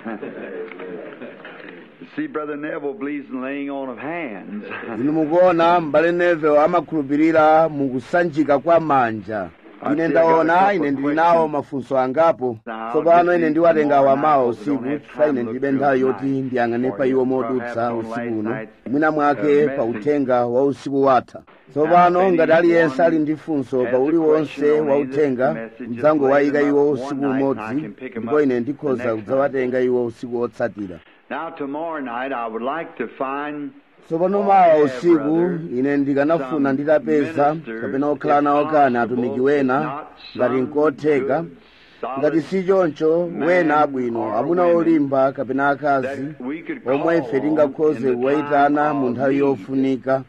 See, Brother Neville believes in laying on of hands. inu mukuona m'bale Neville amakhulupirira mukusanjika kwa manja ine ndaona ine ndili nawo mafunso angapo tsopano ine ndiwatenga wamawa usiku chifukwa ine ndilibe nthawi yoti ndiyang'ane pa iwo modutsa usiku uno mwina mwake pa uthenga wa usiku watha tsopano ngati aliyense ali ndi funso pa uliwonse wa uthenga mdzangowayika iwo usiku umodzi ndipo ine ndikhoza kudzawatenga iwo usiku wotsatira Now, tomorrow night, I would like to find tsopano mawa usiku ine ndikanafuna nditapeza kapena okhala nawo kani atumiki wena ngati nkotheka ngati si choncho wena abwino amuna olimba kapena akazi omwe ife tingakhoze kuwayitana mu nthawi yofunika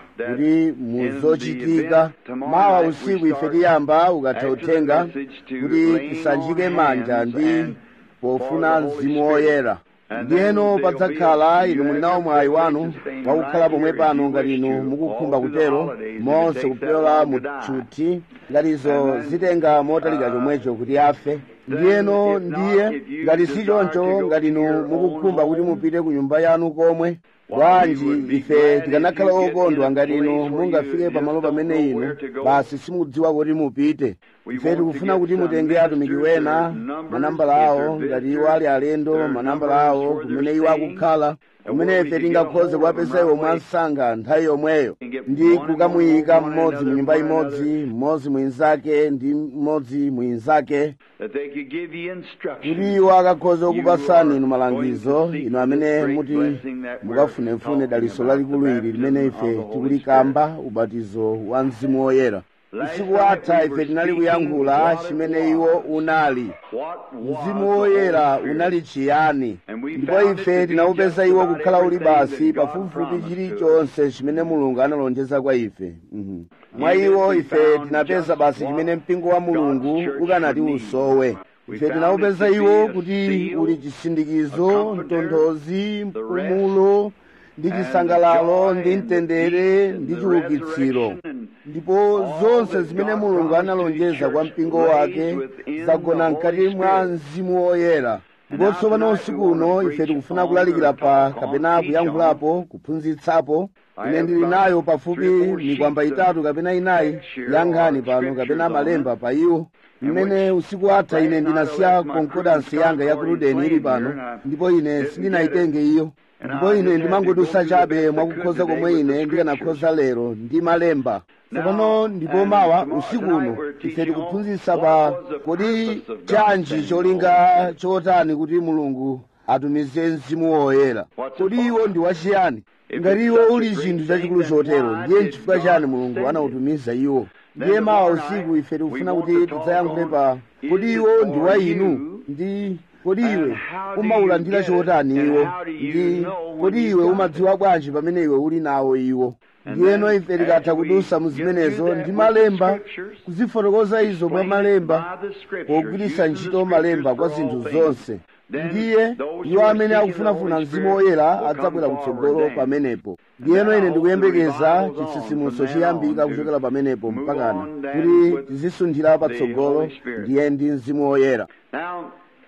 kuti muzochitika mawa usiku ife tiyamba ukatha uthenga kuti tisanjike manja ndi pofuna mzimu woyera ndiyeno padzakhala inu muli nawo mwayi wanu wakukhala pomwe pano ngati inu mukukhumba kutero monse kupyola mu tchuthi ngatizo zitenga motalika chomwecho kuti afe ndiyeno ndiye ngati si choncho ngati inu mukukhumba kuti mupite ku nyumba yanu komwe bwanji ife tikanakhala okondwa ngati inu mungafike pamalo pamene inu basi simukudziwa kuti mupite ife tikufuna kuti mutenge atumiki wena manambala awo ngati iwo ali alendo manambala awo kumene iwo akukhala kumene ife tingakhoze kuwapeza iwo mwansanga nthawi yomweyo ndi kukamuyika mmodzi mu nyumba imodzi mmodzi mwinzake ndi mmodzi mwinzake that they could give you instruction. kuti iwo akakhoza kukupasani inu malangizo inu amene muti mukafunefune daliso lalikulu ili limene ife tikulikamba ubatizo wa mzimu woyera usiku watha ife tinali kuyankhula chimene iwo unali What mzimu woyera unali chiyani ndipo ife tinawupeza iwo kukhala uli basi pafupifupi chilichonse chimene mulungu analonjeza kwa ife Mhm. mwa iwo ife tinapeza basi chimene mpingo wa mulungu ukanati usowe ife tinawupeza iwo kuti uli chisindikizo mtonthozi mpumulo ndi chisangalalo ndi mtendere ndi chiukitsiro ndipo zonse zimene mulungu analonjeza kwa mpingo wake zagona mkati mwa mzimu woyera ndipo tsopano usiku uno ife tikufuna kulalikira pa kapena kuyankhulapo kuphunzitsapo ine ndili nayo pafupi mikwamba itatu kapena inayi ya nkhani pano kapena malemba pa iwo mmene usiku atha ine ndinasiya konkodansi yanga ya kuludeni ili pano ndipo ine sindinayitenge iyo ndipo ine ndimangodusa chabe mwakukhoza komwe ine ndikanakhoza lero ndi malemba tsopano ndipo mawa usiku uno ife tikuphunzitsa pa kodi chanji cholinga chotani kuti mulungu atumize mzimu woyera kodi iwo ndi wachiyani ngati iwo uli chinthu chachikulu chotero ndiye nchifukwa chani mulungu anautumiza iwo ndiye mawa usiku ife tikufuna kuti tidzayankhule pa kodi iwo ndi wa inu ndi kodi iwe umaulandira chotani iwo ndi kodi iwe umadziwa bwanji pamene iwe uli nawo iwo ndiyeno ife tikatha kudusa mu zimenezo ndi malemba kuzifotokoza izo mwa malemba pogwiritsa ntchito malemba kwa zinthu zonse ndiye iwo amene akufunafuna mzimu woyera adzabwera kutsogolo pamenepo ndiyeno ine ndikuyembekeza chitsitsimutso chiyambika kuchokera pamenepo mpakana kuti tizisunthira patsogolo ndiye ndi mzimu woyera Now,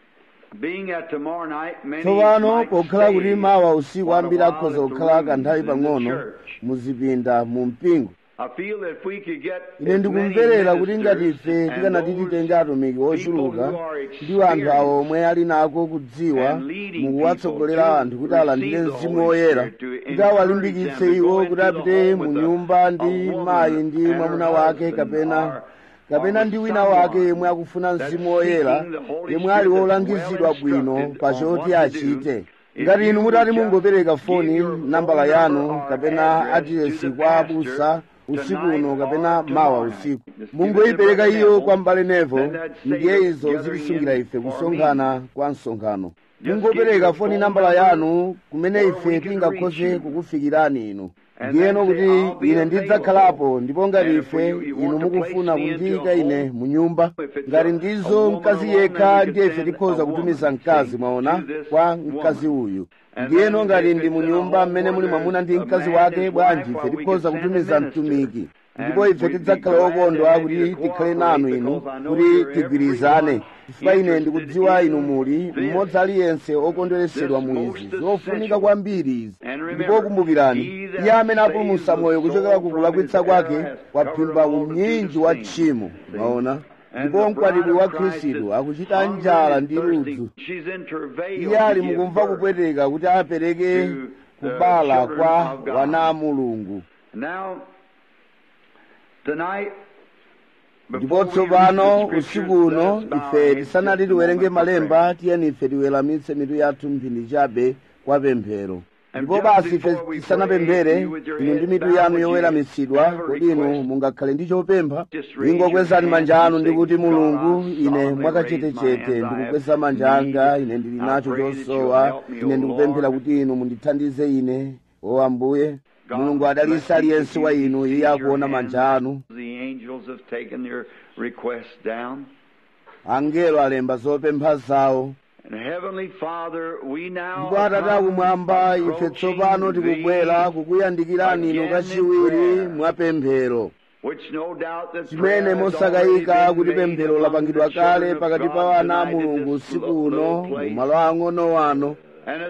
being at tomorrow night, many tsopano might pokhala kuti stay mawa usiku for a ambiri while akhoza at the kukhala rooms kanthawi in the pang'ono church. muzipinda mu mpingo I feel that if we could get ine as ndikumverera many kuti ngati ministers ife and tikanati those titenge atumiki ochuluka people who are ndi anthu awo omwe ali nako kudziwa and leading mukuwatsogolera people to anthu kuti alandire receive the mzimu Holy woyera Spirit, to kuti encourage awalimbikitse them to iwo go kuti into the apite home mu with a- nyumba a ndi woman mayi ndi and her mwamuna wake husband kapena or- kapena or ndi with wina wake someone yemwe akufuna that's mzimu woyera seeking the Holy yemwe ali Spirit that's wolangizidwa well bwino instructed pa on choti what to do. achite If ngati you inu would mutati just mungopereka give foni your nambala phone yanu number or kapena address adiresi to the kwa pastor abusa usiku tonight uno or kapena tomorrow mawa night. usiku Just give it to mungoyipereka Brother iyo Neville, kwa mbale nevo then that same ndiye izo gathering zitisungira in ife for kusonkhana kwa msonkhano Just mungopereka give your foni phone nambala number yanu kumene where ife we can tingakhoze reach you. kukufikirani inu And ndiyeno then say, kuti "I'll be ine available." ndidzakhalapo ndipo ngati And if ife you- you inu want to mukufuna place me into kundiyika a ine home, mu nyumba if it's ngati a- ndizo a woman mkazi alone, yekha then we ndiye could ife send tikhoza a kutumiza woman, mkazi see, mwaona to this kwa mkazi woman. uyu And ndiyeno then ngati if ndi it's mu in a nyumba home mmene where muli mwamuna ndi there's a mkazi man and wake his bwanji wife, ife well, we tikhoza could send a kutumiza minister. mtumiki ndipo ife tidzakhala okondwa kuti tikhale nanu inu kuti tigwirizane chifukwa ine ndikudziwa inu muli mmodzi aliyense okondweresedwa mu izi zofunika kwambiri izi ndipo kumbukirani iye amene apulumutsa moyo kuchokera ku kulakwitsa kwake waphimba umnyinji wa tchimo maona ndipo mkwatibwi wa khristu akuchita njala ndi ludzu iye ali mukumva kupweteka kuti apereke kubala kwa wana a mulungu ndipo tsopano usiku uno ife tisanati tiwerenge malemba tiyeni ife tiweramitse mitu yathu mphindi chabe kwa pemphero ndipo basi ife tisanapemphere inu ndi mitu yanu yoweramitsidwa kodi inu mungakhale ndi chopempha ingokwezani manja anu ndikuti mulungu ine mwakachetechete ndikukweza manja anga ine ndili nacho chosowa ine ndikupemphera kuti inu mundithandize ine o ambuye mulungu adalitse aliyense wa inu iye akuona manja anu angelo alemba zopempha zawo ndipo atate akumwamba ife tsopano tikubwera kukuyandikirani inu kachiwiri mwa pemphero chimene mosakayika kuti pemphero lapangidwa kale pakati pa wana a mulungu usiku uno mu malo ang'ono wano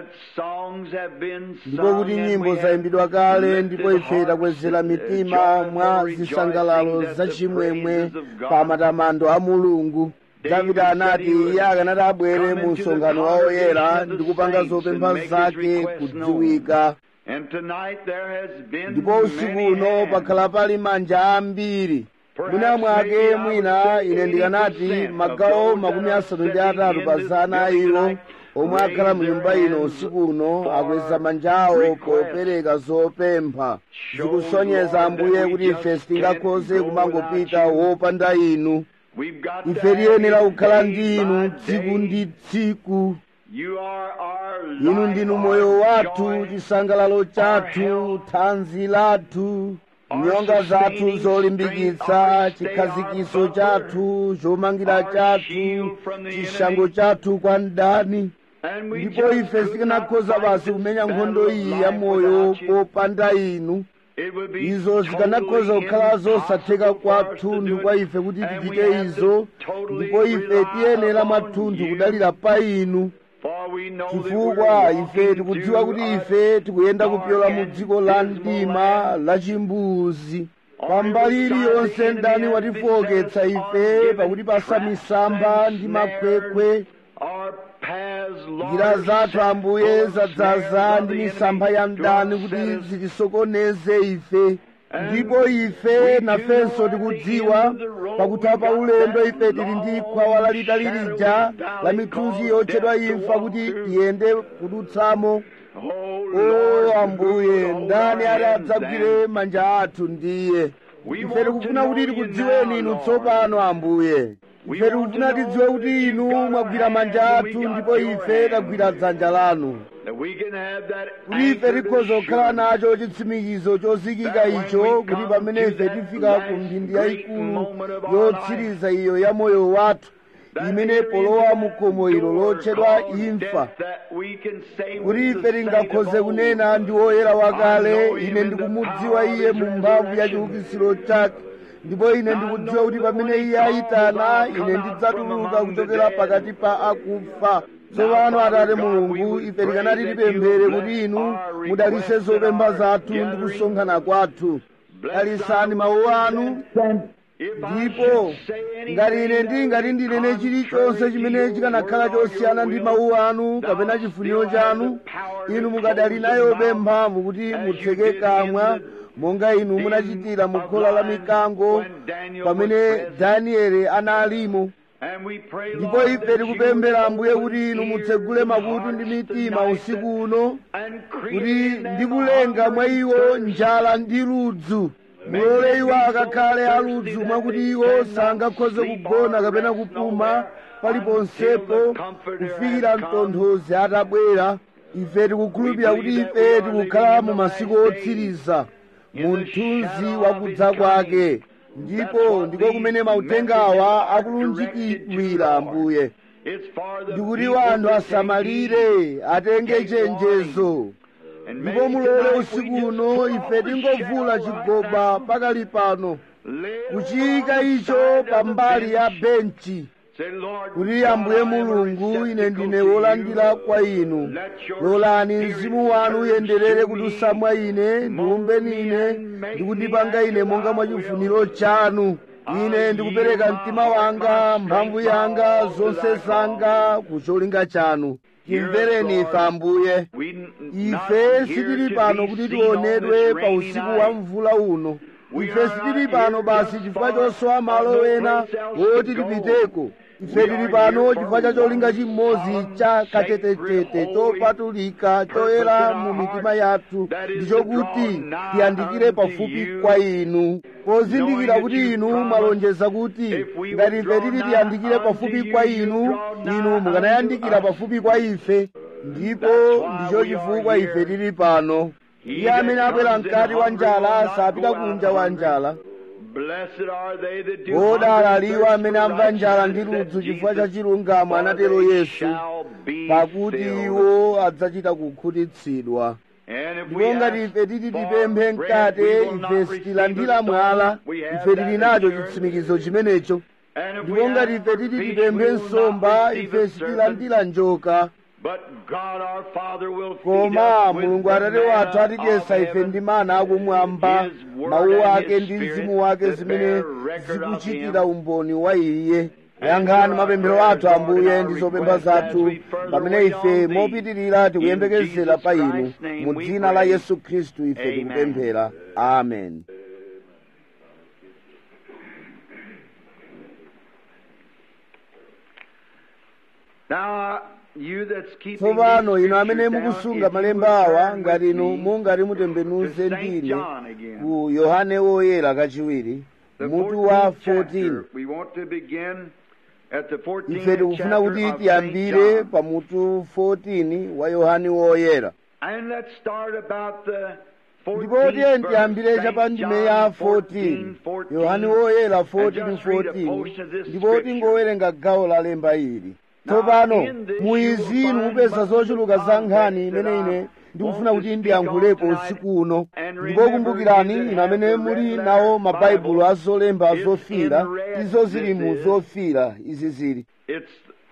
ndipo kuti nyimbo zayimbidwa kale ndipo ife takwezera mitima mwa zisangalalo zachimwemwe pa matamando a mulungu davide anati iye akanati abwere mu msonkhano wa oyera ndi kupanga zopempha zake kudziwika ndipo usiku uno pakhala pali manja ambiri mwina mwake mwina ine ndikanati magawo makumi asanu ndi atatu pa zana a iwo omwe akhala mu nyumba ino usiku uno akweza manja awo popereka zopempha zikusonyeza ambuye kuti ife sitingakhoze kumangopita wopanda inu ife tiyenera kukhala ndi inu tsiku ndi tsiku inu ndinu moyo wathu chisangalalo chathu thanzi lathu nyonga zathu zolimbikitsa chikhazikiso chathu chomangira chathu chishango chathu kwa mdani ndipo ife sikanakhoza basi kumenya nkhondo iyi ya moyo popanda inu izo zikanakhoza kukhala zosatheka kwathunthu kwa ife kuti tichite izo ndipo ife tiyenera mwathunthu kudalira pa inu chifukwa ife tikudziwa kuti ife tikuyenda kupyola mu dziko la mdima la chimbuzi pambali iliyonse mdani watifowoketsa ife pakuti pasa misamba ndi makhwekhwe njira zathu ambuye zadzaza ndi misampha ya mdani kuti zitisokoneze ife ndipo ife nafenso tikudziwa pakutha pa ulendo ife tili ndi khwawa lalitali lija la mithunzi yotchedwa imfa kuti tiyende kudutsamo o ambuye ndani ati adzagwire manja athu ndiye ife tikufuna kuti tikudziweni inu tsopano ambuye ife tikufuna tidziwe kuti inu mwagwira manja athu ndipo ife tagwira dzanja lanu kuti ife tikhoza kukhala nacho chitsimikizo chozikika icho kuti pamene ife tifika ku mphindi yayikulu yotsiriza iyo ya moyo wathu imene polowa mu khomo ilo lotchedwa imfa kuti ife tingakhoze kunena ndi woyera wakale ine ndikumudziwa iye mu mphamvu ya chiukitsiro chake ndipo ine ndikudziwa kuti pamene iye ayitana ine ndidzatuluka kuchokera pakati pa akufa tsopano atate mulungu ife tikanati tipemphere kuti inu mudalitse zopempha zathu ndi kusonkhana kwathu dalisani mawu anu ndipo ngati ine ndingati ndinene chilichonse chimene chikanakhala chosiyana ndi mawu anu kapena chifuniro chanu inu mukadali nayobe mphamvu kuti mutseke kamwa monga inu munachitira mu khola la mikango pamene danieli analimo ndipo ife tikupemphera ambuye kuti inu mutsegule makutu ndi mitima usiku uno kuti ndikulenga mwa iwo njala ndi ludzu mulole iwo akakhale aludzu mwakuti iwo sangakhoze kugona kapena kupuma paliponsepo kufikira mtonthozi atabwera ife tikukhulupirira kuti ife tikukhala mu masiku otsiriza mu mthunzi wakudza kwake ndipo ndiko kumene mautengawa akulunjikidwira ambuye ndikuti wanthu asamalire atenge chenjezo ndipo mulole usiku uno ife tingovula chigoba pakali pano kuchiyika icho pambali ya benchi kuti ambuye mulungu ine ndine wolandira kwa inu lolani mzimu wanu uyenderere kutusa mwa ine ndiumbeni ine ndikundipanga ine monga mwa chifuniro chanu ine ndikupereka mtima wanga mphamvu yanga zonse zanga ku cholinga chanu timvereni ife ambuye ife sitili pano kuti tionedwe pa usiku wa mvula uno ife sitili pano basi chifukwa chosowa malo ena woti tipiteko ife tili pano chifukwa cha cholinga chimodzi cha kachetechete chopatulika choyera mu mitima yathu ndichokuti tiyandikire pafupi kwa inu pozindikira kuti inu mwalonjeza kuti ngati ife tili tiyandikire pafupi kwa inu inu mukanayandikira pafupi kwa ife ndipo ndicho chifukwa ife tili pano iye amene abwera mkati wa njala sapita kunja wa njala odala aliwo amene amva njala ndi ludzu chifukwa cha chilungamo anatero yesu pakuti iwo adzachita kukhutitsidwa ndipo ngati ife titi tipemphe mkate ife sitilandira mwala ife tili nacho chitsimikizo chimenecho ndipo ngati ife titi tipemphe nsomba ife sitilandira njoka koma mulungu atate wathu atidyetsa ife ndi mana akumwamba mawu ake ndi mzimu wake zimene zikuchitira umboni wa iye yankhani mapemphero athu ambuye ndi zopempha zathu pamene ife mopitirira tikuyembekezera pa inu mu dzina la yesu khristu ife tikupemphera amen Now, you that's keeping tsopano these inu amene scriptures down, mukusunga if you malemba would awa turn ngati with inu me mungati to mutembenuze St. ndine John again. ku yohane woyera kachiwiri The mutu wa 14th 14 chapter. We want to begin at the 14th ife tikufuna kuti chapter of tiyambire St. pa John. mutu 14 wa yohane woyera And let's start about the ndipo 14th tiye verse, tiyambire St. cha ndime ya John 14 14, yohane woyera And just read a 14 portion of this ndipo scripture. tingowerenga gawo la lemba ili Now, tsopano in this mu you izi will inu find mupeza much zochuluka of the za nkhani context imene that I ine ndikufuna want kuti to ndiyankhulepo speak on usiku uno And ndipo remember kumbukirani you that inu amene have the muli red nawo letter mabaibulo Bible azolemba is zofira in red. izo zili This mu is- zofira izi zili It's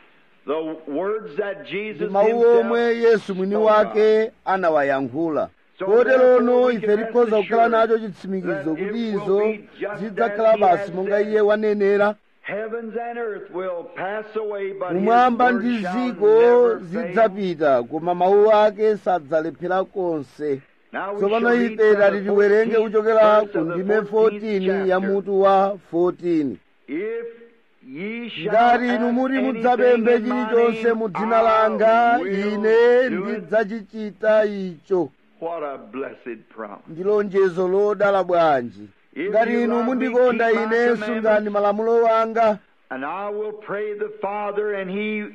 the words that ndi Jesus mawu omwe himself yesu mwini spoke wake anawayankhula So koterono therefore we ife can tikhoza rest kukhala assured nacho chitsimikizo that kuti it will izo be just zidzakhala as he basi has monga said. iye wanenera Heavens and earth will pass away, but kumwamba his ndi word shall dziko never fail. zidzapita koma mawu ake sadzalephera konse Now we tsopano shall read ife from tati the tiwerenge 14th kuchokera verse ku of the ndime 14th 14 ya chapter. mutu wa 14 If ye shall ngati inu ask muti anything mudzapemphe in my chilichonse name, mu dzina I langa will ine do it. ndidzachichita icho What a blessed promise. ndi lonjezo lodala bwanji If ngati you inu love me, mundikonda keep my ine commandments. sungani malamulo wanga And I will pray the Father, and he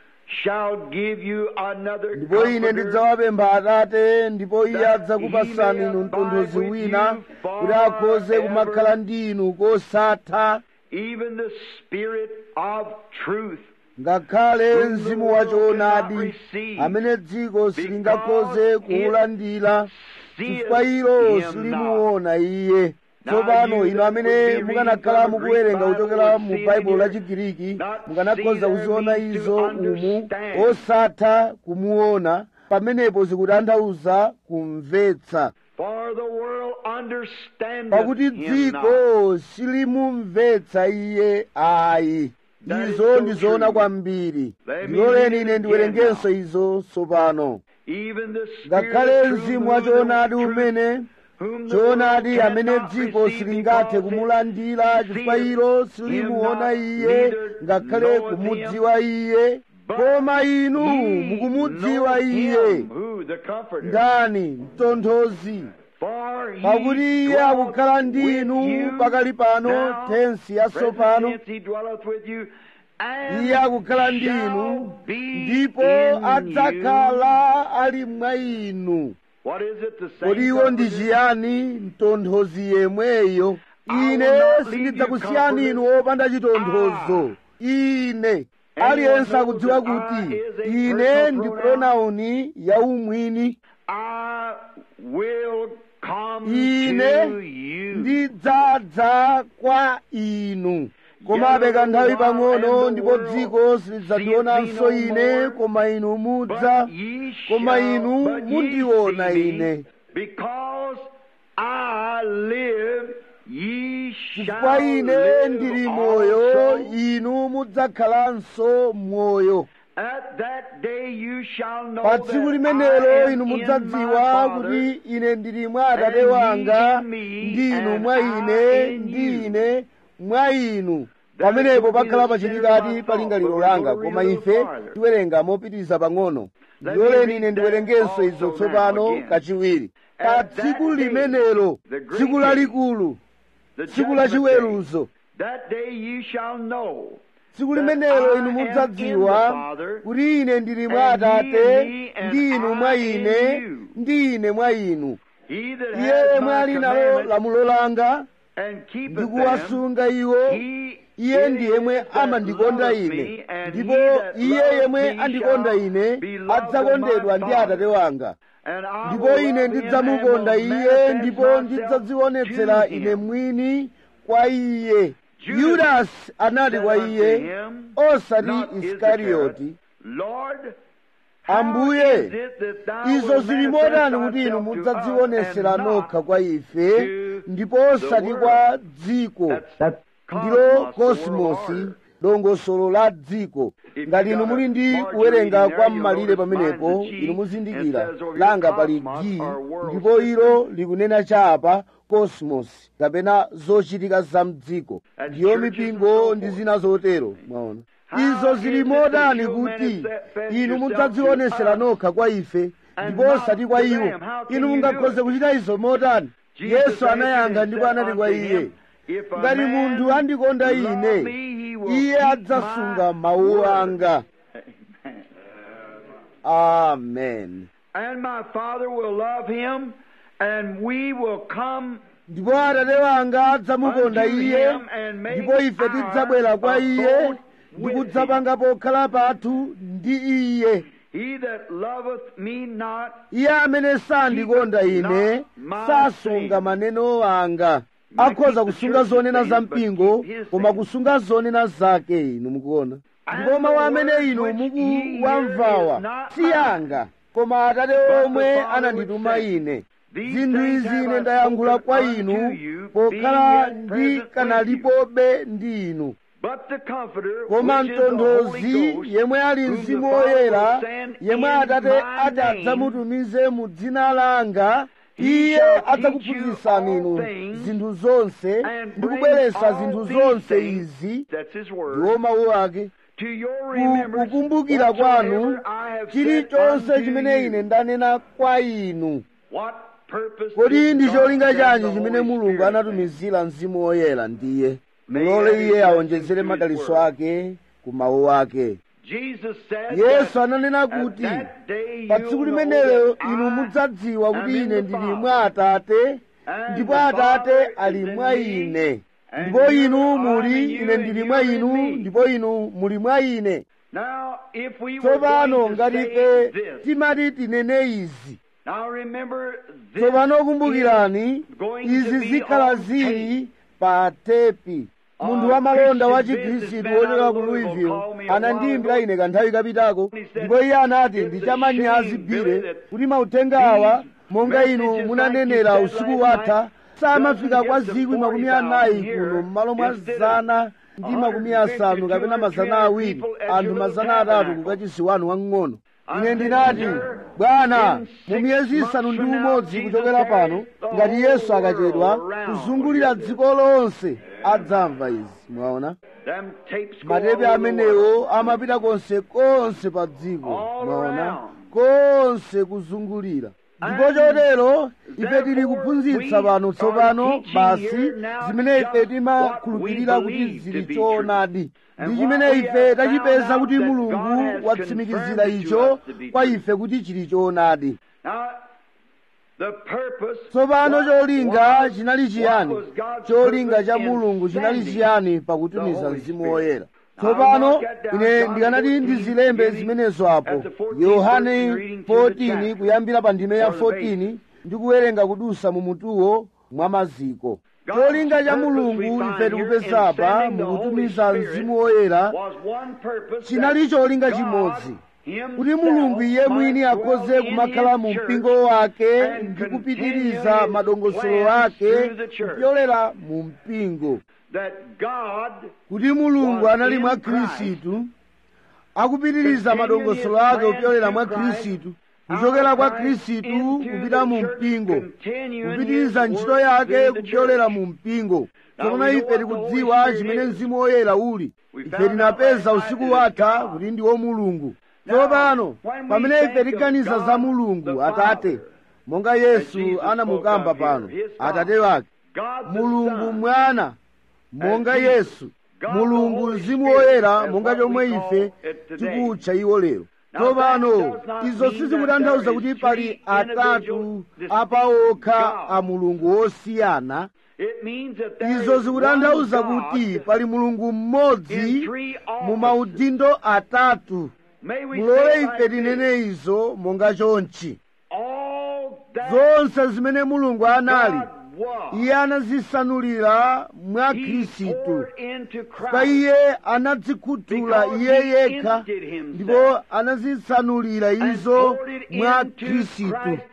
shall give you another ndipo ine comforter, ndidzawapempha atate ndipo iye that adzakupatsani he may inu mtonthozi abide with wina you kuti akhoze forever. kumakhala ndi inu kosatha even the Spirit of truth, ngakhale whom the mzimu world wachoonadi cannot receive, amene dziko silingakhoze kuwulandira chifukwa seeth ilo him silimuona iye Now tsopano you inu that amene would be mukanakhala reading from the mukuwerenga Greek kuchokera Bible mu would see baibulo in la here, chigiriki not mukanakhoza see there kuziona means to izo umu understand. osatha kumuona pamenepo zikutanthauza kumvetsa For the world understandeth pakuti him not. dziko silimumvetsa iye ayi That is izo so ndizoona true. kwambiri Let me ndiloleni read it ine again ndiwerengenso now. izo tsopano Even the Spirit ngakhale of truth, mzimu who wa the choonadi truth, umene whom the world choonadi amene cannot dziko receive silingathe because it kumulandira chifukwa seeth ilo him silimuona not, iye neither ngakhale knoweth kumudziwa iye But koma inu ye mukumudziwa know iye him, who the comforter. ndani mtonthozi For he pakuti iye dwelleth akukhala ndi with inu you pakali pano now, tensi yatsopano present tense, he dwelleth with you, and iye akukhala ndi shall inu be ndipo in adzakhala ali mwa inu you. What is it the same kodi iwo ndi comforter? chiyani mtonthozi yemweyo I ine will not leave sindidzakusiyani you inu wopanda chitonthozo ine aliyense akudziwa kuti ine ndi pronauni yaumwini I will come ine to you. ndidzadza kwa inu komabe kanthawi pang'ono ndipo dziko silidzandionanso ine koma inu mudza But ye koma shall- inu but ye mundiona see me, ine Because I live, ye chifukwa shall ine live ndili moyo also. inu mudzakhalanso moyo At that day you shall know pa that tsiku I limenelo am inu in mudzadziwa my kuti Father, ine ndili mwa atate and ye wanga in me, ndi inu and mwa I ine in ndi you. ine mwa inu That pamenepo will be pakhala the pachitikati center of pa my lingaliro thought, but langa we're koma going a ife little farther. tiwerenga mopitiriza pang'ono Let ndiloleni me ine read ndiwerengenso that izo also tsopano now again. kachiwiri pa At that tsiku day, limenelo the great tsiku day, lalikulu The tsiku la judgment day. chiweruzo That day you shall know tsiku that limenelo I inu am mudzadziwa in the Father, kuti ine ndili mwa and ye atate in me, and ndi inu mwa I in ine you. ndi ine mwa inu He that iye has yemwe my ali nalo commandments lamulo langa and keepeth ndi them, kuwasunga iwo he iye it ndi is yemwe that amandikonda loveth ine me, and ndipo he that iye loveth yemwe me andikonda shall ine be loved of adzakondedwa my ndi atate Father. wanga And I ndipo will ine love him ndidzamukonda and will iye manifest ndipo myself ndidzadzionetsera to ine him. mwini kwa iye Judas yudasi anati said kwa unto iye him, osati not isikarioti Lord, how ambuye is it that thou izo wilt zili manifest motani kuti inu thyself to us mudzadzionesera and nokha not kwa ife to ndipo osati the kwa world? dziko That's ndilo cosmos, the world kosimosi order. dongosolo la dziko If ngati you inu got muli a ndi margin kuwerenga reading kwa there, you'll mmalire notice pamenepo mine's a G, inu and muzindikira it says over here langa pali cosmos, g or world ndipo system. ilo likunena chapa cosmos kapena zochitika za mdziko That's ndiyo churches and mipingo so ndi forth. zina zotero mwaona How izo is zili it that motani you kuti manifest inu yourself mudzadzionesera to us nokha kwa ife and ndipo not osati kwa to iwo them? How can inu you mungakhoze do it? kuchita izo motani Jesus yesu answered anayankha and ndipo said anati kwa unto iye him, If a ngati man munthu andikonda love ine me, he will iye keep adzasunga my mawu word. anga amen And my Father will love him, and we will come ndipo atate wanga adzamukonda unto iye him and make ndipo ife tidzabwera kwa our iye abode ndi with kudzapanga pokhala pathu ndi iye He that loveth me not, iye amene sandikonda ine sasunga maneno anga akhoza kusunga zonena za mpingo koma kusunga zonena zake inu mukuona ndipo mawu amene inu mukuwamvawa si anga koma atate omwe anandituma ine zinthu izi ine ndayankhula kwa inu pokhala ndikanalipobe ndi inu but the Comforter, koma which is the Holy mtonthozi Ghost, yemwe ali whom the mzimu Father woyera will send yemwe in atate my ati name, adzamutumize mu dzina langa He iye shall adzakuphunzitsani teach you inu all things zinthu zonse and ndi bring kubweretsa all zinthu these zonse things, izi That's His word. ndiwo mawu ake To your Ku- remembrance, kukumbukira kwanu whatsoever I have said chilichonse unto chimene you. ine ndanena kwa inu What purpose kodi did ndi God cholinga send chanji the chimene Holy mulungu Spirit anatumizira mzimu woyera ndiye May mulole every iye blessing awonjezere to his madaliso word. ake ku mawu ake Jesus said yesu that ananena at kuti that day pa you'll tsiku know limenelo that inu I mudzadziwa am kuti in ine the ndili Father, mwa atate and ndipo the atate Father ali is in mwa me, ine and ndipo you inu are in muli you, ine and ndili you mwa are in inu me. ndipo inu muli mwa ine Now, if we were tsopano going to ngati say ife this, timati tinene izi now remember this tsopano kumbukirani is going izi to be zikhala on zili pa tepi munthu A wamalonda wa Christian chikhristu businessman wochokera out ku of Louisville louisville called me a anandiyimbira while ine kanthawi kapitako He said, ndipo iye anati "It's ndi a chamanyazi shame, bile Billy, that kuti mauthenga awa these monga inu messages munanenera like you said usiku last watha night samafika doesn't kwa get to zikwi makumi 40,000 anayi here kuno m'malo mwa instead of zana ndi makumi 150 asanu kapena 200 mazana awiri people at anthu your mazana little atatu tabernacle. kukachisi wanu wang'ono I ine said, ndinati "Sir, bwana in mu miyezi six isanu ndi months from now, umodzi Jesus kuchokera pano carries the ngati yesu whole akachedwa world around kuzungulira with dziko lonse adzamva izi mwaona Them tapes go matepe all over the world. amenewo amapita konse konse pa dziko All mwaona around. konse kuzungulira ndipo chotero ife tili kuphunzitsa pano tsopano basi zimene ife timakhulupirira kuti zili choonadi ndi chimene ife tachipeza kuti mulungu watsimikizira icho kwa ife kuti chili choonadi Now, the purpose tsopano what cholinga was- chinali chiyani what was God's cholinga cha purpose in mulungu chinali sending chiyani the pakutumiza Holy mzimu Spirit? woyera tsopano ine ndikanati ndizilembe zimenezo apo yohane 14 kuyambira pa ndime ya 14 ndikuwerenga kudusa mu mutuwo mwa maziko cholinga cha mulungu ife tikupeza apa mukutumiza mzimu woyera chinali cholinga chimodzi kuti mulungu iye mwini akhoze kumakhala mu mpingo wake ndi kupitiriza madongosolo ake kupyolera mu mpingo kuti mulungu anali mwa khristu akupitiriza madongosolo ake kupyolera mwa khristu kuchokera kwa khristu kupita mu mpingo kupitiriza ntchito yake kupyolera mu mpingo tsopano ife tikudziwa chimene mzimu woyera uli ife tinapeza usiku watha kuti ndi wo mulungu tsopano pamene ife tiganiza za mulungu atate monga yesu anamukamba pano atate wake mulungu mwana monga yesu mulungu mzimu woyera monga chomwe ife tikutcha iwo lero tsopano izo sizikutanthauza kuti pali atatu apaokha a mulungu wosiyana izo zikutanthauza kuti pali mulungu mmodzi mu maudindo atatu mulole ife tinene izo monga chonchi zonse zimene mulungu anali iye anazisanulira mwa khristu pa iye anadzikhuthula iye yekha ndipo anazisanulira izo mwa khristu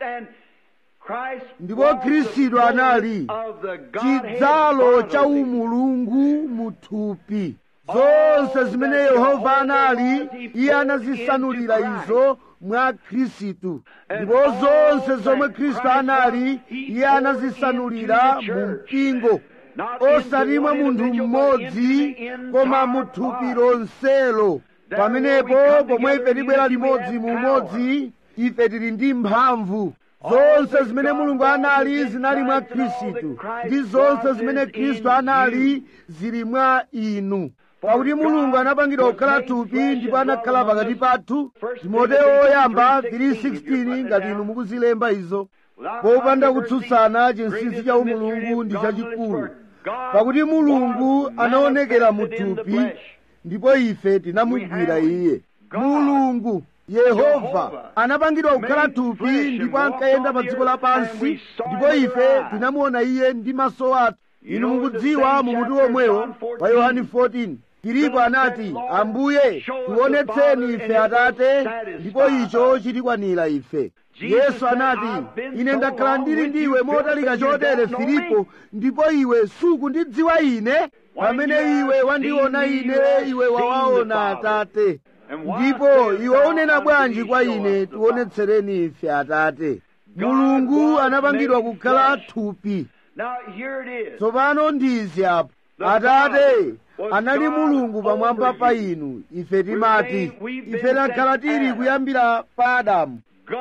ndipo khristu anali chidzalo cha umulungu muthupi zonse zimene yehova anali iye anazisanulira izo mwa khristu ndipo zonse zomwe khristu anali iye anazisanulira mu mpingo osati mwa munthu mmodzi koma mu thupi lonselo pamenepo pomwe ife tibwera limodzi mu umodzi ife tili ndi mphamvu zonse zimene mulungu anali zinali mwa khristu ndi zonse zimene khristu anali zili mwa inu pakuti mulungu anapangidwa kukhala thupi ndipo anakhala pakati pathu timoteyo oyamba 3:16 ngati inu mukuzilemba izo popanda kutsutsana chinsinsi cha umulungu ndi chachikulu pakuti mulungu anaonekera mu thupi ndipo ife tinamugwira iye mulungu yehova anapangidwa kukhala thupi ndipo ankayenda pa dziko lapansi ndipo ife tinamuona iye ndi maso athu inu mukudziwa mu mutu omwewo wa yohani 14 filipo anati ambuye tionetseni ife atate ndipo icho chitikwanira ife yesu anati ine ndakhala ndili ndiwe motalika chotere filipo ndipo iwe sukundidziwa ine pamene iwe wandiona ine iwe wawaona atate ndipo iwe unena bwanji kwa ine tionetsereni ife atate mulungu anapangidwa kukhala thupi tsopano ndizi apo atate anali mulungu pamwamba pa inu ife timati ife takhala tili kuyambira pa adamu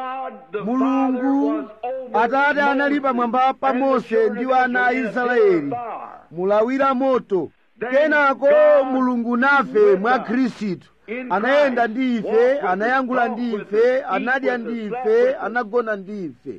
mulungu atate anali pamwamba pa mose ndi ana a israeli mulawira moto kenako mulungu nafe mwa khristu anayenda ndi ife anayankhula ndi ife anadya ndi ife anagona ndi ife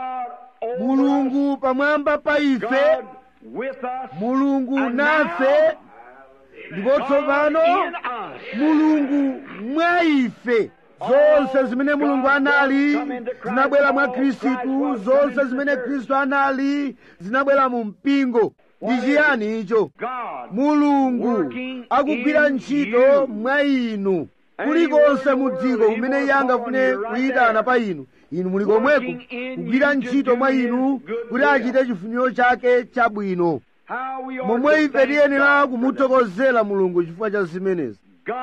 mulungu pamwamba pa ife mulungu nafe ndipo tsopano mulungu mwa ife zonse zimene mulungu anali zinabwera mwa khristu zonse zimene khristu anali zinabwera mu mpingo ndi chiyani icho mulungu akugwira ntchito mwa inu kulikonse mu dziko kumene iye angafune kuyitana pa inu inu muli komweko kugwira ntchito mwa inu kuti achite chifuniro chake chabwino momwe ife tiyenera kumuthokozera mulungu chifukwa cha zimenezi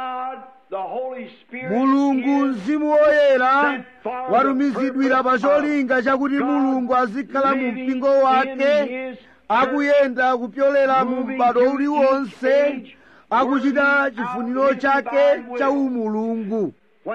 mulungu mzimu woyera watumizidwira pa cholinga chakuti mulungu azikhala mu mpingo wake akuyenda kupyolera mu m'bado uliwonse akuchita chifuniro chake cha umulungu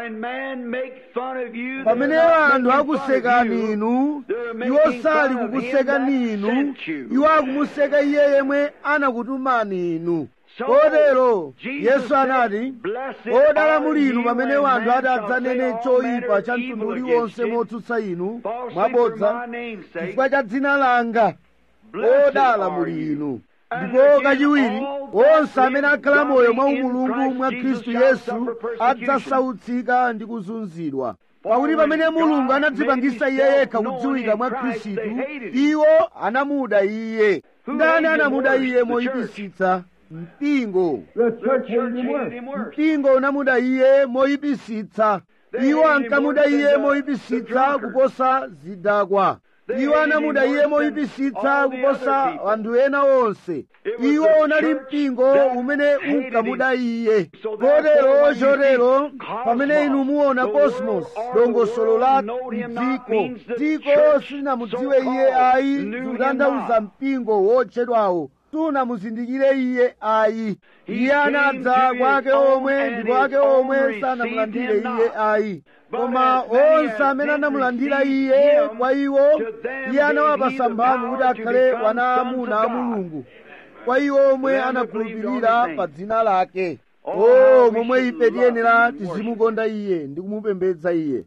pamene anthu akusekani inu iwo sali kukusekani inu iwo akumuseka iye yemwe anakutumani inu kotero yesu anati odala muli inu pamene wanthu ati adzanene choyipa cha mtundu uliwonse motsutsa inu mwabodza chifukwa cha dzina langa odala muli inu ndipo kachiwiri onse amene akhala moyo mwa umulungu mwa khristu yesu adzasautsika ndi kuzunzidwa pakuti pamene mulungu anadzipangisa iye yekha kudziwika mwa khristu iwo anamuda iye ndani anamuda iye moyipitsitsa mpingo mpingo unamuda iye moyipitsitsa iwo ankamuda iye moyipitsitsa kuposa zidakwa iwo anamuda iye moyipitsitsa kuposa anthu ena onse iwo unali mpingo umene unkamuda iye kotero chotero pamene inu muona cosmos dongosolo la dziko dziko silinamudziwe iye ayi zikutanthauza mpingo wotchedwawo sunamuzindikire iye ayi iye anadza kwa ake omwe ndipo ake omwe sanamulandire iye ayi koma onse amene anamulandira iye kwa iwo iye anawapasa mphamvu kuti akhale wana amuna a mulungu kwa iwo omwe anakhulupirira pa dzina lake o momwe ife tiyenera tizimukonda iye ndi kumupembedza iye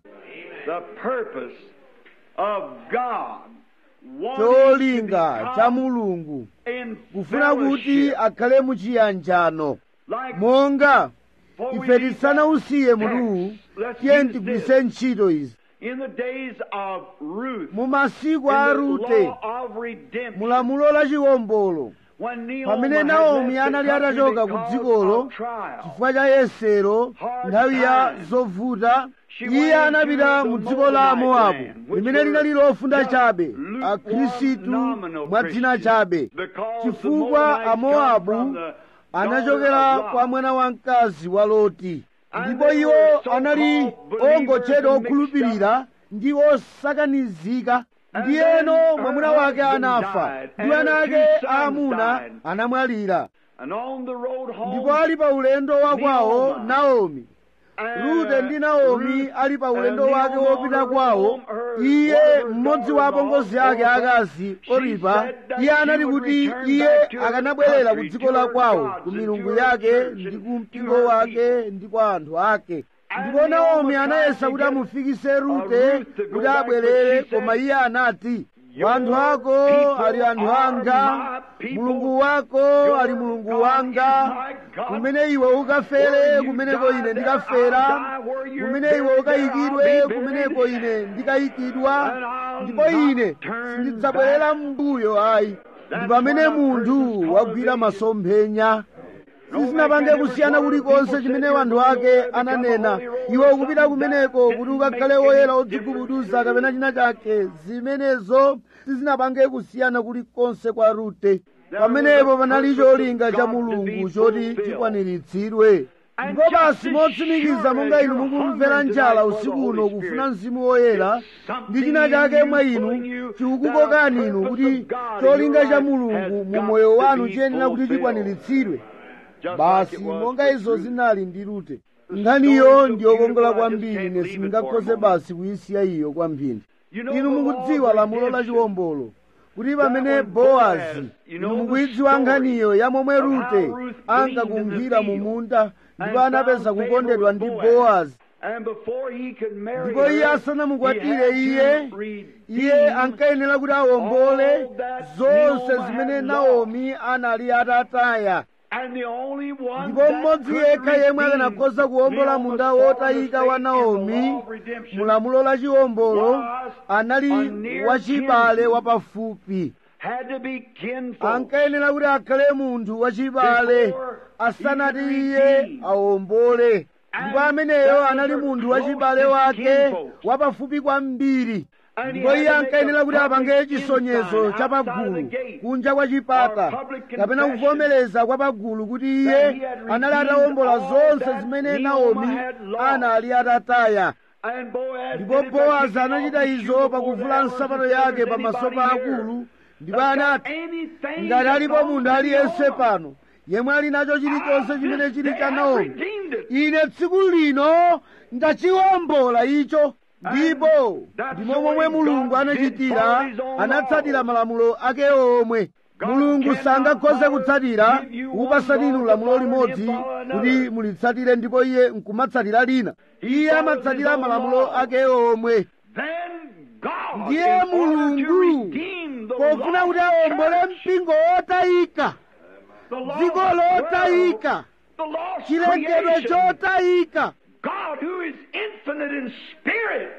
cholinga cha mulungu kufuna kuti akhale muchiyanjano monga ife tisanausiye mutuwu tiye tigwiritse ntchito izi mu masiku a rute mulamulo la chiwombolo pamene naomi anali atachoka ku dzikolo chifukwa cha yesero nthawi ya zovuta iye anapita mu dziko la mowabu limene linali lofunda chabe akhristu mwa dzina chabe chifukwa amowabu anachokera kwa mwana wamkazi wa loti ndipo iwo anali ongotchedwa okhulupirira ndi osakanizika ndiyeno mwamuna wake anafa ndi ana ake aamuna anamwalira ndipo ali pa ulendo wakwawo naomi rute ndi naomi ali pa ulendo wake wopita kwawo iye mmodzi wa apongozi ake akazi oripa iye anati kuti iye akanabwerera ku dziko la kwawo ku milungu yake ndi ku mpingo wake ndi kwa anthu ake ndipo naomi anayesa kuti amufikise rute kuti abwerere koma iye anati anthu ako ali anthu anga mulungu wako ali mulungu wanga kumene iwe ukafere kumeneko ine ndikafera kumene iwe ukayikidwe kumeneko ine ndikayikidwa ndipo ine sindidzabwerera m'mbuyo ayi ndi pamene munthu wagwira masomphenya sizinapange kusiyana kulikonse chimene wanthu ake ananena iwe ukupita kumeneko kuti ukakhale woyera odzigubuduza kapena china chake zimenezo sizinapange kusiyana kulikonse kwa rute pamenepo panali cholinga cha mulungu choti chikwaniritsidwe ndipo basi motsimikiza monga inu mukumvera njala usiku uno kufuna mzimu woyera ndi china chake mwa inu chikukukokani inu kuti cholinga cha mulungu mu moyo wanu chiyenera kuti chikwaniritsidwe basi monga izo zinali ndi rute nkhaniyo ndiyokongola kwambiri ine sindingakhoze basi kuyisiya iyo kwamphindi inu mukudziwa lamulo la chiwombolo kuti pamene bowazi inu mukuyidziwa nkhaniyo ya momwe rute ankakunkhira mu munda ndipo anapeza kukondedwa ndi bowazi ndipo iye asanamukwatire iye iye ankayenera kuti awombole zonse zimene naomi anali atataya ndipo mmodzi yekha yemwe akanakhoza kuwombola munda wotayika wa naomi mulamulo la chiwombolo anali wachibale wapafupi ankayenera kuti akhale munthu wachibale asanati iye awombole ndipo ameneyo anali munthu wachibale wake wapafupi kwambiri ndipo iye ankayenera kuti apange chisonyezo cha pagulu kunja kwa chipata kapena kuvomereza kwa pagulu kuti iye anali atawombola zonse zimene naomi anali atataya ndipo bowazi anachita izo pakuvula nsapato yake pamaso pa akulu ndipo anati ngati alipo munthu aliyense pano yemwe ali nacho chilichonse chimene chili cha naomi ine tsiku lino ndachiwombola icho ndipo ndimo momwe mulungu anachitira anatsatira malamulo ake omwe mulungu sangakhoze kutsatira kupasani inu lamulo limodzi kuti mulitsatire ndipo iye nkumatsatira lina iye amatsatira malamulo ake omwe ndiye mulungu pofuna kuti awombole mpingo wotayika dziko lotayika the lost chilengedwe creation. chotayika God who is infinite in spirit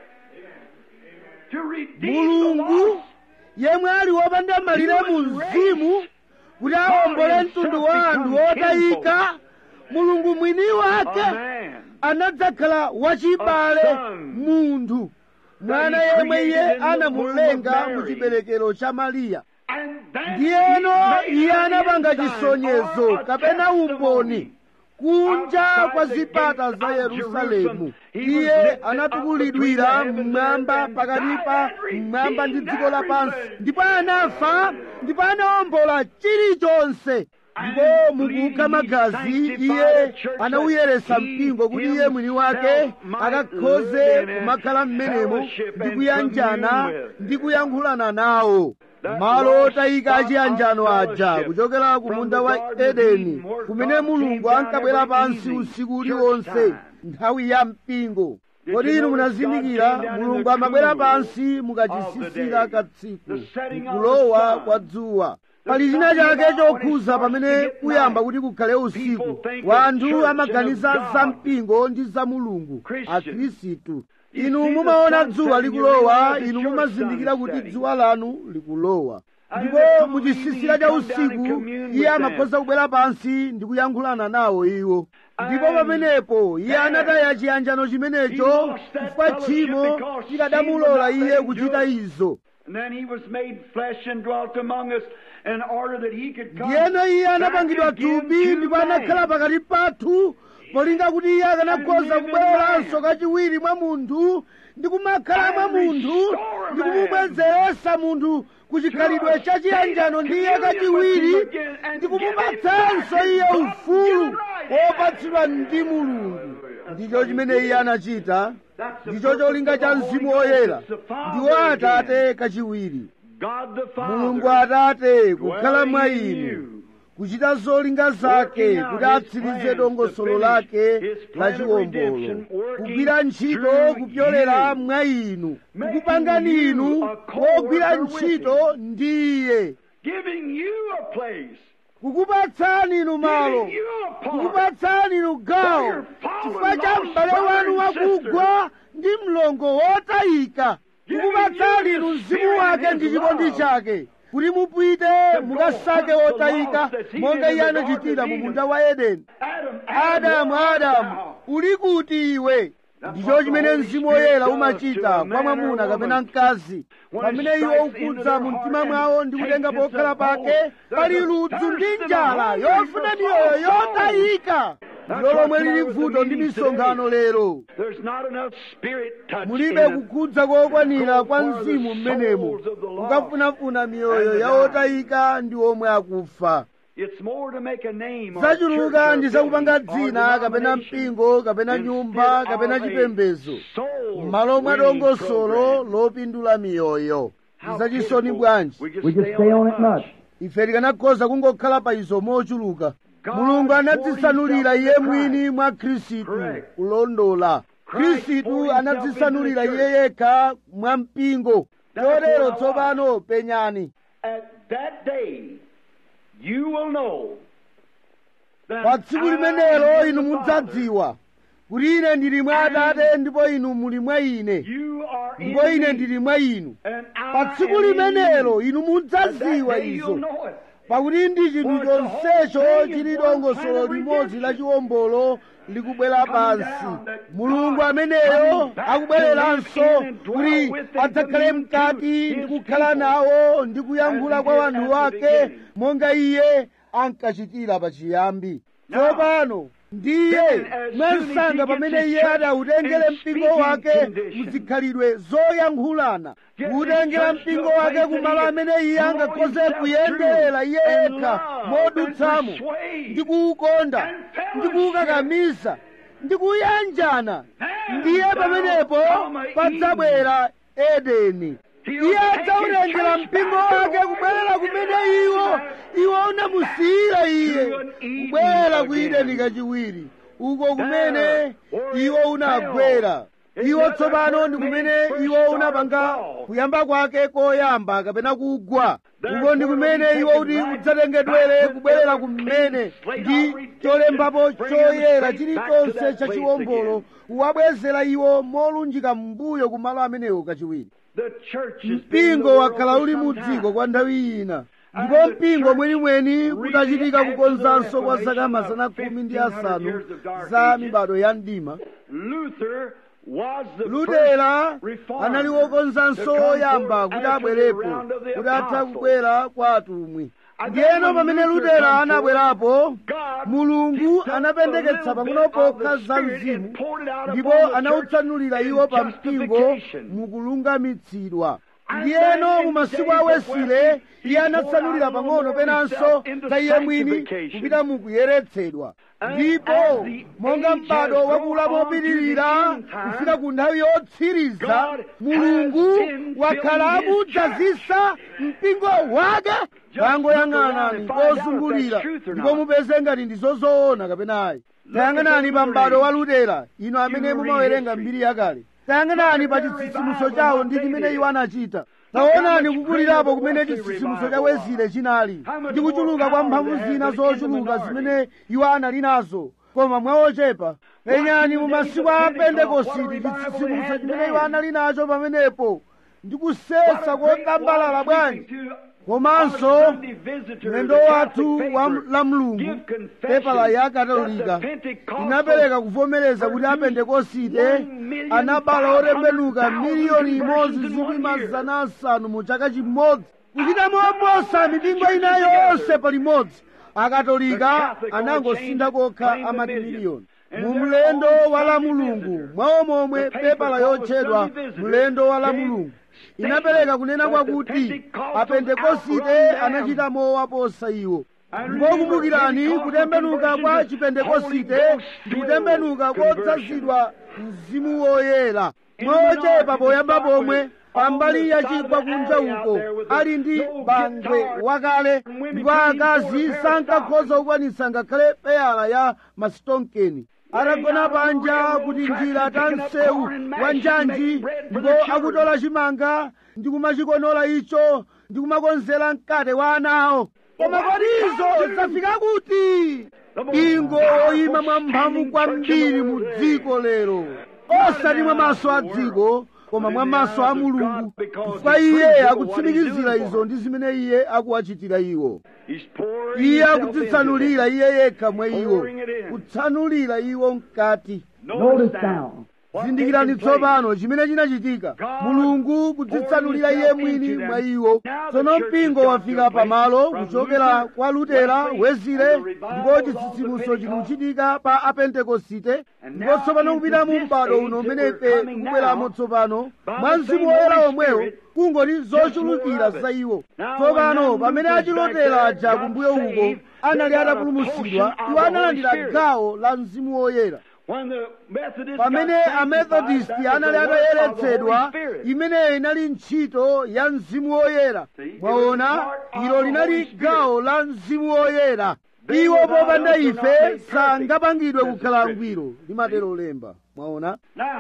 to redeem the mulungu lost. yemwe ali wopanda malire mu mzimu kuti awombole mtundu wa anthu otayika mulungu mwini wake A man. anadzakhala wachibale A son. munthu mwana yemwe iye anamulenga mu chiberekero cha mariya And then ndiyeno he made iye an anapanga ensign chisonyezo or a kapena testimony. umboni kunja Outside kwa the zipata gates za of yerusalemu Jerusalem, he was iye lifted up anatukulidwira between the mmwamba heavens and pakati pa earth and mmwamba ndi redeemed dziko lapansi everything. ndipo anafa ndipo anawombola chilichonse ndipo mukukha magazi iye anawuyeretsa mpingo kuti iye mwini wake akakhoze kumakhala m'menemo ndi kuyanjana ndi kuyankhulana nawo malo otayika achiyanjano aja kuchokera ku munda wa edeni kumene mulungu ankabwera pansi usiku uliwonse nthawi ya mpingo kodi inu munazindikira mulungu amabwera pansi mukachisisira katsiku mkulowa kwa dzuwa pali china chake chokhuza pamene kuyamba kuti kukhale usiku wanthu amaganiza za mpingo ndi za mulungu akhristu inu mumaona dzuwa likulowa inu mumazindikira kuti dzuwa lanu likulowa ndipo muchisisira cha usiku iye amakhoza kubwera pansi ndi kuyankhulana nawo iwo ndipo pamenepo iye anataya chiyanjano chimenecho chifukwa tchimo tikadamulola iye kuchita izo And then he was made flesh and dwelt among us in order that he could come ndiyeno iye back anapangidwa again thupi to ndipo man. anakhala pakati pathu polinga kuti iye akanakhoza kubwereranso kachiwiri mwa munthu ndi kumakhala mwa munthu ndi kumubwezeretsa munthu ku chikhalidwe cha chiyanjano ndi iye kachiwiri ndi kumupatsanso iye ufulu wopatsidwa ndi mulungu ndicho chimene iye anachita ndicho cholinga cha mzimu woyera ndiwo atate kachiwiri God the Father mulungu atate kukhala mwa inu kuchita zolinga zake kuti atsirize dongosolo lake la chiwombolo kugwira ntchito kupyolera mwa inu kukupangani inu wogwira ntchito ndi iye giving you a place kukupatsani inu malo giving you a part kukupatsani inu gawo chifukwa cha m'bale wanu wakugwa ndi mlongo wotayika kukupatsani inu mzimu wake ndi chikondi chake kuti mupite mukasake wotayika monga iye anachitira mu munda wa edeni Adam adamu adamu uli kuti iwe ndicho chimene mzimu woyera umachita kwa mwamuna kapena mkazi pamene iwo ukudza mu mtima mwawo ndi kutenga pokhala pake pali ludzu ndi njala yofuna miyoyo yotayika ndilo lomwe lili vuto ndi misonkhano lero There's not enough spirit touch mulibe in them. kukhudza kokwanira kwa mzimu mmenemo kukafunafuna miyoyo ya otayika ndi omwe akufa It's more to make a name or a zachuluka church or ndi a zakupanga building or dzina kapena denomination mpingo kapena instead nyumba of kapena a chipembedzo soul m'malo mwa winning dongosolo program. lopindula miyoyo How zachisoni pitiful. bwanji We just We just stay on it much. ife tikanakhoza kungokhala pa izo mochuluka God mulungu anadzisanulira poured iye himself in mwini mwa khristu Correct. kulondola Christ khristu poured anadzisanulira himself into iye the yekha mwa mpingo Therefore, chotero I tsopano penyani At that day, you will know that pa tsiku I limenelo am inu the mudzadziwa kuti ine ndili mwa atate ndipo inu muli mwa ine Father. You are in ndipo ine me, ndili mwa inu and I pa tsiku am in limenelo you. inu At that mudzadziwa day you'll izo know it. pakuti ndi chinthu For the whole chonsecho thing is chili one dongosolo plan of limodzi la redemption. chiwombolo likubwera Come pansi down, that mulungu God ameneyo coming back akubwereranso to live in and dwell kuti with and adzakhale commune to mkati his ndi kukhala people nawo ndi kuyankhula as he kwa did wanthu at the wake beginning. monga iye ankachitira pachiyambi Now, tsopano ndiye then as soon as mwansanga he pamene gets his iye church adawutengere in mpingo speaking wake condition, muzikhalidwe zoyankhulana Get kuwutengera his church mpingo to a wake place kumalo that he amene iye can angakhoze throw himself kuyendera iye through and yekha love modutsamo and persuade ndi kuwukonda and fellowship. ndi kuwukakamisa ndi kuyanjana Then ndiye shall pamenepo come padzabwera edeni He'll iye take adzawutengera his mpingo church back wake to kubwerera where kumene he iwo iwo unamusiyira iye To an Eden kubwerera ku again. ideni kachiwiri uko kumene There, where iwo it unagwera iwo tsopano ndi kumene iwo unapanga kuyamba kwake koyamba kapena kugwa uko ndi kumene iwo kuti udzatengedwere kubwerera kumene ndi cholembapo choyera chilichonse chachiwombolo kuwabwezera iwo molunjika m'mbuyo kumalo amenewo kachiwiri mpingo wakhala uli mu dziko kwa nthawi ina ndipo mpingo mwenimweni kutachitika kukonzanso kwa zaka mazana khumi ndi asanu za mibado ya mdima lutera anali wokonzanso woyamba kuti abwerepo kuti atha kubwera kwa atumwi ndiyeno pamene lutera anabwerapo mulungu anapendeketsa pang'ono pokha za mzimu ndipo anawutsanulira iwo pa mpingo mukulungamitsidwa ndiyeno mu masiku awesile iye anatsanulira pang'ono penanso za iye mwini kupita mukuyeretsedwa ndipo monga m'bado wakula mopitirira kufika ku nthawi yotsiriza mulungu wakhala akudzazisa mpingo wake tangoyang'anani pozungulira ndipo mupeze ngati ndi zozoona kapenayi tayang'anani pa m'bado wa lutera ino amene mumawerenga mbiri yakale tayang'anani pa chitsitsimutso chawo ndi chimene iwo anachita taonani kukulirapo kumene chitsitsimutso cha wezile chinali ndi kuchuluka kwa mphamvu zina zochuluka zimene iwo anali nazo koma mwaochepa penyani mu masiku a pentekositi chitsitsimutso chimene iwo anali nacho pamenepo ndi kusesa kotambalala bwanji komanso mlendo wathu la mulungu pepala ya katolika inapereka kuvomereza kuti apentekosite anabala otembenuka miliyoni imodzi zikwi mazana asanu mu chaka chimodzi kuchita moposa mipingo ina yonse palimodzi akatolika anangosintha kokha amati miliyoni mu mlendo wa la mulungu mwawo momwe pepala yotchedwa mlendo wa la mulungu inapereka kunena kwakuti apentekosite anachita mowa posa iwo ndipo kumbukirani kutembenuka kwa chipentekosite ndi kutembenuka kodzazidwa mzimu woyera mwochepa poyamba pomwe pambali ya chigwa kunja uko ali ndi bangwe wakale ndipo akazi sankakhoza kukwanitsa ngakhale peyala ya masitonkeni atagona panja kuti njira ta msewu wa njanji ndipo akutola chimanga ndi kumachikonola icho ndi kumakonzera mkate wa anawo koma kodi izo zafika kuti mpingo woyima mwamphamvu kwambiri mu dziko lero osati mwa maso a dziko koma mwa maso a mulungu chifukwa iye akutsimikizira izo ndi zimene iye akuwachitira iwo iye akudzitsanulira iye yekha mwa iwo kutsanulira iwo mkati zindikirani tsopano chimene chinachitika mulungu kudzitsanulira iye mwini mwa iwo tsono mpingo wafika pamalo kuchokera kwa lutera wezile ndipo chitsitsimutso chikuchitika pa apentekosite ndipo tsopano kupita mu m'bado uno umene ife tikubweramo tsopano mwa mzimu woyera omwewo kungoti zochulukira za iwo tsopano pamene achilotera aja kumbuyo uko anali atapulumutsidwa iwo analandira gawo la mzimu woyera pamene amethodisti anali atayeretsedwa imeneyo inali ntchito ya mzimu woyera mwaona ilo linali gawo la mzimu woyera iwo popanda ife sangapangidwe kukhala angwiro limatero lemba mwaona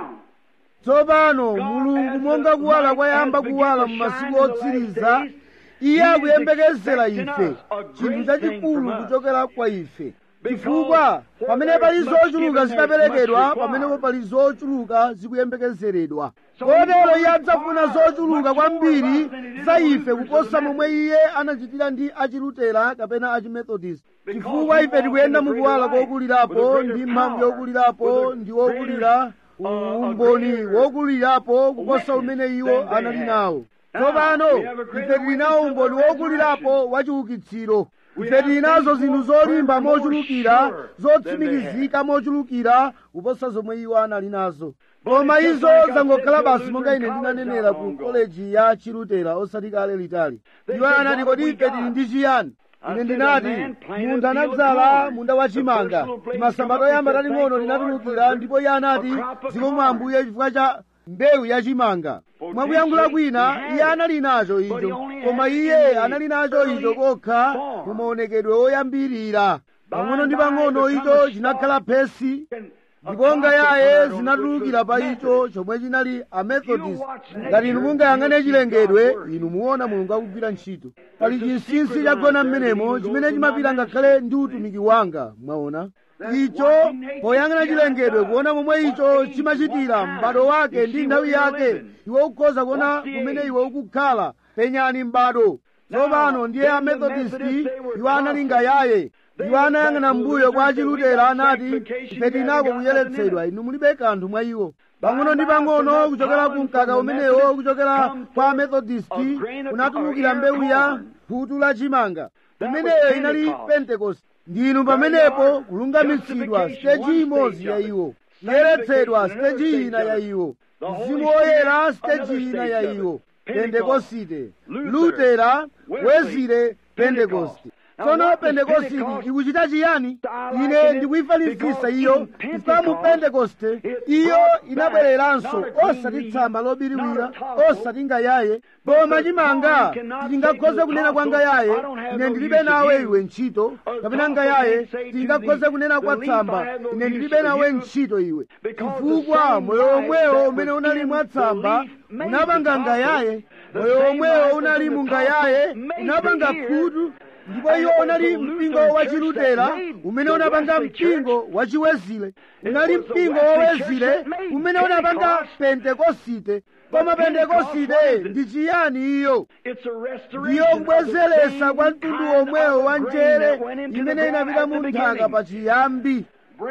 tsopano mulungu monga kuwala kwayamba kuwala mu masiku otsiriza iye akuyembekezera ife chinthu chachikulu kuchokera kwa ife chifukwa pamene pali zochuluka zitaperekedwa pamenepo pali zochuluka zikuyembekezeredwa kotero iye adzafuna zochuluka kwambiri za ife kuposa momwe iye anachitira ndi achilutera kapena achimethodist chifukwa ife tikuyenda mukuwala kokulirapo ndi mphamvu yokulirapo ndi wokulira umboni wokulirapo kuposa umene iwo anali nawo tsopano ife tili nawo umboni wokulirapo wachiukitsiro ife tili nazo zinthu zolimba mochulukira zotsimikizika mochulukira kuposa zomwe iwo anali nazo koma izo zangokhala basi monga ine ndinanenera ku koleji ya chilutera osati kale litali iwo anati kodi ife tili ndi chiyani ine ndinati munthu anadzala munda wachimanga timasambato yamba tating'ono linatulukira ndipo iye anati zikomo ambuye chifukwa cha mbewu yachimanga mwakuyankhula kwina iye anali nacho icho koma iye anali nacho icho kokha mu maonekedwe oyambirira pang'ono ndi pang'ono icho chinakhala phesi ndipo ngayaye zinatulukira pa icho chomwe chinali amethodist ngati inu mungayang'ane chilengedwe inu muona mulungu akugwira ntchito pali chinsinsi chagona m'menemo chimene chimapita ngakhale ndi utumiki wanga mwaona icho poyang'ana chilengedwe kuona momwe icho chimachitira m'bado wake ndi nthawi yake iwe ukhoza kuona kumene iwe ukukhala penyani m'bado tsopano ndiye amethodisti iwo anali ngayaye iwo anayang'ana mbuyo kwa achilutera anati ife tinako kuyeretsedwa inu mulibe kanthu mwa iwo pang'ono ndi pang'ono kuchokera ku mkaka umenewo kuchokera kwa amethodisti kunatulukira mbewu ya phutu la chimanga imeneyo inali pentekoste ndinu pamenepo kulungamitsidwa siteji imodzi ya iwo kuyeretsedwa siteji ina ya iwo mzimu woyera siteji ina ya iwo pentekosite lutera wezire pentekoste tsono pentekositi ikuchita chiyani ine ndikuyifanizisa iyo chifukwa mu pentekoste iyo inabwereranso osati tsamba lobiriwira osati ngayaye koma chimanga tingakhoze kunena kwa ngayaye ine ndilibe nawe iwe ntchito kapena ngayaye tingakhoze kunena kwa tsamba ine ndilibe nawe ntchito iwe chifukwa moyo womwewo umene unali mwa tsamba unapanga ngayaye moyo womwewo unali mu ngayaye unapanga khutu ndipo iwo unali mpingo wa chilutera umene unapanga mpingo wa chiwezile unali mpingo wowezile umene unapanga pentekosite koma pentekosite ndi chiyani iyo ndiyo kubwezeretsa kwa mtundu womwewo wa njere imene inapita mu nthaka pa chiyambi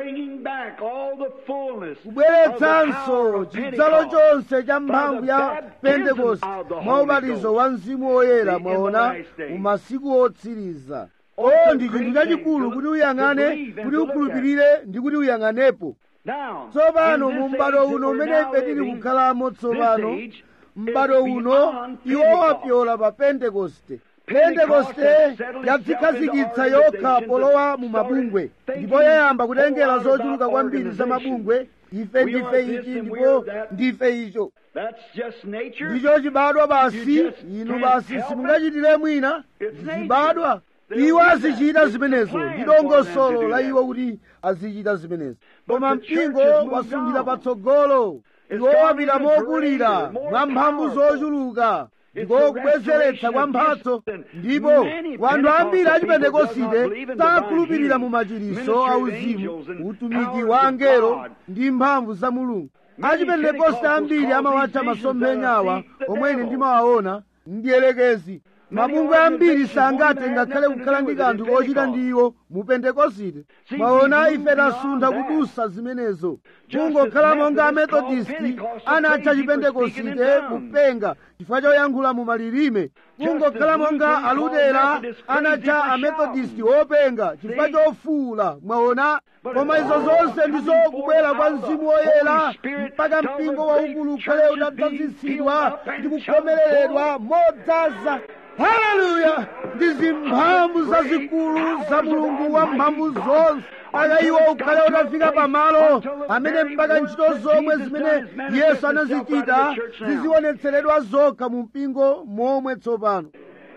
kubweretsanso chidzalo chonse cha mphamvu ya pentekoste mwa ubatizo wa mzimu woyera mwaona mu masiku otsiriza o ndi chinthu chachikulu kuti uyang'ane kuti ukhulupirire ndi kuti uyang'anepo tsopano mu m'bado uno umene ife tili kukhalamo tsopano m'bado uno iwo wapyola pa pentekoste pentekoste yadzikhazikitsa yokha polowa mu mabungwe ndipo yayamba kutengera zochuluka kwambiri za mabungwe ife ndife ichi ndipo ndife icho ndicho chibadwa basi inu basi simungachitire mwina zibadwa iwo azichita zimenezo ndi dongosolo la iwo kuti azichita zimenezo koma mpingo wasunthira patsogolo iwo wapita mokulira mwa mphamvu zochuluka ndiko kubwezeretsa kwa mphatso ndipo wanthu ambiri achipentekosite sakhulupirira mu machiriso auzimu utumiki wa angelo ndi mphamvu za mulungu achipentekoste ambiri amawatcha masomphenyawa omwe ine ndimawaona ndiyelekezi mabungwe ambiri sangathe ngakhale kukhala ndi kanthu kochita ndi iwo mu pentekosite mwaona ife tasuntha kudusa zimenezo kungokhala monga amethodisti anatcha chipentekosite kupenga chifukwa choyankhula mu malilime kungokhala monga alutera anatcha amethodisti openga chifukwa chofuula mwaona koma izo zonse ndizo kubwera kwa mzimu woyera mpaka mpingo waukulu ukhale utadzazitsidwa ndi kukhomereredwa modzaza haleluya ndi zimphamvu zazikulu za mulungu wa mphamvu zonse mpaka iwo ukhale utafika pamalo amene mpaka ntchito zomwe zimene yesu anazichita zizionetseredwa zokha mu mpingo momwe tsopano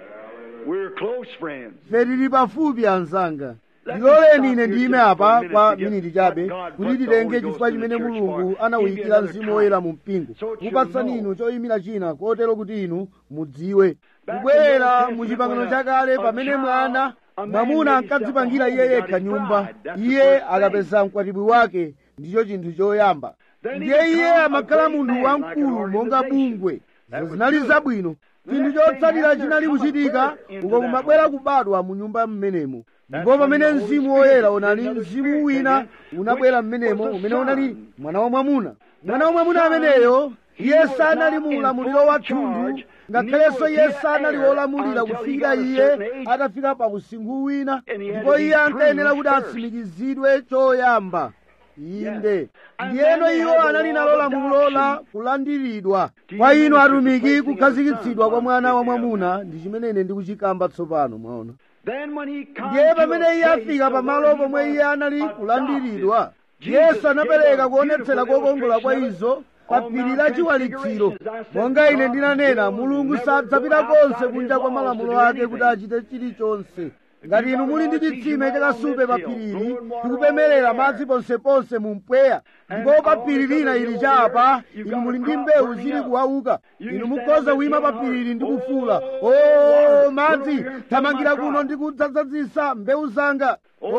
ife tili pafupi anzanga ndiloleni ine ndiyime apa kwa miniti chabe kuti titenge chifukwa chimene mulungu anawuyikira mzimu woyera mu mpingo kupatsani inu choyimira china kotero kuti inu mudziwe kubwera mu chipangano chakale pamene mwana mwamuna ankadzipangira iye yekha nyumba iye akapeza mkwatibwi wake ndicho chinthu choyamba ndiye iye amakhala munthu wamkulu monga bungwe izo zinali zabwino chinthu chotsatira chinali kuchitika uko kumabwera kubadwa mu nyumba mmenemo ndipo pamene mzimu woyera unali mzimu wina unabwera mmenemo umene unali mwana wa mwamuna mwana wa mwamuna ameneyo iye sanali mu ulamuliro wa thunthu ngakhalenso iye sanali wolamulira kufikira iye atafika pa usinkhu wina ndipo iye ankayenera kuti atsimikizidwe choyamba inde ndiyeno iwo anali nalo lamulo la kulandiridwa kwa inu atumiki kukhazikitsidwa kwa mwana wa mwamuna ndi chimene ine ndikuchikamba tsopano mwaona ndiye pamene iye afika pamalo pomwe iye anali kulandiridwa yesu anapereka kuonetsera kokongola kwa izo pa phiri la chiwalitsiro monga ine ndinanena mulungu sadzapita konse kunja kwa malamulo ake kuti achite chilichonse ngati inu muli ndi chitsime chakasupe pa phirili ndikupemerera madzi ponseponse mu mpweya ndipo pa phiri lina ili chapa inu muli ndi mbewu zili kuwauka inu mukhoza kuyima pa phirili ndi kufuula o madzi thamangira kuno ndi kudzadzazisa mbewu zanga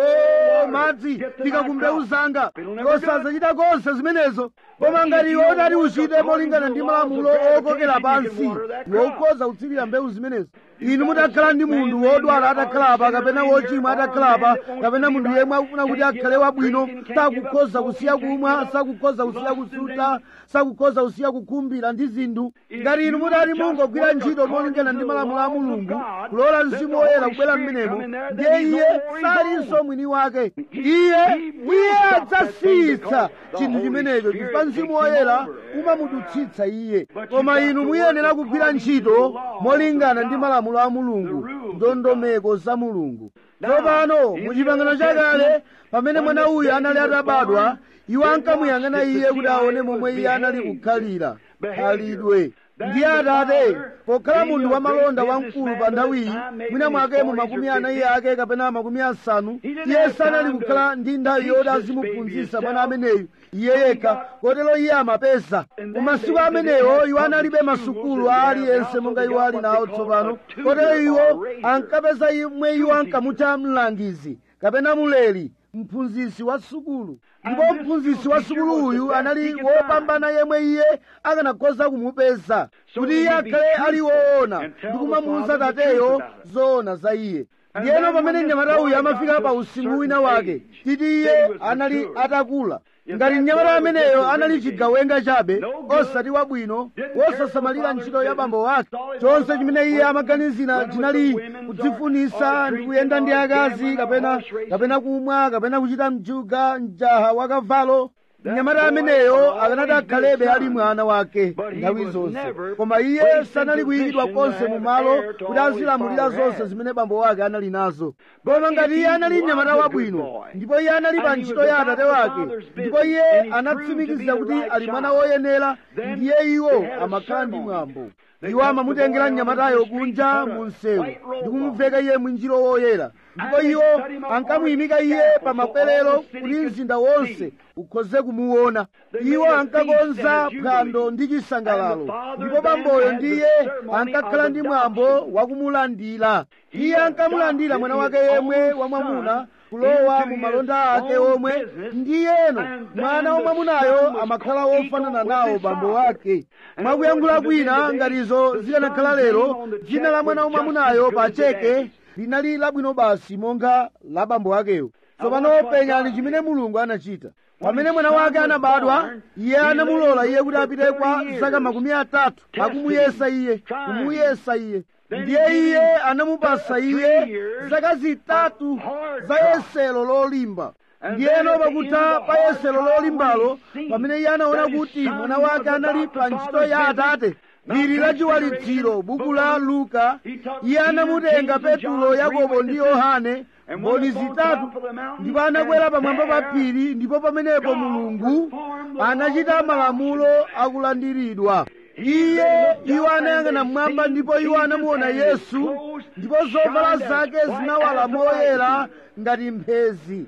o madzi fika ku mbewu zanga osadzachita konse zimenezo koma ngati iwe utati uchite molingana ndi malamulo okokera pansi iwe ukhoza kutsirira mbewu zimenezo inu mutakhala ndi munthu wodwala atakhalapa kapena wochimwa atakhalapa kapena munthu yemwe akufuna kuti akhale wabwino sakukhoza kusiya kumwa sakukhoza kusiya kusuta sakukhoza kusiya kukhumbira ndi zinthu ngati inu mutati mungogwira ntchito molingana ndi malamulo a mulungu kulola mzimu woyera kubwera mmenemo ndiye iye salinso mwini wake iye iye adzasiyitsa chinthu chimenecho chifukwa mzimu woyera umamudutsitsa iye koma inu muyenera kugwira ntchito molingana ndi malamulo a mulungu ndondomeko za mulungu tsopano muchipangano chakale pamene mwana uyu anali atabadwa iwo ankamuyang'ana iye kuti aone momwe iye anali kukhalira khalidwe ndiye atate pokhala munthu wamalonda wamkulu pa nthawiyi mwina mwake mu makumi anayi ake kapena makumi asanu iye sanali kukhala ndi nthawi yoti azimuphunzitsa mwana ameneyu iye yekha kotero iye amapeza mu masiku amenewo iwo analibe masukulu a aliyense monga iwo ali nawo tsopano kotero iwo ankapeza yemwe iwo ankamutcha mlangizi kapena muleri mphunzitsi wa sukulu ndipo mphunzitsi wa sukulu uyu anali wopambana yemwe iye akanakhoza kumupeza kuti iye akhale ali woona ndi kumamuwuza tateyo zoona za iye ndiyeno pamene mnyamata uyu amafika pa usimu wina wake titi iye anali atakula ngati mnyamata ameneyo anali chigawenga chabe osati wabwino wosasamalira ntchito ya bambo wake chonse chimene iye amaganizira chinali kudzifunisa ndi kuyenda ndi akazi kapena kapena kumwa kapena kuchita mjuga mjaha wa kavalo mnyamata ameneyo akanati akhalebe ali mwana wake nthawi zonse koma iye sanali kuyikidwa konse mu malo kuti azilamulira zonse zimene bambo wake anali nazo koma ngati iye anali mnyamata wabwino ndipo iye anali pa ntchito ya atate wake ndipo iye anatsimikiza kuti ali mwana woyenera ndiye iwo amakhala ndi mwambo iwo amamutengera mnyamatayo kunja mu msewu ndi kumuveka iye mwinjiro woyera ndipo iwo ankamuyimika iye pa makwerero kuti mzinda wonse ukhoze kumuona iwo ankakonza phwando ndi chisangalalo ndipo bamboyo ndiye ankakhala ndi mwambo wakumulandira iye ankamulandira mwana wake yemwe wamwamuna kulowa mu malonda ake omwe ndiyeno mwana wamwamunayo amakhala wofanana nawo bambo wake mwakuyankhula kwina ngatizo zikanakhala lero dzina la mwana wamwamunayo pa cheke linali labwino basi monga la bambo akeyo tsopano penyani chimene mulungu anachita pamene mwana wake anabadwa iye anamulola iye kuti apite kwa zaka makumi atatu akumuyesa iye kumuyesa iye ndiye iye anamupasa iye zaka zitatu za yesero lolimba ndiyeno pakutha pa yesero lolimbalo pamene iye anaona kuti mwana wake anali pa ntchito ya atate lili la chiwalitsiro buku la luka iye anamutenga petulo yakobo ndi yohane mboni zitatu ndipo anakwera pamwamba pa phiri ndipo pamenepo mulungu anachita malamulo akulandiridwa iye iwo anayang'ana mmwamba ndipo iwo anamuona yesu ndipo zovala zake zinawala moyera ngati mphezi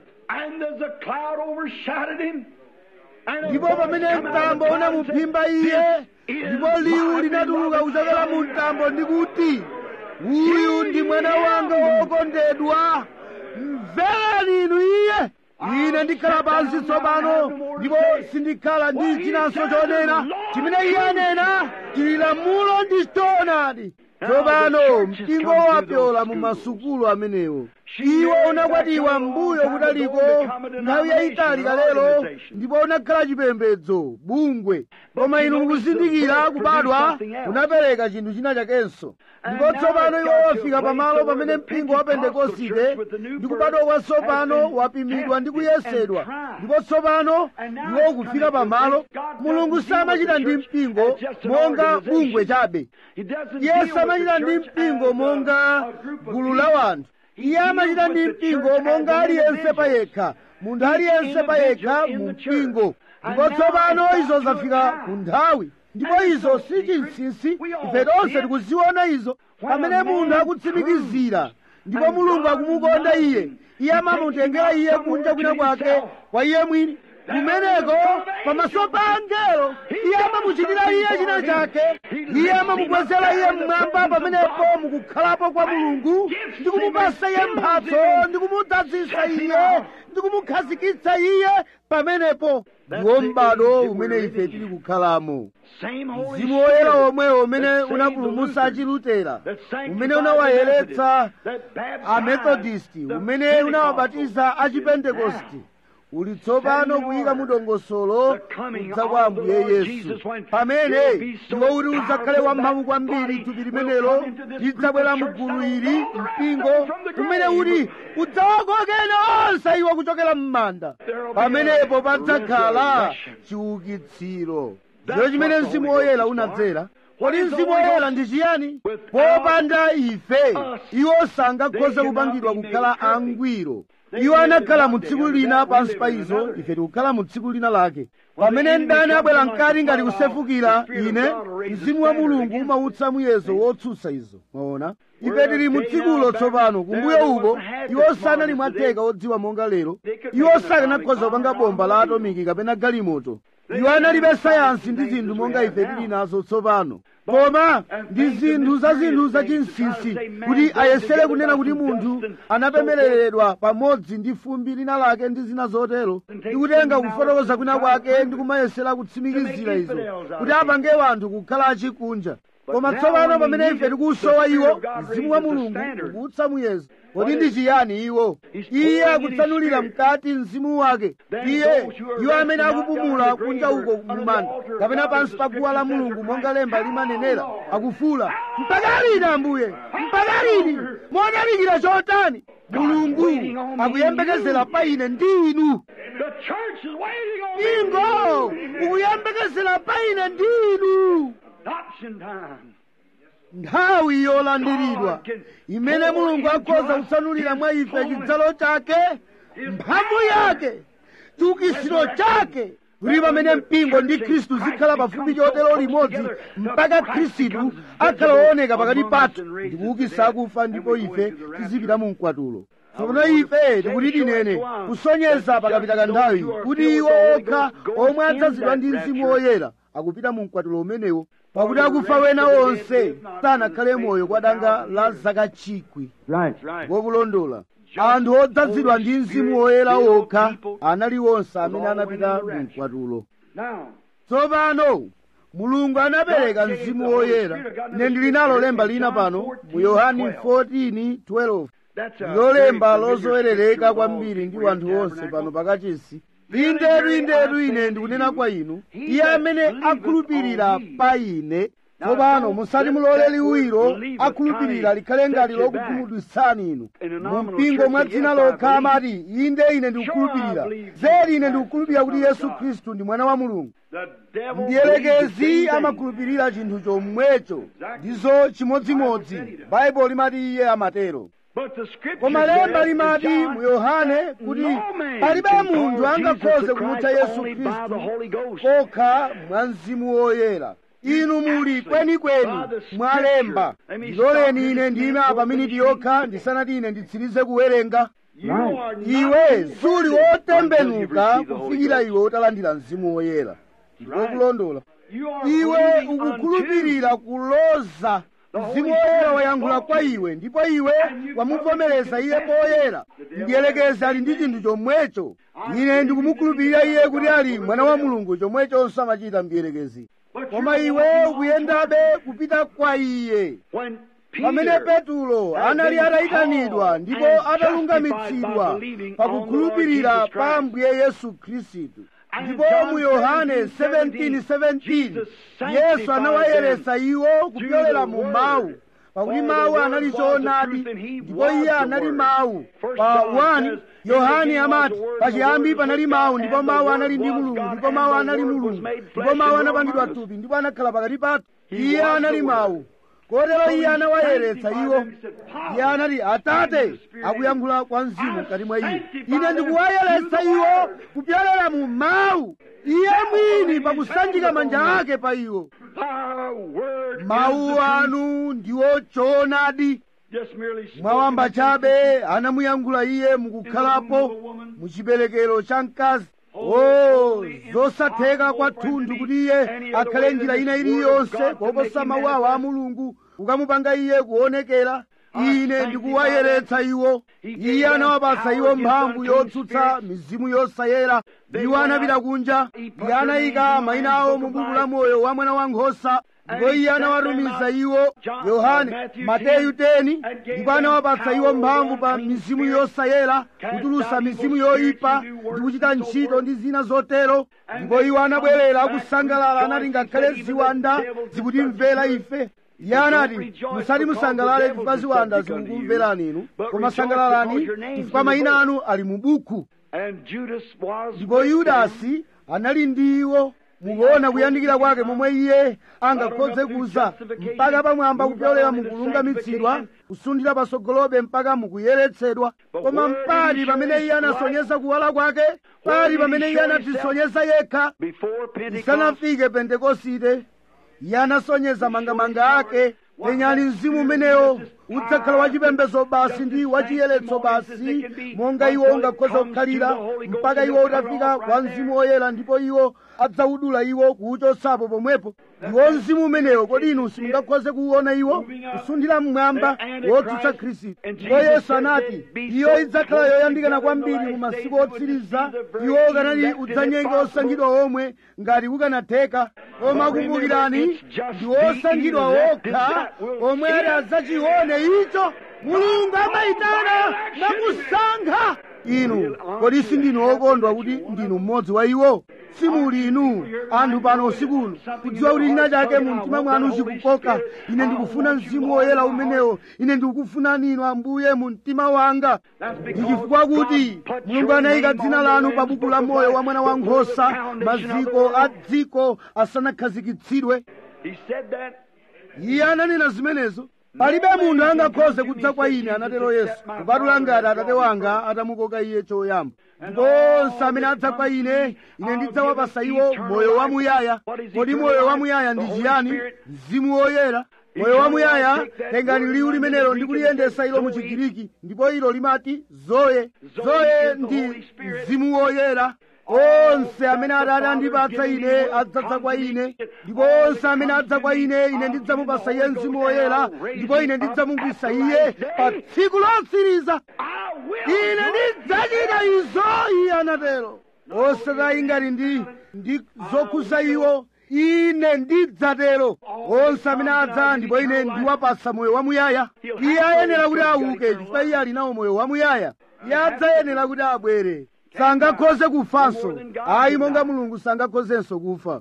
ndipo pamene mtambo unamuphimba iye ndipo liwu linatuluka kuchokera mu mtambo ndikuti uyu ndi mwana wanga wokondedwa mverani inu iye ine ndikhala pansi tsopano ndipo sindikhala ndi chinanso chonena chimene iye anena chili lamulo ndi choonadi tsopano mpingo wapyola mu masukulu amenewo iwo unakwatiwa mbuyo kutaliko nthawi yayitali kalelo ndipo unakhala chipembedzo bungwe koma inu mukuzindikira kubadwa unapereka chinthu china chakenso ndipo tsopano iwo wafika pamalo pamene mpingo wa pentekosite ndi kubadwa kwatsopano wapimidwa ndi kuyesedwa ndipo tsopano iwo ukufika pamalo mulungu samachita ndi mpingo monga bungwe chabe iye samachita ndi mpingo monga gulu la wanthu iye amachita ndi mpingo monga aliyense payekha munthu aliyense payekha mu mpingo ndipo tsopano izo zafika ku nthawi ndipo izo si chinsinsi ife tonse tikuziona izo pamene munthu akutsimikizira ndipo mulungu akumukonda iye iye amamutengera iye kunja kwina kwake kwa iye mwini kumeneko pamaso pa angelo iye amamuchitira iye china chake iye amamukwezera iye mmwamba pamenepo mukukhalapo kwa mulungu ndi kumupasa iye mphatso ndi kumudzazisa iye ndi kumukhazikitsa iye pamenepo ndiwo m'bado umene ife tili kukhalamo mzimu woyera omwewo umene unapulumutsa achilutera umene unawayeretsa amethodisti umene unawabatiza achipentekosti uli tsopano kuyika mudongosolo kudza kwa ambuye yesu pamene iwo uli udzakhale wamphamvu kwambiri thupi limenelo lidzabwera mgulu ili mpingo umene uli udzawakokena onse iwo kuchokera m'manda pamenepo padzakhala chiukitsiro ndiyo chimene mzimu woyera unadzera kodi mzimu woyera ndi chiyani popanda ife iwo sangakhoze kupangidwa kukhala angwiro iwo anakhala mu tsiku lina pansi pa izo ife tikukhala mu tsiku lina lake pamene mdani abwera mkati ngati kusefukira ine mzimu wa mulungu umautsa muyezo wotsutsa izo mwaona ife tili mu tsikulo tsopano kumbuyo uko iwo sanali mwatheka odziwa monga lero iwo sakanakhoza kupanga bomba la atomiki kapena galimoto iwo analibe sayansi ndi zinthu monga ife tili nazo tsopano koma ndi zinthu za zinthu zachinsinsi kuti ayesere kunena kuti munthu anapemereredwa pamodzi ndi fumbi lina lake ndi zina zotero ndi kutenga kufotokoza kwina kwake ndi kumayesera kutsimikizira izo kuti apange wanthu kukhala achikunja koma tsopano pamene ife tikusowa iwo mzimu wa mulungu ukutsa muyezo kodi ndi chiyani iwo iye akutsanulira mkati mzimu wake iye iwo amene akupumula kunja uko mumanda kapena pansi pa guwa la mulungu monga lemba limanenera akufula mpaka lini ambuye mpaka lini modalikira chotani mulungu akuyembekezera pa ine ndi inu ingo ukuyembekezera pa ine ndi inu nthawi yolandiridwa imene mulungu akhoza kutsanulira mwa ife chidzalo chake mphamvu yake chiukitsiro chake kuti pamene mpingo ndi khristu zikhala pafupi chotero limodzi mpaka khristu akhala wooneka pakati pathu ndi kuukitsa akufa ndipo ife tizipita mu mkwatulo tsopano ife tikuti tinene kusonyeza pakapita kanthawi kuti iwo okha omwe adzazidwa ndi mzimu woyera akupita mu mkwatulo umenewo pakuti akufa wena onse sanakhale moyo kwa danga la zaka chikwi wokulondola anthu odzazidwa ndi mzimu woyera okha anali onse amene anapita mu mkwatulo tsopano mulungu anapereka mzimu woyera ine ndili nalo lemba lina pano mu yohani 14:12 ndilo lemba lozowerereka kwambiri ndi wanthu onse pano pakachisi indetu indetu ine ndikunena kwa inu iye amene akhulupirira pa ine tsopano musati mulole liwiro akhulupirira likhale ngati lokukhumudwitsani inu mu mpingo mwa dzina lokha amati inde ine ndikukhulupirira zedi ine ndikukhulupirira kuti yesu khristu ndi mwana wa mulungu ndiyelekezi amakhulupirira chinthu chomwecho ndizo chimodzimodzi baibulo limati iye amatero koma lemba limati mu yohane kuti palibe munthu angakhoze kumutcha yesu khristu kokha mwa mzimu woyera inu muli kwenikweni mwalemba ndiloleni ine ndime apa miniti yokha ndisanati ine nditsirize kuwerenga iwe suli wotembenuka kufikira iwe utalandira mzimu woyera ndikokulondola iwe ukukhulupirira kuloza mzimu woyera wayankhula kwa iwe ndipo iwe wamuvomereza iye poyera ndiyelekeza ali ndi chinthu chomwecho ine ndikumukhulupirira iye kuti ali mwana wa mulungu chomwechonso amachita mdiyelekezi koma iwe ukuyendabe kupita kwa iye pamene petulo anali atayitanidwa ndipo atalungamitsidwa pakukhulupirira pa ambuye yesu khristu ndipo mu yohane 17:17 yesu anawayeretsa iwo kupyolera mu mawu pakuti mawu anali choonadi ndipo iye anali mawu pa 1 yohane amati pachiyambi panali mawu ndipo mawu anali ndi mulungu ndipo mawu anali mulungu ndipo mawu anapangidwa thupi ndipo anakhala pakati pathu iye anali mawu kotero iye anawayeretsa iwo iye anati atate akuyankhula kwa mzimu mkati mwa iye ine ndikuwayeretsa iwo kupyolera mu mawu iye mwini pakusanjika manja ake pa iwo mawu anu ndiwo choonadi just merely spoken mwawamba into chabe anamuyankhula iye mukukhalapo mu chiberekero cha mkazi o zosatheka kwathunthu kuti iye akhale njira ina iliyonse koposa mawu awo a mulungu kukamupanga iye kuonekera ine ndikuwayeretsa iwo iye anawapasa iwo mphamvu yotsutsa mizimu yosayera iwo anapita kunja iye anayika mayina awo mu buku la moyo wa mwana wankhosa ndipo iye anawatumiza iwo yohane mateyu 10 ndipo anawapatsa iwo mphamvu pa mizimu yosayera kutulusa mizimu yoyipa ndi kuchita ntchito ndi zina zotero ndipo iwo anabwerera akusangalala anati ngakhale ziwanda zikutimvera ife iye anati musati musangalale chifukwa ziwanda zikukumverani inu koma sangalalani chifukwa mayina anu ali mu buku And Judas was ndipo with them. yudasi anali ndi iwo mukuona kuyandikira kwake momwe iye angakhoze kuza mpaka pamwamba kupyolera mukulungamitsidwa kusundira pasogolobe mpaka mukuyeretsedwa koma mpali pamene iye anasonyeza kuwala kwake pali pamene iye anatisonyeza yekha Before Pentecost, isanafike pentekosite iye anasonyeza mangamanga ake penyani mzimu umenewo udzakhala wachipembedzo basi ndi wachiyeretso basi monga iwo ungakhoza kukhalira mpaka iwo utafika kwa mzimu woyera ndipo iwo adzawudula iwo kuwuchotsapo pomwepo ndiwo mzimu umenewo kodi inu simungakhoze kuwuona iwo kusundira mmwamba wotsutsa khristu ndipo yesu anati iyo idzakhala yoyandikana kwambiri mu masiku otsiriza iwo ukanati udzanyenga osankhidwa omwe ngati ukanatheka koma kumbukirani ndi osankhidwa okha omwe ati adzachione icho mulungu amayitana nakusankha inu kodi sindinu okondwa kuti ndinu mmodzi wa iwo simuli inu anthu pano usiku uno kudziwa kuti china chake mu mtima mwanu chikukoka ine ndikufuna mzimu woyera umenewo ine ndikukufunani inu ambuye mu mtima wanga ndi chifukwa kuti mulungu anayika dzina lanu pa buku la moyo wa mwana wa nkhosa maziko a dziko asanakhazikitsidwe he said that iye ananena zimenezo palibe munthu angakhoze kudza kwa ine anatero yesu kupatula ngati atate wanga atamukoka iye choyamba ndipo onse amene adza kwa ine ine ndidzawapasa iwo moyo wamuyaya kodi moyo wamuyaya ndi chiyani mzimu woyera moyo wamuyaya tengani liwu limenelo ndi kuliyendesa ilo mu chigiriki ndipo ilo limati zoye zoye ndi mzimu woyera onse amene atate andipatsa ine adzadza kwa ine ndipo onse amene adza kwa ine ine ndidzamupasa iye mzimu woyera ndipo ine ndidzamukisa iye pa tsiku lotsiriza I will ine ndidzachita izo iye anatero osati ngati ndi ndi zokhuza iwo ine ndidzatero onse amene adza ndipo ine ndiwapasa moyo wamuyaya iye ayenera kuti auke chifukwa iye ali nawo moyo wamuyaya iye adzayenera kuti abwere sangakhoze kufanso ayi monga mulungu sangakhozenso kufa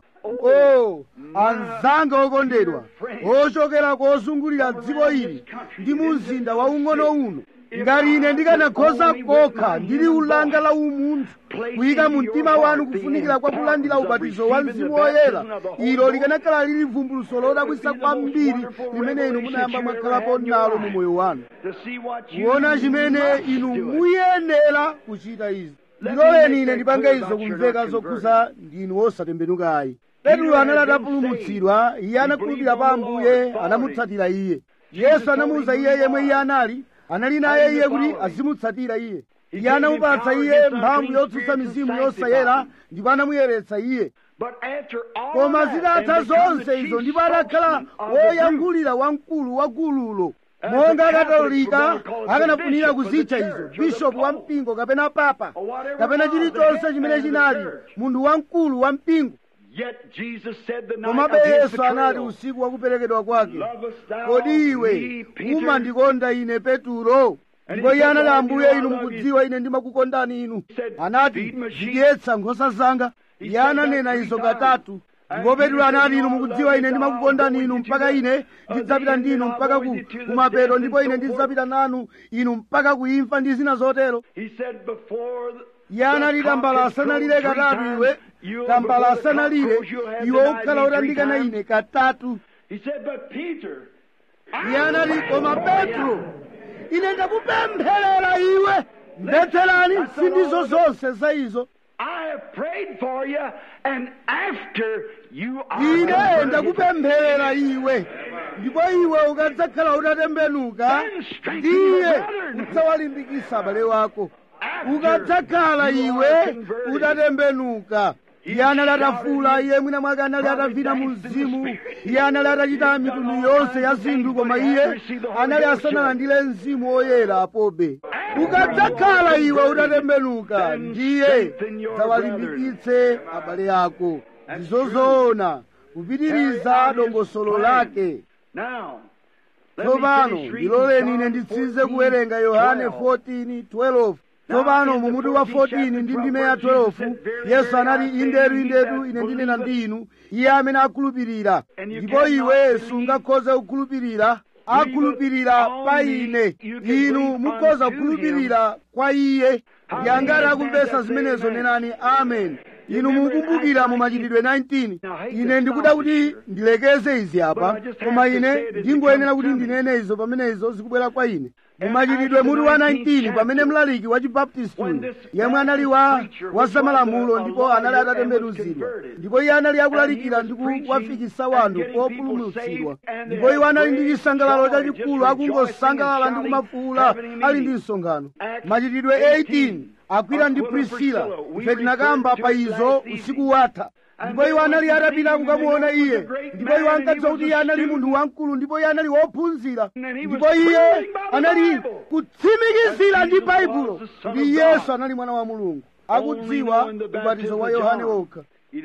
o anzanga okondedwa ochokera kozungulira dziko ili ndi mu mzinda waung'ono uno ngati ine ndikanakhoza kokha ndili ulanga la umunthu kuyika mu mtima wanu kufunikira kwa kulandira ubatizo wa mzimu woyera ilo likanakhala lili vumbuluso lodabwisa kwambiri limene inu munayamba mwakhalapo nalo mu moyo wanu to see what you kuona chimene must inu do it. muyenera kuchita izi ndiloleni ine ndipange izo kumveka zokhuza ndinu osatembenukayi petro anali atapulumutsidwa iye anakhulupirira pa ambuye anamutsatira iye yesu anamuwuza iye yemwe iye anali anali naye iye kuti azimutsatira iye iye anamupatsa iye mphamvu yotsutsa mizimu yosayera ndipo anamuyeretsa iye But after all koma that, zitatha and become the zonse chief izo ndipo adakhala spokesman of the group. woyankhulira wamkulu wa gululo monga akatolika akanafunira kuzitcha izo bishopu wa mpingo kapena papa kapena chilichonse chimene chinali munthu wamkulu wa mpingo Yet Jesus said the night komabe of his yesu anati betrayal, usiku wakuperekedwa kwake Lovest thou kodi iwe me, Peter? umandikonda ine peturo ndipo iye anati ambuye inu mukudziwa ine ndimakukondani inu anati zidyetsa nkhosa zanga iye ananena izo katatu ndipo petro anati inu mukudziwa ine ndimakukondani inu mpaka ine ndidzapita ndi inu mpaka ku kumapeto ndipo ine ndidzapita nanu inu mpaka kuimfa ndi zina zotero He said before the iye anati tambala asanalire katatu iwe tambala asanalire iwe ukhala utandikana ine katatu He said, but Peter, iye anati koma petro ine ndakupempherera iwe mbetserani sindizo zonse za izo I have prayed for you, and after you are ine converted, ndakupempherera iwe ndipo iwe ukadzakhala utatembenuka ndiye udzawalimbikisa abale wako ukadzakhala iwe utatembenuka iye anali atafula iye mwina mwake anali atavina mu mzimu iye anali atachita mitundu yonse ya zinthu koma iye anali asanalandire mzimu woyera apobe ukadzakhala iwe utatembenuka ndiye dzawalimbikitse abale ako ndizozoona kupitiriza dongosolo lake tsopano ndiloleni ine nditsize kuwerenga yohane 14:12 tsopano mumutu wa 14 ndi ndime ya 12 yesu anati indetu indetu ine ndinena ndi inu iye amene akhulupirira ndipo iwe sungakhoze kukhulupirira akhulupirira pa ine inu mukhoza kukhulupirira kwa iye yangati akumvesa zimenezo nenani amen inu mukumbukira mu machitidwe 19 ine ndikuda kuti ndilekeze izi apa koma ine ndingoyenera kuti ndinene izo pamene izo zikubwera kwa ine mu machitidwe mutu wa 19 pamene mlaliki wa chibaptisti uyu yemwe anali wa wazamalamulo ndipo anali atatembenuzidwa ndipo iye anali akulalikira ndi kuwafikisa wanthu populumutsidwa ndipo iwo anali ndi chisangalalo chachikulu akungosangalala ndi kumafuula ali ndi msonkhano machitidwe 18 akwila ndi prisila ife tinakamba pa izo usiku watha ndipo iwo anali atapita kukamuona iye ndipo iwo ankadziwa kuti iye anali munthu wamkulu ndipo iye anali wophunzira ndipo iye anali kutsimikizira ndi baibulo kuti yesu anali mwana wa mulungu akudziwa ubatizo wa yohane wokha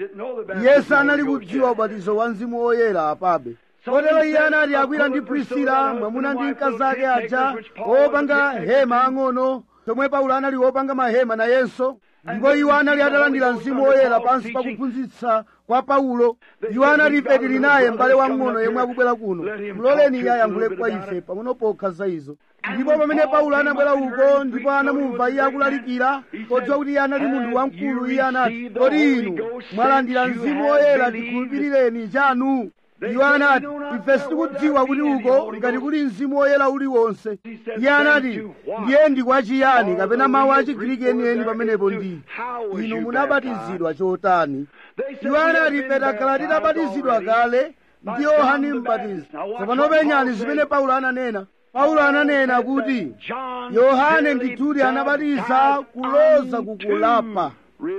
yesu anali kudziwa ubatizo wa mzimu woyera apabe kotero iye anati akwira ndi prisila mwamuna ndi mkazi ake aja opanga hema ang'ono tomwe paulo anali wopanga mahema nayenso ndipo iwo anali atalandira mzimu woyera pansi pa kuphunzitsa kwa paulo iwo anati ife tili naye m'bale wamng'ono yemwe akubwera kuno muloleni iye ayankhule kwa ife pang'ono pokha za izo ndipo pamene paulo anabwera uko ndipo anamumva iye akulalikira podziwa kuti iye anali munthu wamkulu iye anati kodi inu mwalandira mzimu woyera tikhulupirireni chanu iwo anati ife sitikudziwa kuti uko ngati kuli mzimu woyera uliwonse iye anati ndiye ndi kwa chiyani kapena mawu a chigiriki enieni pamenepo ndi inu munabatizidwa chotani iwo anati ife takhala titabatizidwa kale ndi yohane mbatizi tsopano penyani zimene paulo ananena paulo ananena kuti yohane ndithudi anabatiza kuloza kukulapa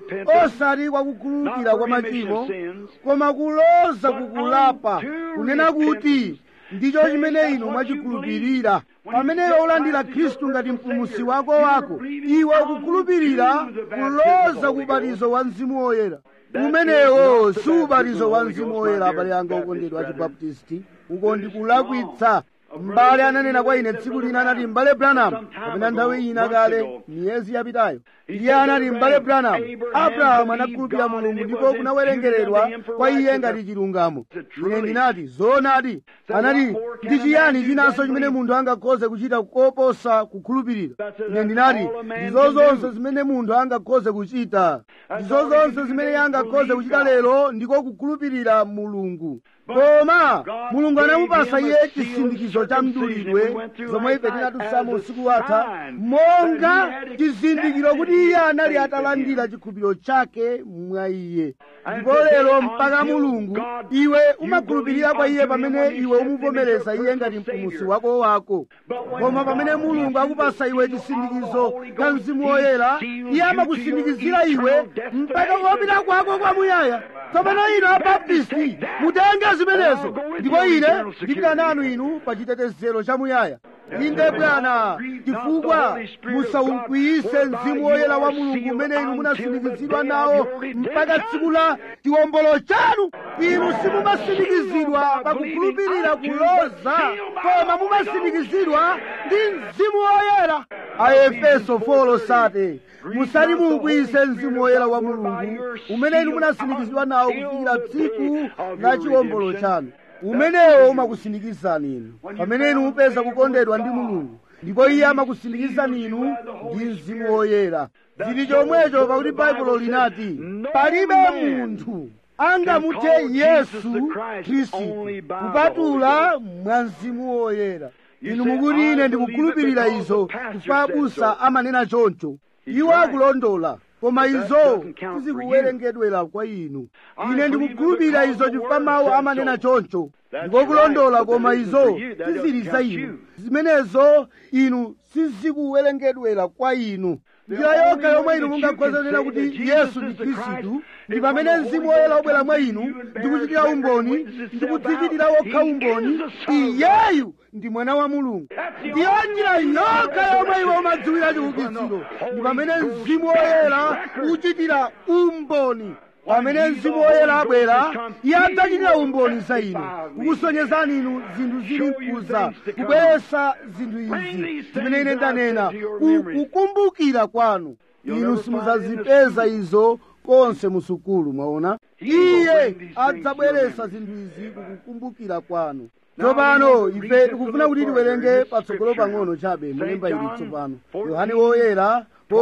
osati kwa kukhululukira kwa machimo koma kuloza kukulapa kunena kuti ndicho chimene inu mwachikhulupirira pamene iwe ulandira khristu ngati mpulumutsi wako wako iwe ukukhulupirira kuloza kubatizo wa mzimu woyera umenewo si ubatizo wa mzimu woyera abale anga okondedwa achibaptisti uko ndikulakwitsa m'bale ananena kwa ine tsiku lina anati m'bale branham kapena nthawi ina kale miyezi yapitayo iye anati m'bale branham abrahamu anakhulupirira mulungu ndipo kunawerengeredwa kwa iye ngati chilungamo ine ndinati zoonadi anati ndi chiyani chinanso chimene munthu angakhoze kuchita koposa kukhulupirira ine ndinati ndizo zonse zimene munthu angakhoze kuchita ndizo zonse zimene iye angakhoze kuchita lero ndiko kukhulupirira mulungu koma mulungu anamupasa iye chisindikizo cha mdulidwe zomwe ife tinatutsamo usiku watha monga chizindikiro kuti iye anali atalandira chikhulupiriro chake mwa iye ndipo lero mpaka mulungu iwe umakhulupirira kwa iye pamene iwe umuvomereza iye ngati mpulumutsi wako wako koma pamene mulungu akupasa iwe chisindikizo cha mzimu woyera iye amakusindikizira iwe mpaka kopita kwako kwamuyaya tsopano inu abaptisti mutenge zimenezo ndipo ine ndipita nanu inu pa chitetezero chamuyaya inde bwana chifukwa musaukwiyise mzimu woyera wa mulungu umene inu munasindikizidwa nawo mpaka tsiku la chiwombolo chanu inu simumasindikizidwa pakukhulupirira kuloza koma mumasindikizidwa ndi mzimu woyera aefeso 4 sate musati muukwiyise mzimu woyera wa mulungu umene inu munasindikizidwa nawo kufikira tsiku la chiwombolo chanu umenewo umakusindikizani inu pamene inu mupeza kukondedwa ndi mulungu ndipo iye amakusindikizani inu ndi mzimu woyera zili chomwecho pakuti baibulo linati palibe munthu angamuthe yesu khristu kupatula mwa mzimu woyera inu mukuti ine ndikukhulupirira izo chifukwa abusa amanena choncho iwo akulondola koma izo sizikuwerengedwera kwa inu ine ndikukhulupirira izo chifukwa mawu amanena choncho ndikokulondola koma izo sizili za inu zimenezo inu sizikuwerengedwera kwa inu njira yokha yomwe inu mungakhoza kunena kuti yesu ndi khristu ndi pamene mzimu woyera wobwera mwa inu ndikuchitira umboni ndikudzichitira wokha umboni iyeyu ndi mwana wa mulungu ndiyo njira yokha yomwe iwe umadziwira chiukitsiro ndi pamene mzimu woyera uchitira umboni pamene mzimu woyera abwera iye adzachitira umboni za inu kukusonyezani inu zinthu zili mkuza kubweretsa zinthu izi zimene ine ndanena kukumbukira kwanu inu simudzazipeza izo konse musukulu mwaona iye adzabweretsa zinthu izi kukukumbukira kwanu tsopano ife tikufuna kuti tiwerenge patsogolo pang'ono chabe mulemba ili tsopano yohane woyera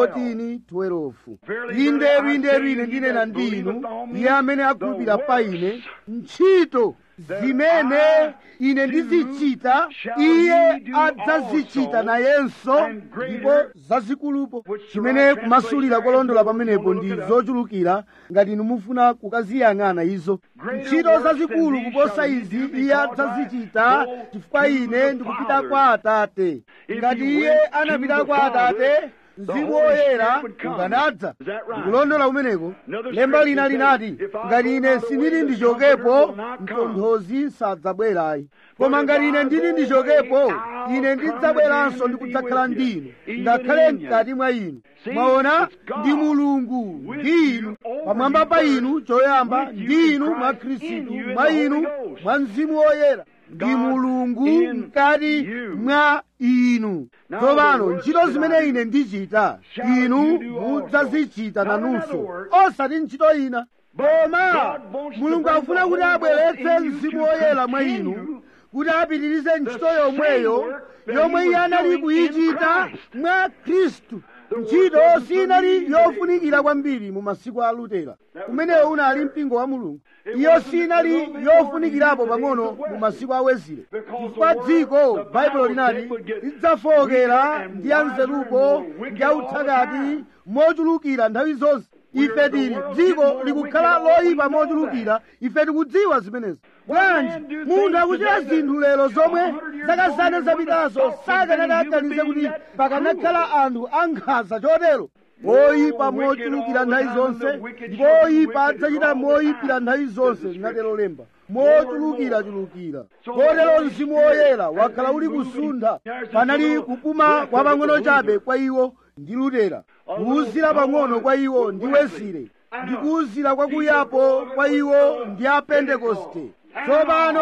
14:12 inderu inderu ine ndinena ndi inu iye amene akhulupirira pa ine ntchito zimene ine ndizichita iye adzazichita nayenso ndipo zazikulupo chimene kumasulira kolondola pamenepo ndi zochulukira ngati inu mufuna kukaziyang'ana izo ntchito zazikulu kuposa izi iye adzazichita chifukwa ine ndikupita kwa atate ngati iye anapita kwa atate mzimu woyera ukanadza ndikulondola kumeneko lemba lina linati ngati ine sindili ndichokepo mtonthozi sadzabwerayi koma ngati ine ndili ndichokepo ine ndidzabweranso ndi kudzakhala ndi inu ngakhale mkati mwa inu mwaona ndi mulungu ndi inu pamwamba pa inu choyamba ndi inu mwa khristu mwa inu mwa mzimu woyera ndi mulungu mkati mwa inu tsopano ntchito zimene ine ndichita inu mudzazichita nanunso osati ntchito ina koma mulungu akufuna kuti abweretse mzimu woyera mwa inu kuti apitirize ntchito yomweyo yomwe iye anali kuyichita mwa khristu ntchito sinali yofunikira kwambiri mu masiku a lutera kumeneyo unali mpingo wa mulungu iyo sinali yofunikirapo pang'ono mu masiku a wezile chifukwa dziko baibulo linati lidzafowokera ndi anzerupo ndi authakati mochulukira nthawi zonse ife tili dziko likukhala loyipa mochulukira ife tikudziwa zimenezo bwanji munthu akuchita zinthu lero zomwe zaka zana zapitazo sakanati aganize kuti pakanakhala anthu ankhanza chotero oyipa mochulukira nthawi zonse ndipo oyipa adzachita moyipira nthawi zonse linatero lemba mochulukirachulukira kotero mzimu woyera wakhala uli kusuntha panali kupuma kwa pang'ono chabe kwa iwo ndi lutera kuwuzira pang'ono kwa iwo ndi wesile ndi kuwuzira kwakuyapo kwa iwo ndi apentekoste tsopano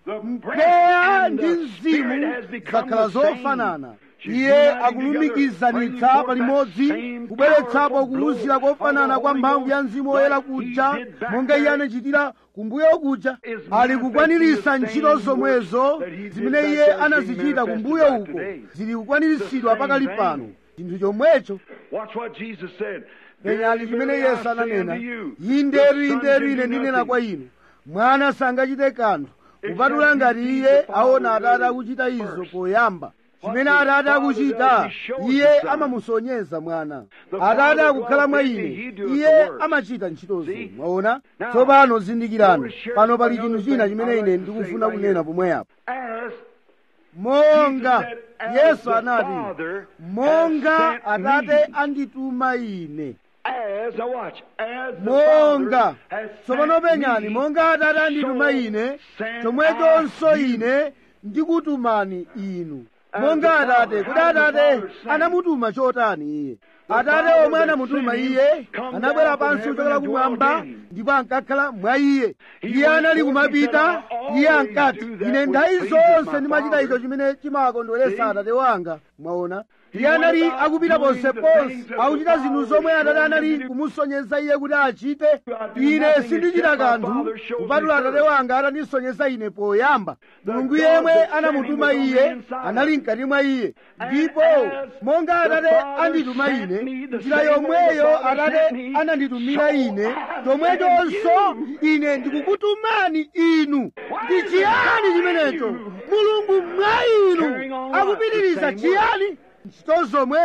mpweya ndi mzimu zakhala zofanana iye akulumikizanitsa palimodzi kubweretsapo kuwuzira kofanana kwa mphamvu ya mzimu woyera kuja monga iye anachitira kumbuyo kuja ali kukwaniritsa ntchito zomwezo zimene iye anazichita kumbuyo uko zili kukwaniritsidwa pakali pano chinthu chomwecho penyani chimene yesu ananena yinderu yinderu ine ndinena kwa inu mwana sangachite kanthu kupatula ngati iye aona atate akuchita izo poyamba chimene atate akuchita iye amamusonyeza mwana atate akukhala mwa ine iye amachita ntchitozo mwaona tsopano zindikirani pano pali chinthu china chimene ine ndikufuna kunena pomweyapo monga yesu anati monga atate andituma ine monga tsopano penyani monga atate andituma ine chomwechonso ine ndikutumani inu monga atate kuti atate anamutuma chotani iye atate omwe anamutuma iye anabwera pansi kuchokera kumwamba ndipo ankakhala mwa iye iye anali kumapita iye ankati ine nthawi zonse ndimachita icho chimene chimakondweretsa atate wanga mwaona iye anali akupita ponseponse akuchita zinthu zomwe atate anali kumusonyeza iye kuti achite ine sindichita kanthu kupatula atate wanga atandisonyeza ine poyamba mulungu yemwe anamutuma iye anali mkati mwa iye ndipo monga atate andituma ine njira yomweyo atate ananditumira ine chomwechonso ine ndikukutumani inu ndi chiyani chimenecho mulungu mwa inu akupitiriza chiyani ntchito zomwezo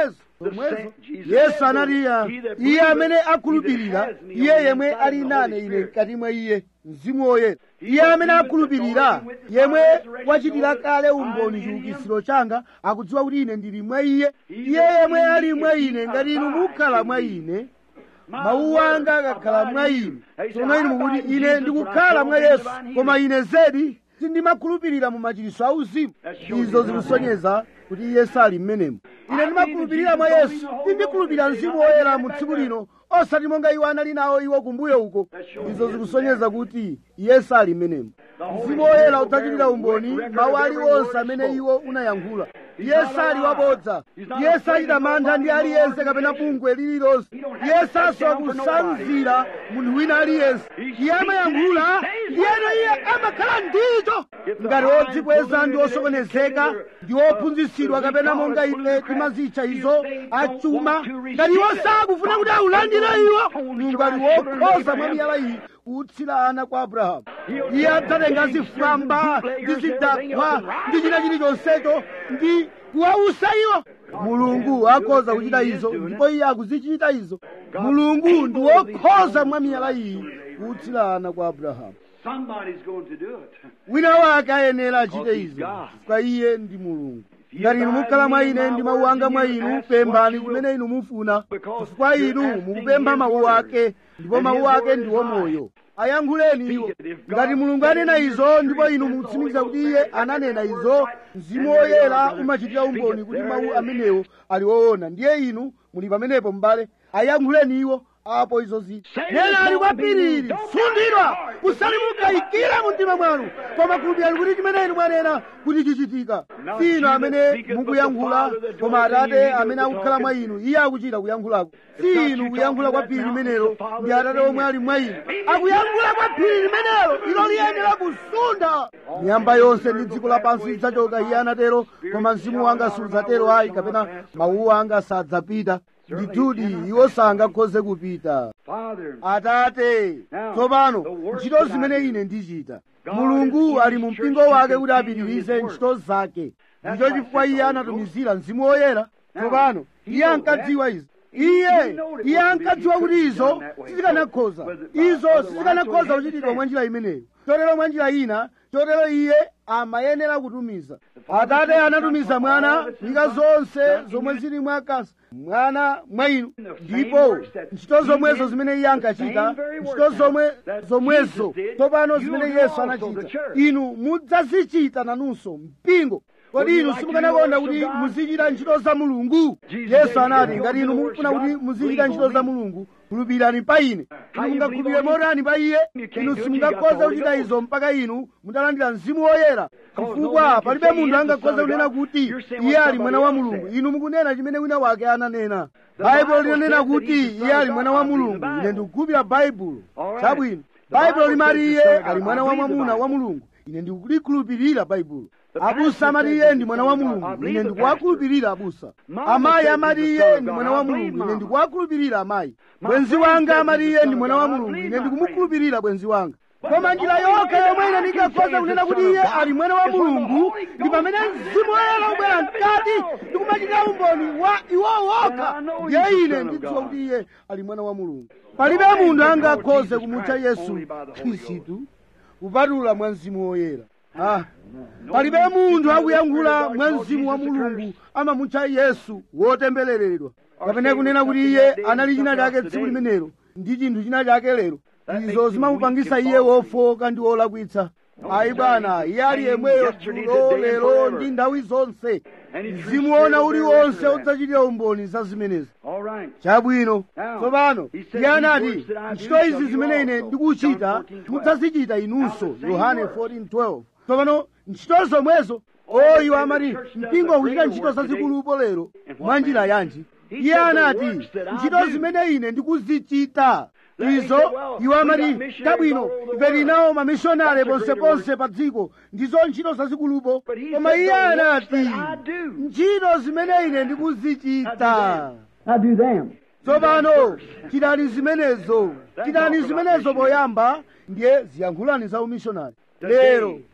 zomwezo yesu anati iye amene akhulupirira iye yemwe ali nane ine mkati mwa iye mzimu woyera iye amene akhulupirira yemwe wachitira kale umboni chiukitsiro changa akudziwa kuti ine ndili mwa iye iye yemwe ali mwa ine ngati inu mukhala mwa ine mawu anga akakhala mwa ine tsono inu mukuti ine ndikukhala mwa yesu koma ine zedi sindimakhulupirira mu machiritso auzimu izo zikusonyeza kuti iye sali mmenemo ine ndimakhulupirira mwa yesu sindikhulupirira mzimu woyera mu tsiku lino osati monga iwo anali nawo iwo kumbuyo uko izo zikusonyeza kuti iye sali mmenemo mzimu woyera udzachitira umboni mawu aliwonse amene iwo unayankhula iye sali wabodza iye sachita mantha ndi aliyense kapena bungwe lililonse iye sasowa kusanzira munthu wina aliyense iye amayankhula ndiyeno iye amakhala ndicho ngati odzikweza ndi osokonezeka ndi ophunzitsidwa kapena monga ife timazitcha izo achuma ngati iwo sakufuna kuti aulandire iwo mulungu ali wokhoza mwa miyala iyi kuutsira ana kwa abrahamu iye adzatenga zifwamba ndi zidakwa ndi china chilichonsecho ndi kuwausa iwo mulungu akhoza kuchita izo ndipo iye akuzichita izo mulungu ndi wokhoza mwa miyala iyi kuutsira ana kwa abrahamu Somebody's going to do it. wina wake ayenera achite izo chifukwa iye ndi mulungu ngati inu mukhala mwa ine ndi mawu anga mwa inu pemphani chimene inu mufuna chifukwa inu mukupempha mawu ake ndipo mawu ake ndiwo moyo ayankhuleni iwo ngati mulungu anena izo ndipo inu mukutsimikiza kuti iye ananena izo mzimu woyera umachitira umboni kuti mawu amenewo ali woona ndiye inu muli pamenepo m'bale ayankhuleni iwo apo izo ziti nena ali kwapiriri sundidwa musalimukayikira mu mtima mwanu koma khulupirani kuti chimene inu mwanena kuti chichitika si inu amene mukuyankhula koma atate amene akukhala mwa inu iye akuchita kuyankhulako si inu kuyankhula kwa phiri limenelo ndi atate omwe ali mwa inu akuyankhula kwa phiri limenelo ilo liyenera kusunda miyamba yonse ndi dziko lapansi lidzachoka iye anatero koma mzimu wanga sudzatero ayi kapena mawuwo anga sadzapita ndithudi iwo sangakhoze kupita Father, atate tsopano ntchito zimene ine ndichita mulungu ali mu mpingo wake kuti apitirize ntchito zake ndicho chifukwa iye anatumizira mzimu woyera tsopano iye ankadziwa izi iye iye ankadziwa kuti izo sizikanakhoza izo sizikanakhoza kuchitidwa mwa njira imeneyo chotero mwa njira ina chotero iye amayenera kutumiza atate anatumiza mwana nyika zonse zomwe zili mwa akasi mwana mwa inu ndipo ntchito zomwezo zimene iye ankachita ntchito zomwe zomwezo tsopano zimene yesu anachita inu mudzazichita nanunso mpingo kodi inu simukanakonda kuti muzichita ntchito za mulungu yesu anati ngati inu mukufuna kuti muzichita ntchito za mulungu khulupirani pa ine inu mungakhulupirire motani pa iye inu simungakhoza kuchita izo mpaka inu mutalandira mzimu woyera chifukwa palibe munthu angakhoza kunena kuti iye ali mwana wa mulungu inu mukunena chimene wina wake ananena baibulo linanena kuti iye ali mwana wa mulungu ine ndikukhulupirira baibulo chabwino baibulo limati iye ali mwana wa mwamuna wa mulungu ine ndikulikhulupirira baibulo abusa amati iye ndi mwana wa mulungu ine ndikuwakhulupirira abusa amayi amati iye ndi mwana wa mulungu ine ndikuwakhulupirira amayi bwenzi wanga amati iye ndi mwana wa mulungu ine ndikumukhulupirira bwenzi wanga koma njira yokha yomwe ine ndingakhoza kunena kuti iye ali mwana wa mulungu ndi pamene mzimu woyera ubwera mkati ndikumachitira umboni wa iwo wokha ndiye ine ndidziwa kuti iye ali mwana wa mulungu palibe munthu angakhoze kumutcha yesu khristu kupatula mwa mzimu woyera ah. palibe munthu akuyankhula mwa mzimu wa mulungu amamutcha yesu wotembereredwa kapena kunena kuti iye anali china chake tsiku limenelo ndi chinthu china chake lero izo zimamupangisa iye wofoka ndi wolakwitsa ayi bwana iye ali yemweyo dzulo lero ndi nthawi zonse mzimu wona uliwonse udzachitira umboni za zimenezi all right. chabwino tsopano iye anati ntchito izi zimene ine ndikuchita mudzazichita inunso yohane 14:12 tsopano ntchito zomwezo o iwo amati mpingo ukuchita ntchito zazikulupo lero mwa njira yanji iye anati ntchito zimene ine ndikuzichita izo iwo amati chabwino ife tinawo mamishonari ponseponse pa dziko ndizo ntchito zazikulupo koma iye anati ntchito zimene ine ndikuzichita I do them. tsopano chitani zimenezo chitani zimenezo poyamba ndiye ziyankhulani za umishonari lero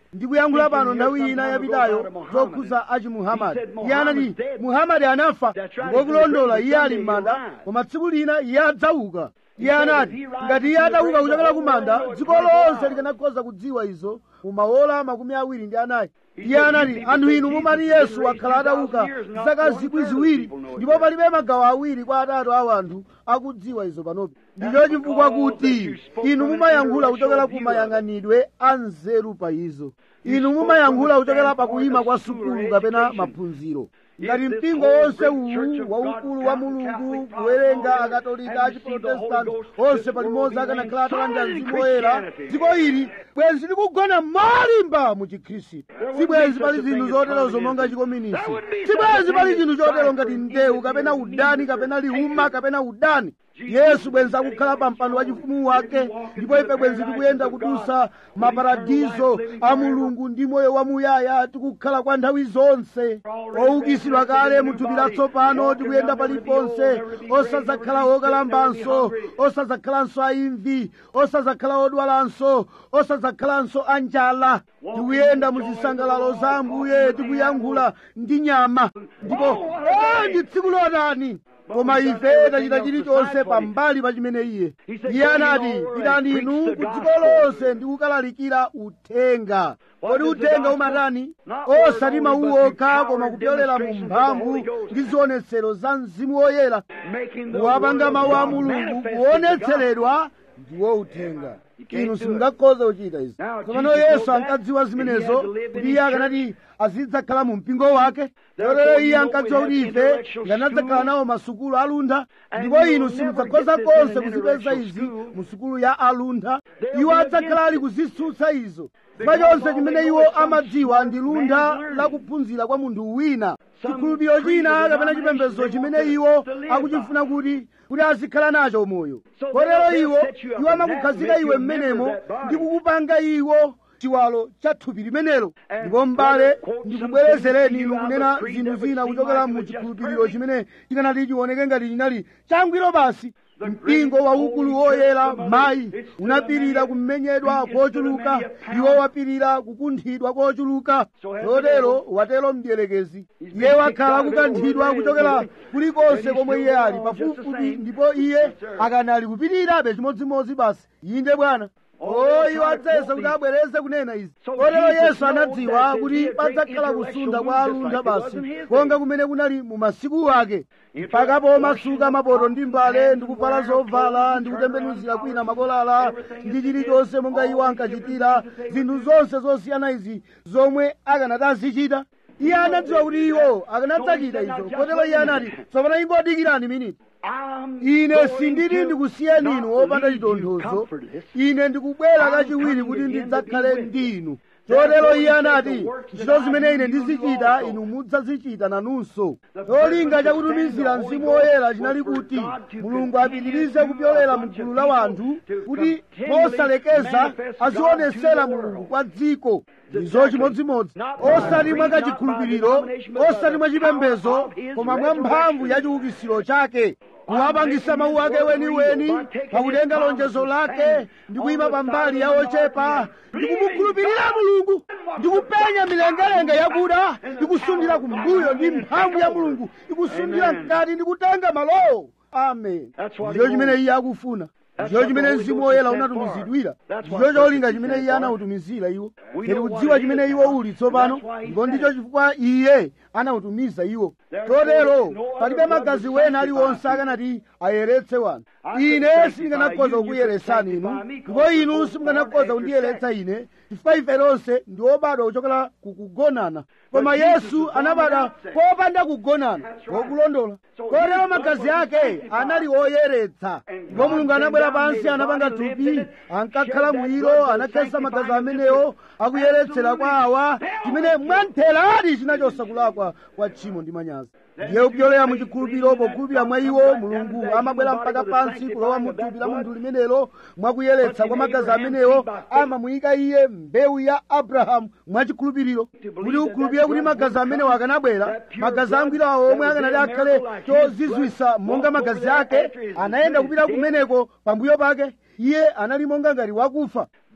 ndikuyankhula pano nthawi ina yapitayo zokhuza achi muhamadi iye anati muhamadi anafa ngokulondola iye ali m'manda koma tsiku lina iye adzauka iye anati ngati iye atauka kuchokera ku manda dziko lonse likanakhoza kudziwa izo mu maola makumi awiri ndi anayi iye anati anthu inu mumati yesu wakhala atauka zaka zikwi ziwiri ndipo palibe magawo awiri kwa atatu awo anthu akudziwa izo panopi ndicho chifukwa kuti inu mumayankhula kuchokera ku mayang'anidwe a nzeru pa izo inu mumayankhula kuchokera pakuyima kwa sukulu kapena maphunziro ngati mpingo wonse uwu waukulu wa mulungu kuwerenga akatolika achiprotestanti onse palimodzi akanakhala atalanda mzimu woyera dziko ili bwenzi likugona molimba mu chikhristu sibwenzi pali zinthu zoterozo monga chikominisi sibwenzi pali chinthu chotero ngati ndewu kapena udani kapena liuma kapena udani yesu bwenzi akukhala pa mpando wa chifumu wake ndipo ife bwenzi tikuyenda kudusa maparadizo a mulungu ndi moyo wamuyaya tikukhala kwa nthawi zonse oukisidwa kale muthupi latsopano tikuyenda paliponse osadzakhala okalambanso osadzakhalanso aimvi osadzakhala odwalanso osadzakhalanso anjala tikuyenda mu zisangalalo za ambuye tikuyankhula ndi nyama ndipo e ndi tsiku lotani koma ife tachita chilichonse pambali pa chimene iye iye anati pitani inu ku dziko lonse ndi kukalalikira uthenga kodi uthenga umatani osati mawu okha koma kupyolera mu mphamvu ndi zionetsero za mzimu woyera kuwapanga mawu a mulungu kuonetseredwa ndiwo uthenga inu simungakhoza kuchita izi tsopano yesu ankadziwa zimenezo kuti iye akanati azidzakhala mu mpingo wake lotero iye ankadziwa kuti ife tikanadzakhala nawo masukulu aluntha ndipo inu simudzakhoza konse kuzipeza izi mu sukulu ya aluntha iwo adzakhala ali kuzitsutsa izo chifukwa chonse chimene iwo amadziwa ndi luntha la kuphunzira kwa munthu wina chikhulupiriro china kapena chipembedzo chimene iwo akuchifuna kuti kuti azikhala nacho moyo kotero iwo iwo amakukhazika iwe mmenemo ndi kukupanga iwo chiwalo cha thupi limenelo ndipo m'bale ndikubwerezereni inu kunena zinthu zina kuchokera mu chikhulupiriro chimene chikanati chioneke ngati chinali changwiro basi mpingo waukulu woyera mayi unapirira kumenyedwa kochuluka iwo wapirira kukunthidwa kochuluka chotero watero mdierekezi iye wakhala kukanthidwa kuchokera kulikonse komwe iye ali pafupifupi ndipo iye akanali kupirirabe chimodzimodzi basi inde bwana o iwo adzayesa kuti abwereze kunena izi kotero yesu anadziwa kuti padzakhala kusunda kwa aluntha basi konga kumene kunali mu masiku ake mpaka pomasuka mapoto ndi mbale ndi kuvala zovala ndi kutembenuzira kwina makolala ndi chilichonse monga iwo ankachitira zinthu zonse zosiyana izi zomwe akanati azichita iye anadziwa kuti iwo akanadzachita izo kotero iye anati tsopano ingodikirani miniti ine sindili ndikusiyeni inu opanda chitonthozo ine ndikubwera kachiwiri kuti ndidzakhale ndi inu chotero iye anati ntchito zimene ine ndizichita inu mudzazichita nanunso cholinga chakutumizira mzimu woyera chinali kuti mulungu apitirize kupyolera mgulu la wanthu kuti mosalekeza azionesera mulungu kwa dziko ndizo chimodzimodzi osati mwa kachikhulupiriro osati mwa chipembezo koma mwa mphamvu ya chiukisiro chake kuwapangisa mawu ake weniweni pakutenga lonjezo lake ndi kuyima pambali ya ochepa ndi kumukhulupirira mulungu ndi kupenya milengalenga yakuda ndi kusundira kumbuyo ndi mphamvu ya mulungu ikusundira mkati ndi kutenga malowo amen ndicho chimene iye akufuna ndicho chimene mzimu woyera unatumizidwira ndicho cholinga chimene iye anautumizira iwo ngati kudziwa chimene iwo uli tsopano ndipo ndicho chifukwa iye anautumiza iwo chotero palibe magazi wena aliwonse akanati ayeretse wanthu ine sindinganakhoza kukuyeresani inu ndipo inu simunganakhoza kundiyeretsa ine chifukwa ife lonse ndi obadwa kuchokera kukugonana koma yesu anabadwa popanda kugonana wokulondola kotero magazi ake anali oyeretsa ndipo mulungu anabwera pansi anapanga thupi ankakhala mwiro anakhesa magazi amenewo akuyeretsera kwa awa chimene mwantheradi chinachotsa kulakwa kwa tchimo ndi manyazi ndiye kupyolera mu chikhulupiriro pokhulupirira mwa iwo mulungu amabwera mpaka pansi kulowa mu thupi la munthu limenelo mwakuyeretsa kwa magazi amenewo amamuyika iye mbewu ya abrahamu mwachikhulupiriro kuti ukhulupirire kuti magazi amenewo akanabwera magazi angwirawo omwe akanati akhale chozizwisa monga magazi ake anayenda kupita kumeneko pambuyo pake iye anali monga ngati wakufa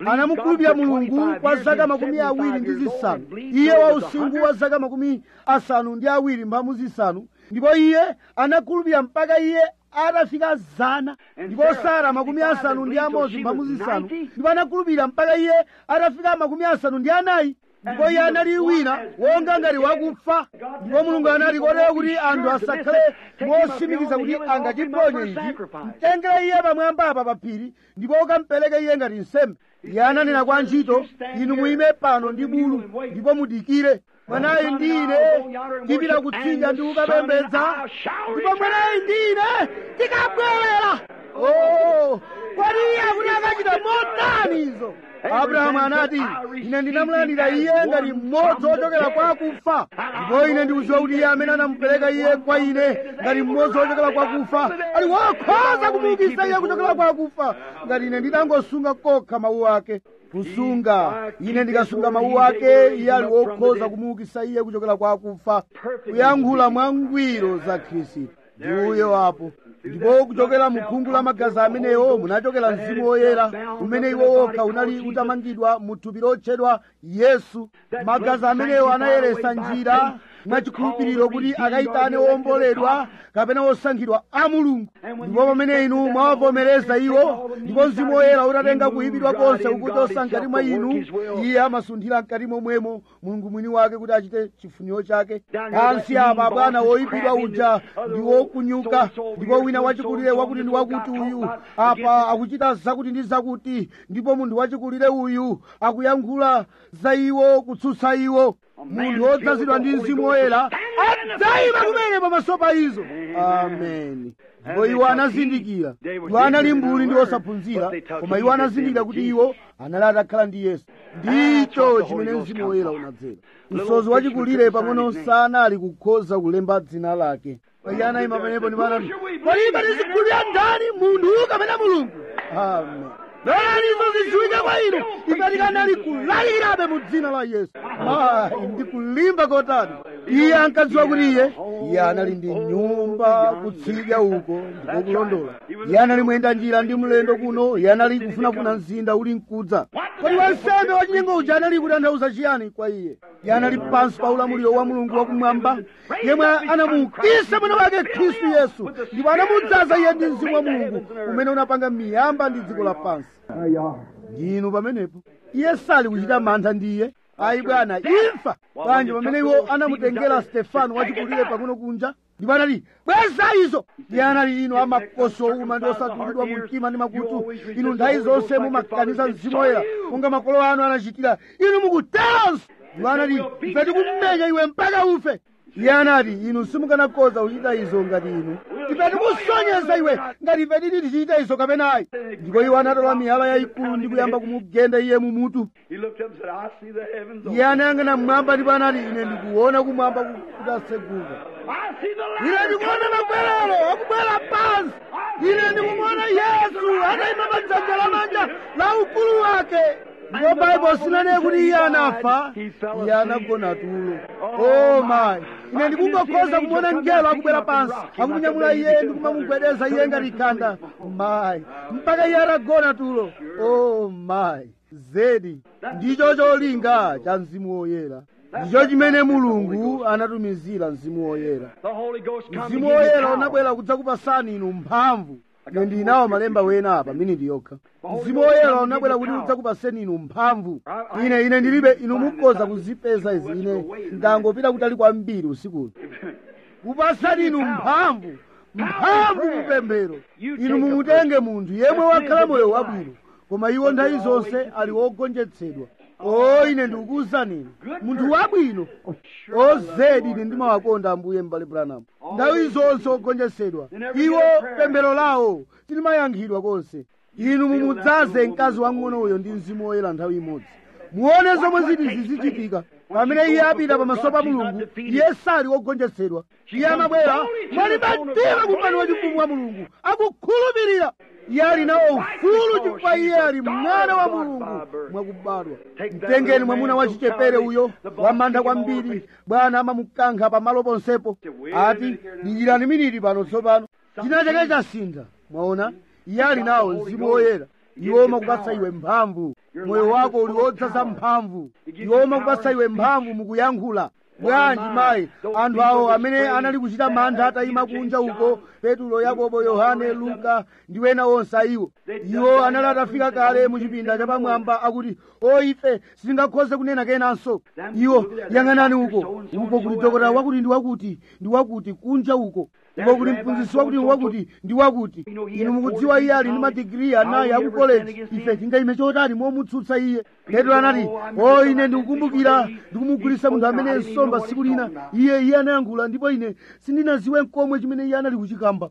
anamukhulupirira mulungu kwa zaka makumi awiri ndi zisanu iye wa usinkhu wa zaka makumi asanu ndi awiri mphambu zisanu ndipo iye anakhulupirira mpaka iye atafika zana ndipo sara makumi asanu ndi amodzi mphambu zisanu ndipo anakhulupirira mpaka iye atafika makumi asanu ndi anayi ndipo iye anali wina wonga ngati wakufa ndipo mulungu anati kotero kuti anthu asakhale mosimikiza kuti angachiponye ichi mtengere iye pamwamba apa pa phiri ndipo ukampereke iye ngati nsembe iye ananena kwa ntchito inu muyime pano ndi bulu ndipo mudikire mwanayi ndi ine tipita kutsidya ndi kukapembedza ndipo mwanayi ndi ine tikabwerera oh kodi iye akuti akachita motani izo abrahamu anati ine ndinamulandira iye ngati mmodzi wochokera kwa akufa ndipo ine ndikudziwa kuti iye amene anamupereka iye kwa ine ngati mmodzi wochokera kwa akufa ali wokhoza kumuukitsa iye kuchokera kwa akufa ngati ine ndinangosunga kokha mawu ake kusunga ine ndikasunga mawu ake iye ali wokhoza kumuukitsa iye kuchokera kwa akufa kuyankhula mwangwiro za khristu ndi uyo apo ndipo kuchokera mu khungu la magazi amenewo munachokera mzimu woyera umene iwo wokha unali utamangidwa mu thupi lotchedwa yesu magazi amenewo anayeresa njira mwachikhulupiriro kuti akayitane womboledwa kapena wosankhidwa a mulungu ndipo pamene inu mwawavomereza iwo ndipo mzimu woyera utatenga kuyipidwa konse ukuchosa mkati mwa inu iye amasunthira mkati momwemo mulungu mwini wake kuti achite chifuniro chake pansi apa bwana woyipidwa uja ndi wokunyuka ndipo wina wachikulire wakuti ndi wakuti uyu apa akuchita zakuti ndi zakuti ndipo munthu wachikulire uyu akuyankhula za iwo kutsutsa iwo munthu wodzazidwa ndi mzimu woyera adzayima kumene pamaso pa izo ameni ndipo iwo anazindikira iwo anali mbuli ndi osaphunzira koma iwo anazindikira kuti iwo anali atakhala ndi yesu ndicho chimene mzimu woyera unadzera msozi wachikulire pang'ono sanali kukhoza kulemba dzina lake iye anayima pamenepo ndipo anati kodi tizikhulupirira ndani munthu kapena mulungu amen lolani izo zidziwike kwa inu ife tikanali kulalirabe mu dzina la yesu mayi ndi kulimba kotani iye ankadziwa kuti iye iye anali ndi nyumba kutsidya uko ndipo kulondola iye anali muyenda njira ndi mlendo kuno iye anali kufunafuna mzinda uli mkudza kodi wansembe wachinyengo uja anali kutanthauza chiyani kwa iye iye anali pansi pa ulamuliro wa mulungu wakumwamba yemwe anamuukitsa mwana wake khristu yesu ndipo anamudzaza iye ndi mzimu wa mulungu umene unapanga miyamba ndi dziko lapansi ndinu pamenepo iye sali kuchita mantha ndi iye ayi bwana imfa bwanji pamene iwo anamutengera stefano wachikulire pang'ono kunja ndipo anati bweza izo iye anali inu amakoso uma ndi osatulidwa mu mtima ndi makutu inu nthawi zonse mumakaniza mzimu woyera monga makolo anu anachitira inu mukuteronso ndipo anati ife tikumenya iwe mpaka ufe iye anati inu simukanakhoza kuchita izo ngati inu ife tikusonyeza iwe ngati ife titi tichita izo kapenayi ndipo iwo anatola miyala yayikulu ndi kuyamba kumugenda iye mumutu iye anayang'ana mmwamba ndipo anati ine ndikuona kumwamba kutatseguka ine ndikuona makwerero akubwera pansi ine ndikumuona yesu atayima pa dzanja lamanja la ukulu wake ndipo baibulo sinanene kuti iye anafa iye anagona tulo o mayi ine ndikungokhoza kumuona mngelo akubwera pansi akumunyamula iye ndikumamugwedeza iye ngati khanda mayi mpaka iye atagona tulo o mayi zedi ndicho cholinga cha mzimu woyera ndicho chimene mulungu anatumizira mzimu woyera mzimu woyera unabwera kudzakupasani inu mphamvu ine ndinawo malemba wena apa miniti yokha mzimu woyera unabwera kuti udzakupaseni inu mphamvu ine ine ndilibe inu mukhoza kuzipeza izi ine ndangopita kutali kwambiri usikuno kupasani inu mphamvu mphamvu mupemphero inu mumutenge munthu yemwe wakhala moyo wabwino koma iwo nthawi zonse ali wogonjetsedwa o ine ndikukuwuzani inu munthu wabwino ozedi ine ndimawakonda ambuye m'bale branamu nthawi zonse ogonjetsedwa iwo pemphero lawo tilimayankhidwa konse inu mumudzaze mkazi wang'ono uyo ndi mzimu woyera nthawi imodzi muone zomwe ziti zizichitika pamene iye apita pamaso pa mulungu iye sali wogonjetsedwa iye amabwera mwaliba mtima kumpando wachifumu wa mulungu akukhulupirira iye ali nawo ufulu chifukwa iye ali mwana wa mulungu mwakubadwa mtengeni mwamuna wachichepere uyo wamantha kwambiri bwana amamukankha pamalo ponsepo ati dikirani miniti pano tsopano china chake chasintha mwaona iye ali nawo mzimu woyera iwo makupatsa iwe mphamvu moyo wako uli wodzaza mphamvu iwo makupatsa iwe mphamvu mukuyankhula bwanji mayi anthu awo amene anali kuchita mantha atayima kunja uko petulo yakobo yohane luka ndi wena onse ayiwo iwo anali atafika kale mu chipinda chapamwamba akuti o ife sitingakhoze kunena kenanso iwo yang'anani uko uko kuti dokotala wakuti ndi wakuti ndi wakuti kunja uko uko kuti mphunzitsi wakuti ndi wakuti ndi wakuti inu mukudziwa iye ali ndi madigiri anayi aku koleji ife tingayime chotani momutsutsa iye petro anati o ine ndikukumbukira ndikumugulitsa munthu amene nsomba tsiku lina iye iye anayankhula ndipo ine sindinaziwe nkomwe chimene iye anali kuchikamba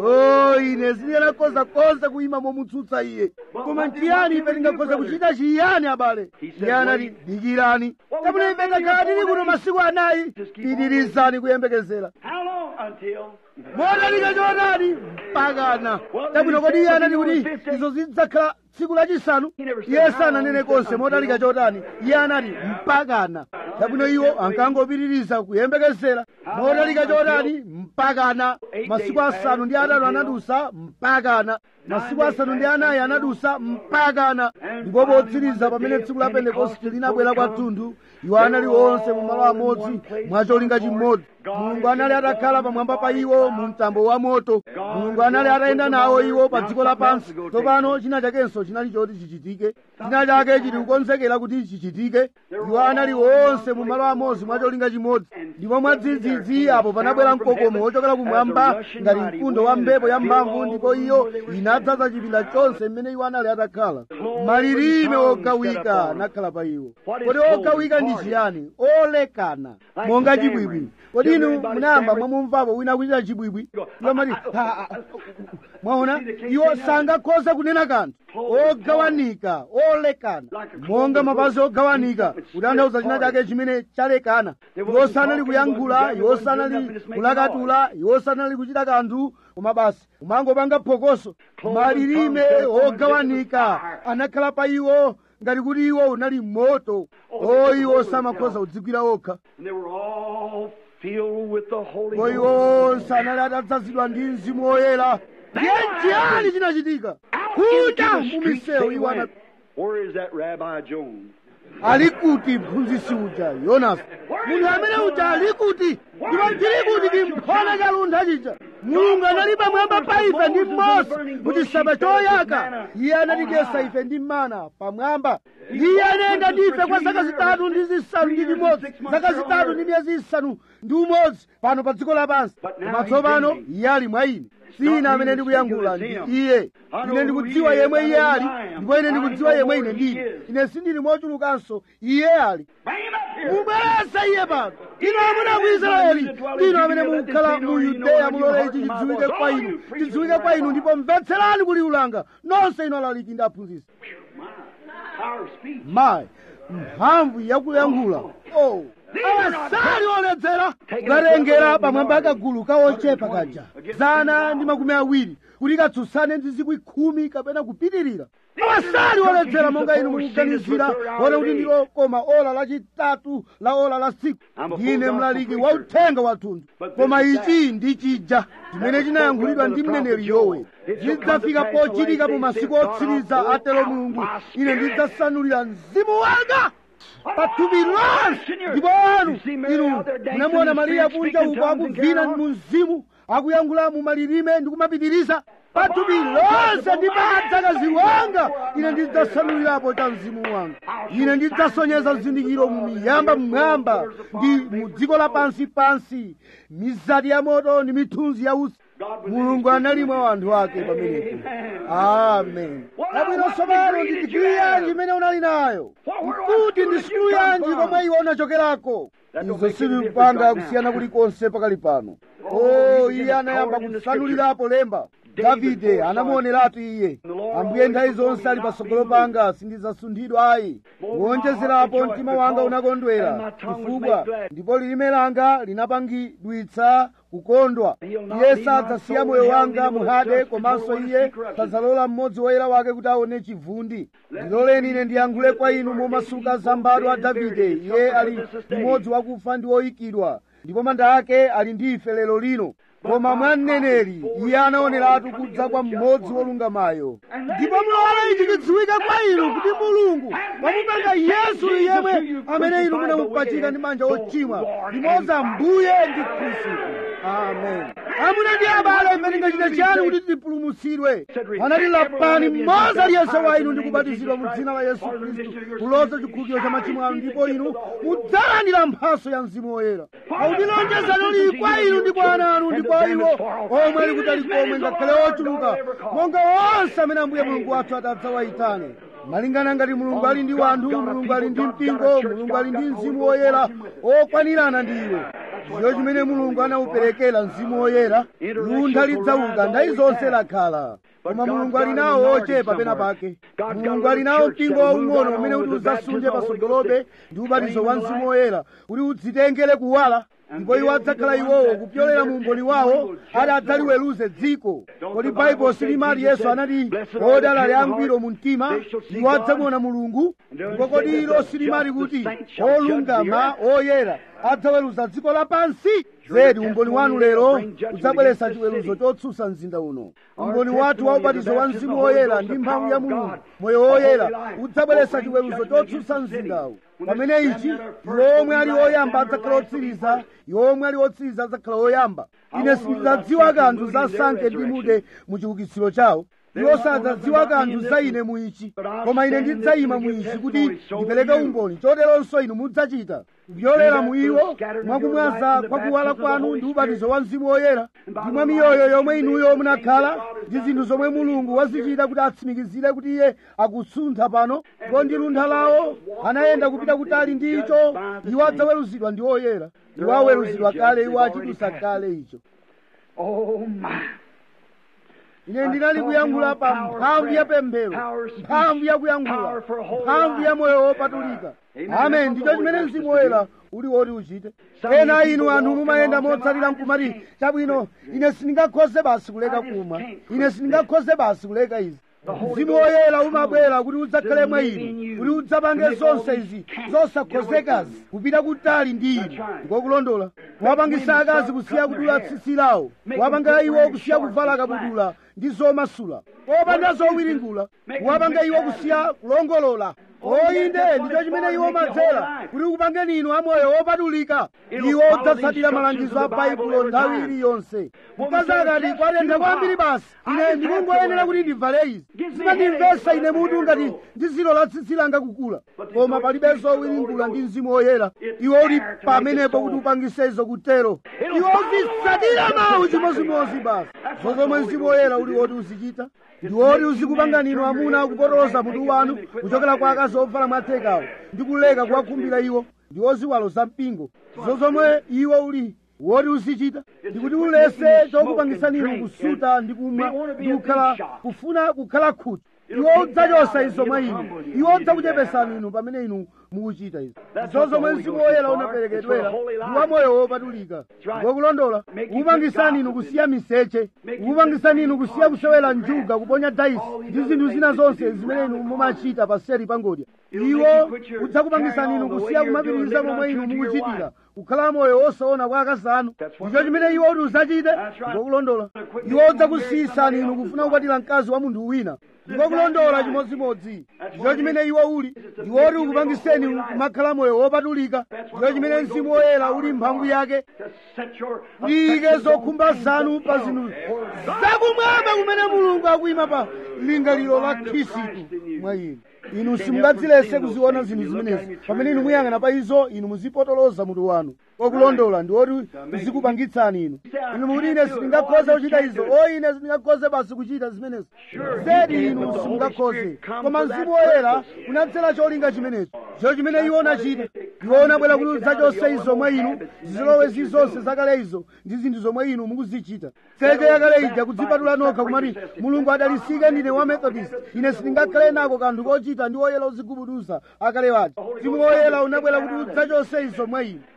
o ine sindinakhoza konse kuyima momutsutsa iye koma nchiyani ife tingakhoza kuchita chiyani abale iye anati dikirani kapena ife takhala tili kuno masiku anayi pitirizani kuyembekezera How long until? modalika chotani mpakana tabwino kodi iye anati kuti izo zidzakhala tsiku lachisanu iye sananene konse modalika chotani iye anati mpakana tabwino iwo ankangopitiriza kuyembekezera modalika chotani mpakana masiku asanu ndi atatu anadusa mpakana masiku asanu ndi anayi anadusa mpakana ndipo potsiriza pamene tsiku la pentekoste linabwera kwathunthu iwo anali onse mu malo amodzi mwacholinga chimodzi mulungu anali atakhala pamwamba pa iwo mu mtambo wa moto mulungu anali atayenda nawo iwo pa dziko lapansi tsopano china chakenso chinali choti chichitike china chake chili kukonzekera kuti chichitike iwo anali onse mu malo amodzi mwacholinga chimodzi ndipo mwadzidzidzi apo panabwera mkokomo wochokera kumwamba ngati mkundo wa mphepo ya mphamvu ndipo iyo inadzaza chipinda chonse mmene iwo anali atakhala malilime ogawika anakhala pa iwo kodi ogawika ndi chiyani olekana monga chibwibwi kodi inu munayamba mwamumvapo wina kuchita chibwibwi iwo amati "Ha, ah, mwaona iwo sangakhoza kunena kanthu ogawanika olekana monga mapazi ogawanika kutanthauza china chake chimene chalekana iwo sanali kuyankhula iwo sanali kulakatula iwo sanali kuchita kanthu koma basi umangopanga phokoso malilime ogawanika anakhala pa iwo ngati kuti iwo unali moto o iwo samakhoza kudzigwira okha And they were all filled with the Holy ko iwo onse anali atadzazidwa ndi mzimu woyera ndiye chiyani chinachitika kunja mumisewu iwo ana Where is that Rabbi Jones? ali kuti mphunzitsi uja yonasi munthu amene uja ali kuti ndipo chili kuti chimphona cha luntha chija mulungu anali pamwamba pa ife ndi mose muchisamba choyaka iye anatidyetsa ife ndi mana pamwamba iye anaenda ndi ife kwa zaka zitatu ndi zisanu ndi chimodzi zaka zitatu ndi miyezi isanu ndi umodzi pano pa dziko lapansi koma tsopano iye ali mwa ine sina amene ndikuyankhula ndi iye ine ndikudziwa yemwe iye ali ndipo ine ndikudziwa yemwe ine ndili ine sindili mochulukanso iye ali mubweretse iye pano inu amuna ku israeli inu amene mukukhala mu yudeya mulole ichi chidziwike kwa inu chidziwike kwa inu ndipo mvetserani kuliulanga nonse inu alaliki ndi aphunzitsi Power of speech. mayi mphamvu yakuyankhula oh awasali oledzera kukalengera pamwamba akagulu kaochepa kaja zana ndi makumi awiri kuti katsutsane ndi zikwi khumi kapena kupitirira awasali oledzera monga inu mukuganizira ona kuti ndilo koma ola lachitatu la ola la tsiku ndine mlaliki wa uthenga wathunthu koma ichi ndi chija chimene chinayankhulidwa ndi mneneri yowe chidzafika pochitika mu masiku otsiriza atero mulungu ine ndidzasanulira mzimu wanga pathupi lonse ndipo anu inu munamuona mariya kunja uko akuvina mu mzimu akuyankhula mu malilime ndi kumapitiriza pathupi lonse ndi padzakazi wanga ine ndidzasanulirapo cha mzimu wanga ine ndidzasonyeza zizindikiro mu miyamba mmwamba ndi mu dziko lapansi pansi mizati ya moto ndi mithunzi ya utsi mulungu anali mwa anthu ake pamenepo amen abwino tsopano ndi digiri yanji imene unali nayo nkuti ndi sukulu yanji komwe iwe unachokerako izo silipanga kusiyana kulikonse pakali pano o iye anayamba kusanulirapo lemba davide anamuoneratu iye ambuye nthawi zonse ali patsogolo panga sindidzasunthidwa ayi kuwonjezerapo mtima wanga unakondwera chifukwa ndipo lilime langa linapangidwitsa kukondwa iye sadzasiya moyo wanga muhade komanso iye sadzalola mmodzi woyera wake kuti aone chivundi ndiloleni ine ndiyankhule kwa inu momasuka zambadwa a davide iye ali mmodzi wakufa ndi woyikidwa ndipo manda ake ali ndi ife lero lino koma mwa mneneri iye anaoneratu kudza kwa mmodzi wolungamayo ndipo mulole ichi chidziwike kwa inu kuti mulungu wamupanga yesu yemwe amene inu munamupachika ndi manja ochimwa limodzi ambuye ndi khristu amen amuna ndi abale mmene ngachita chiyani kuti tipulumutsidwe anati lapani mmodzi aliyense wa inu ndi kubatizidwa mu dzina la yesu khristu kuloza chikhulupiriro cha machimo anu ndipo inu mudzalandira mphaso ya mzimu woyera pakuti lonjezano lili kwa inu ndi kwa ana anu ndi kwa iwo omwe ali kutali komwe ngakhale ochuluka monga onse amene ambuye mulungu wathu adzawayitane malingana ngati mulungu ali ndi wanthu mulungu ali ndi mpingo mulungu ali ndi mzimu woyera okwanirana ndi iwo ndiyo chimene mulungu anawuperekera mzimu woyera luntha lidzauka ndayi zonse lakhala koma mulungu ali nawo ochepa pena pake mulungu ali nawo mpingo waung'ono umene kuti udzasunje pasogolobe ndi ubatizo wa mzimu woyera kuti udzitengere kuwala ndipo iwo adzakhala iwowo kupyolera mu umboni wawo ati adzaliweruze dziko kodi baibulo silimati yesu anati odala ali angwiro mu mtima iwo adzamuona mulungu ndipo kodi ilo silimati kuti olungama oyera adzaweruza dziko lapansi zedi umboni wanu lero udzabweretsa chiweruzo chotsutsa mzinda uno umboni wathu wa ubatizo wa mzimu woyera ndi mphamvu ya mulungu moyo woyera udzabweretsa chiweruzo chotsutsa mzindawu pamene ichi iwo omwe ali oyamba adzakhala otsiriza iwo omwe ali otsiriza adzakhala oyamba ine sindidzadziwa kanthu za sanke ndi mude mu chiukitsiro chawo iwo sadzadziwa kanthu za ine mu ichi koma ine ndidzayima mu ichi kuti ndipereke umboni choteronso inu mudzachita kupyolera mu iwo mwakumwaza kwa kuwala kwanu ndi ubatizo wa mzimu woyera ndi mwa miyoyo yomwe inuyo munakhala ndi zinthu zomwe mulungu wazichita kuti atsimikizire kuti iye akusuntha pano ndipo ndi luntha lawo anayenda kupita kutali ndi icho iwo adzaweruzidwa ndi oyera iwo aweruzidwa kale iwo achidusa kale icho Oh my. ine ndinali kuyankhula pa mphamvu ya pemphero mphamvu ya kuyankhula mphamvu ya moyo wopatulika amen ndicho chimene mzimu woyera uli woti uchite ena inu anthu mumayenda motsatira nkumati chabwino ine sindingakhoze basi kuleka kumwa ine sindingakhoze basi kuleka izi mzimu woyera umabwera kuti udzakhale mwa inu kuti udzapange zonse izi zosakhozekazi kupita kutali ndi inu ngokulondola kuwapangisa akazi kusiya kudula tsitsi lawo kuwapanga iwo kusiya kuvala kabudula ndi zomasula popanda zowiringula kuwapanga iwo kusiya kulongolola oyinde ndicho chimene iwo madzera kuti kupangeni inu amoyo wopatulika iwo udzatsatira malangizo a baibulo nthawi iliyonse mkazi akati kwatentha kwambiri basi ine ndikungoyenera kuti ndivale izi zimandimvesa ine mutu ngati ndizilola tsitsi langa kukula koma palibe zowiringula ndi mzimu woyera iwo uli pamenepo kuti upangise izo kutero iwo uzitsatira mawu chimozimozi basi zozomwe mzimu woyera uli woti uzichita ndi woti uzikupangani inu amuna kupotoloza mutu wanu kuchokera kwa akazi obvala mwathekawo ndi kuleka kuwakhumbira iwo ndi oziwalo za mpingo zozomwe iwo uli woti uzichita ndikuti ulese chokupangisani inu kusuta ndi kumwa ndi kukhala kufuna kukhala khutu iwo udzachosa izo mwa inu iwo udzakuchepesani inu pamene inu mukuchita izi zozomwe mzimu woyera unaperekedwera ndi wa moyo wopatulika ngokulondola ukupangisani inu kusiya miseche ukupangisani inu kusiya kusewera njuga kuponya daisi ndi zinthu zina zonse zimene inu mumachita paseri pangodya iwo udzakupangisani inu kusiya kumapitiriza momwe inu mukuchitira kukhala moyo wosaona kwa akazi anu ndicho chimene iwo kuti uzachite ngokulondola iwo udzakusiyisani inu kufuna kukwatira mkazi wa munthu wina ndikokulondola chimodzimodzi ndicho chimene iwo uli ndiwoti ukupangiseni kumakhala moyo wopatulika ndicho chimene mzimu woyera uli mphamvu yake liyike zokhumba zanu pa zinthu zakumwamba kumene mulungu akuyima pa lingaliro la khristu mwa inu inu simungadzilese kuziona zinthu zimenezi pamene inu muyang'ana pa izo inu muzipotoloza mutu wanu okulondola ndi woti uzikupangitsani inu inu mukuti ine sindingakhoze kuchita izo o ine sindingakhoze basi kuchita zimenezo zedi inu simungakhoze koma mzimu woyera unadzera cholinga chimenecho ndicho chimene iwo unachita iwo unabwera kuti udzachose izo mwa inu zizilowe zizonse zakale izo ndi zinthu zomwe inu mukuzichita tseche yakale ija kudzipatula nokha kumati mulungu adalisike ndine wa methodist ine sindingakhale nako kanthu kochita ndi woyera uzigubuduza akale wati mzimu woyera unabwera kuti udzachose izo mwa inu ndine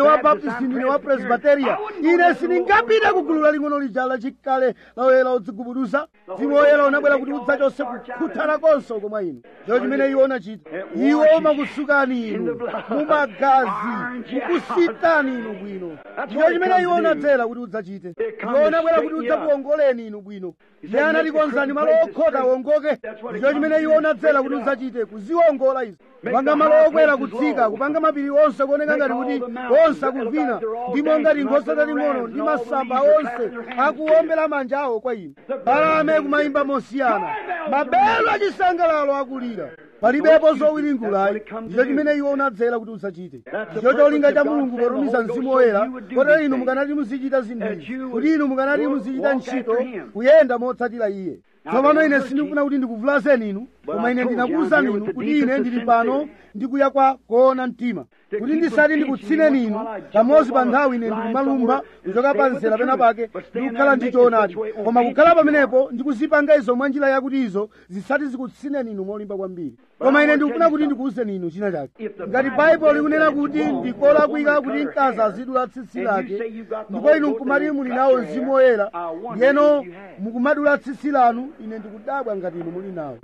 wa baptist ndine wa presbyteria ine sindingapite ku gulu laling'ono lija lachikale la oyera odzigubuduza mzimu woyera unabwera kuti udzachose kukhuthana konse komwa inu ndiyo chimene iwo unachita iwo umakusukani inu mumagazi mukusitani inu bwino ndiyo chimene iwo unadzera kuti udzachite iwo unabwera kuti udzakuwongoleni inu bwino iye anatikonzani malo okhota awongoke ndicho chimene iwo unadzera kuti udzachite kuziwongola izi kupanga malo okwera kutsika kupanga mapiri onse kuoneka ngati kuti onse akuvina ndimo ngati nkhosa taling'ono ndi masamba onse akuwombera manja awo kwa inu balame kumayimba mosiyana mabelo achisangalalo akulira palibepo zowiringulayi ndicho chimene iwo unadzera kuti udzachite ndicho cholinga cha mulungu potumiza mzimu woyera kotero inu mukanati muzichita zinthu izi kuti inu mukanati muzichita ntchito kuyenda motsatira iye tsopano ine sindikufuna kuti ndikuvulazeni inu koma ine ndinakuwuzani inu kuti ine ndili pano ndikuya kwa koona mtima kuti ndisati ndikutsineni inu kamodzi pa nthawi ine ndikumalumba kuchoka pa mzera pena pake ndikukhala ndi choonadi koma kukhala pamenepo ndikuzipanga izo mwa njira yakuti izo zisati zikutsineni inu molimba kwambiri koma ine ndikufuna kuti ndikuwuzeni inu china chake ngati baibulo likunena kuti ndikolakwika kuti mkazi azidula tsitsi lake ndipo inu nkumati muli nawo mzimu woyera ndiyeno mukumadula tsitsi lanu ine ndikudabwa ngati inu muli nawo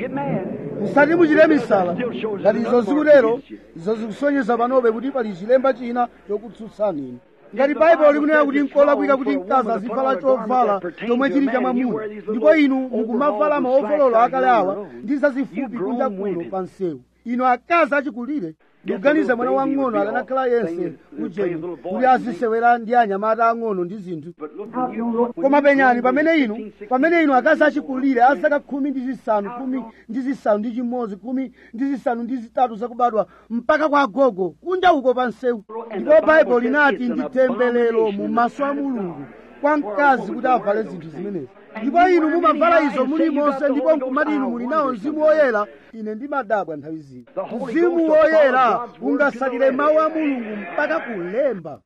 musati muchite misala ngati izo zikutero izo zikusonyeza panobe kuti pali chilemba china chokutsutsani inu ngati baibulo likunena kuti nkolakwika kuti mkazi azivala chovala chomwe chili cha mwamuna ndipo inu mukumavala maovolola akale awa ndi zazifupi kunja kuno pa msewu inu akazi achikulire ndikuganiza mwana wang'ono akanakhala yense ujeni kuti azisewera ndi anyamata ang'ono ndi zinthu koma penyani pamene inu pamene inu akazi achikulire azaka khumi ndi zisanu khumi ndi zisanu ndi chimodzi khumi ndi zisanu ndi zitatu zakubadwa mpaka kwa agogo kunja uko pa msewu ndipo baibulo linati ndi temberero mu maso a mulungu kwa mkazi kuti avale zinthu zimenezi ndipo inu mumavala izo muli monse ndipo nkumati inu muli nawo mzimu woyera ine ndimadabwa nthawi zino mzimu woyera ungasakire mawu a mulungu mpaka kulemba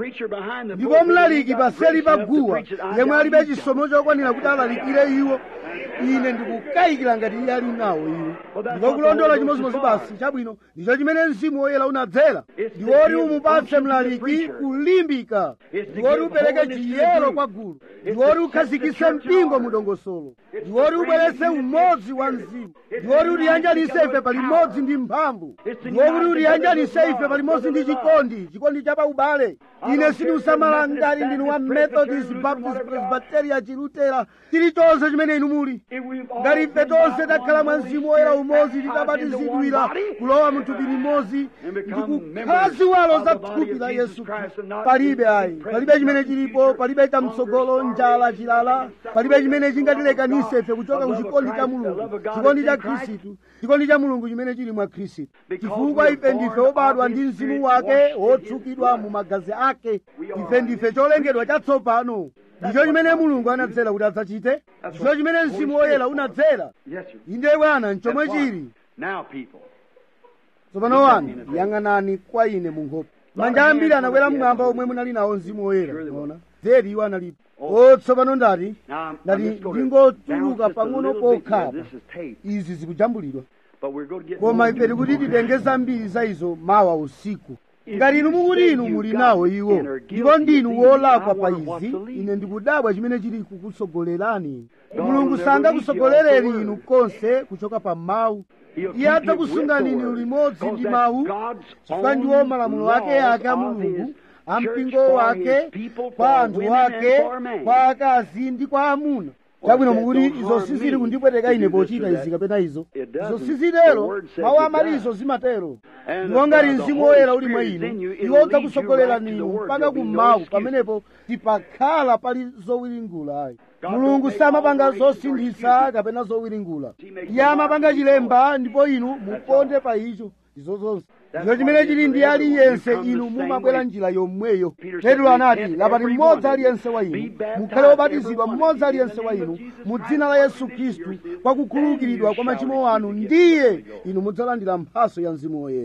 ndipo mlaliki paseli pa guwa yemwe alibe chisomo chokwanira kuti alalikire iwo ine ndikukayikira ngati iye ali nawo iwo ndipo kulondola chimodzimodzi basi chabwino ndicho chimene mzimu woyera unadzera ndiwoti umupatse mlaliki kulimbika ndiwoti upereke chiyero kwa gulu ndiwoti ukhazikitse mpingo mudongosolo ndiwoti ubweretse umodzi wa mzimu ndiwoti utiyanjanise ife palimodzi ndi mphamvu ndiwokuti utiyanjanise ife palimodzi ndi chikondi chikondi cha paubale ine sindikusamala ngati ndinu wa methodist baptist presbyteria chilutera chilichonse chimene inu muli ngati ife tonse takhala mwa mzimu woyera umodzi titabatizidwira kulowa mu thupi limodzi ndikukhala ziwalo za thupi la yesu khristu palibe ayi palibe chimene chilipo palibe chamtsogolo njala chilala palibe chimene chingatilekanise ife kuchoka ku chikondi cha mulungu chikondi cha khristu chikondi cha mulungu chimene chili mwa khristu chifukwa ife ndife obadwa ndi mzimu wake wotsukidwa mu magazi ake ife ndife cholengedwa chatsopano ndicho chimene mulungu anadzera kuti adzachite ndicho chimene mzimu woyera unadzera inde bwana nchomwe chili tsopano wanu yang'anani kwa ine mu nkhope manja ambiri anakwera mmwamba omwe munali nawo mzimu woyera ona dzeri iwo analipo o tsopano ndati ndati ndingotuluka pang'ono pokhapa izi zikujambulidwa koma ife tikuti titenge zambiri za izo mawa usiku ngati inu mukuti inu muli nawo iwo ndipo ndinu wolakwa pa izi ine ndikudabwa chimene chili kukutsogolerani mulungu sangakusogolereni inu konse kuchoka pa mawu iye adzakusungani inu limodzi ndi mawu chifukwa ndiwo malamulo ake ake a mulungu a mpingo wake kwa anthu ake kwa akazi ndi kwa amuna chabwino mukuti izo sizili kundipweteka ine pochita izi kapena izo izo sizitero mawu amati izo zimatero ndipo ngati mzimu woyera uli mwa inu iwo udzakusogolerani inu mpaka kummawu pamenepo tipakhala pali zowiringula ayi mulungu samapanga zosinthitsa kapena zowiringula iye amapanga chilemba ndipo inu muponde pa icho izo zonse ndicho chimene chili ndi aliyense inu mumabwera njira yomweyo petro anati lapati mmodzi aliyense wa inu mukhale wobatizidwa mmodzi aliyense wa inu mu dzina la yesu khristu kwa kukhululukidwa kwa machimo anu ndiye inu mudzalandira mphaso ya mzimu woyera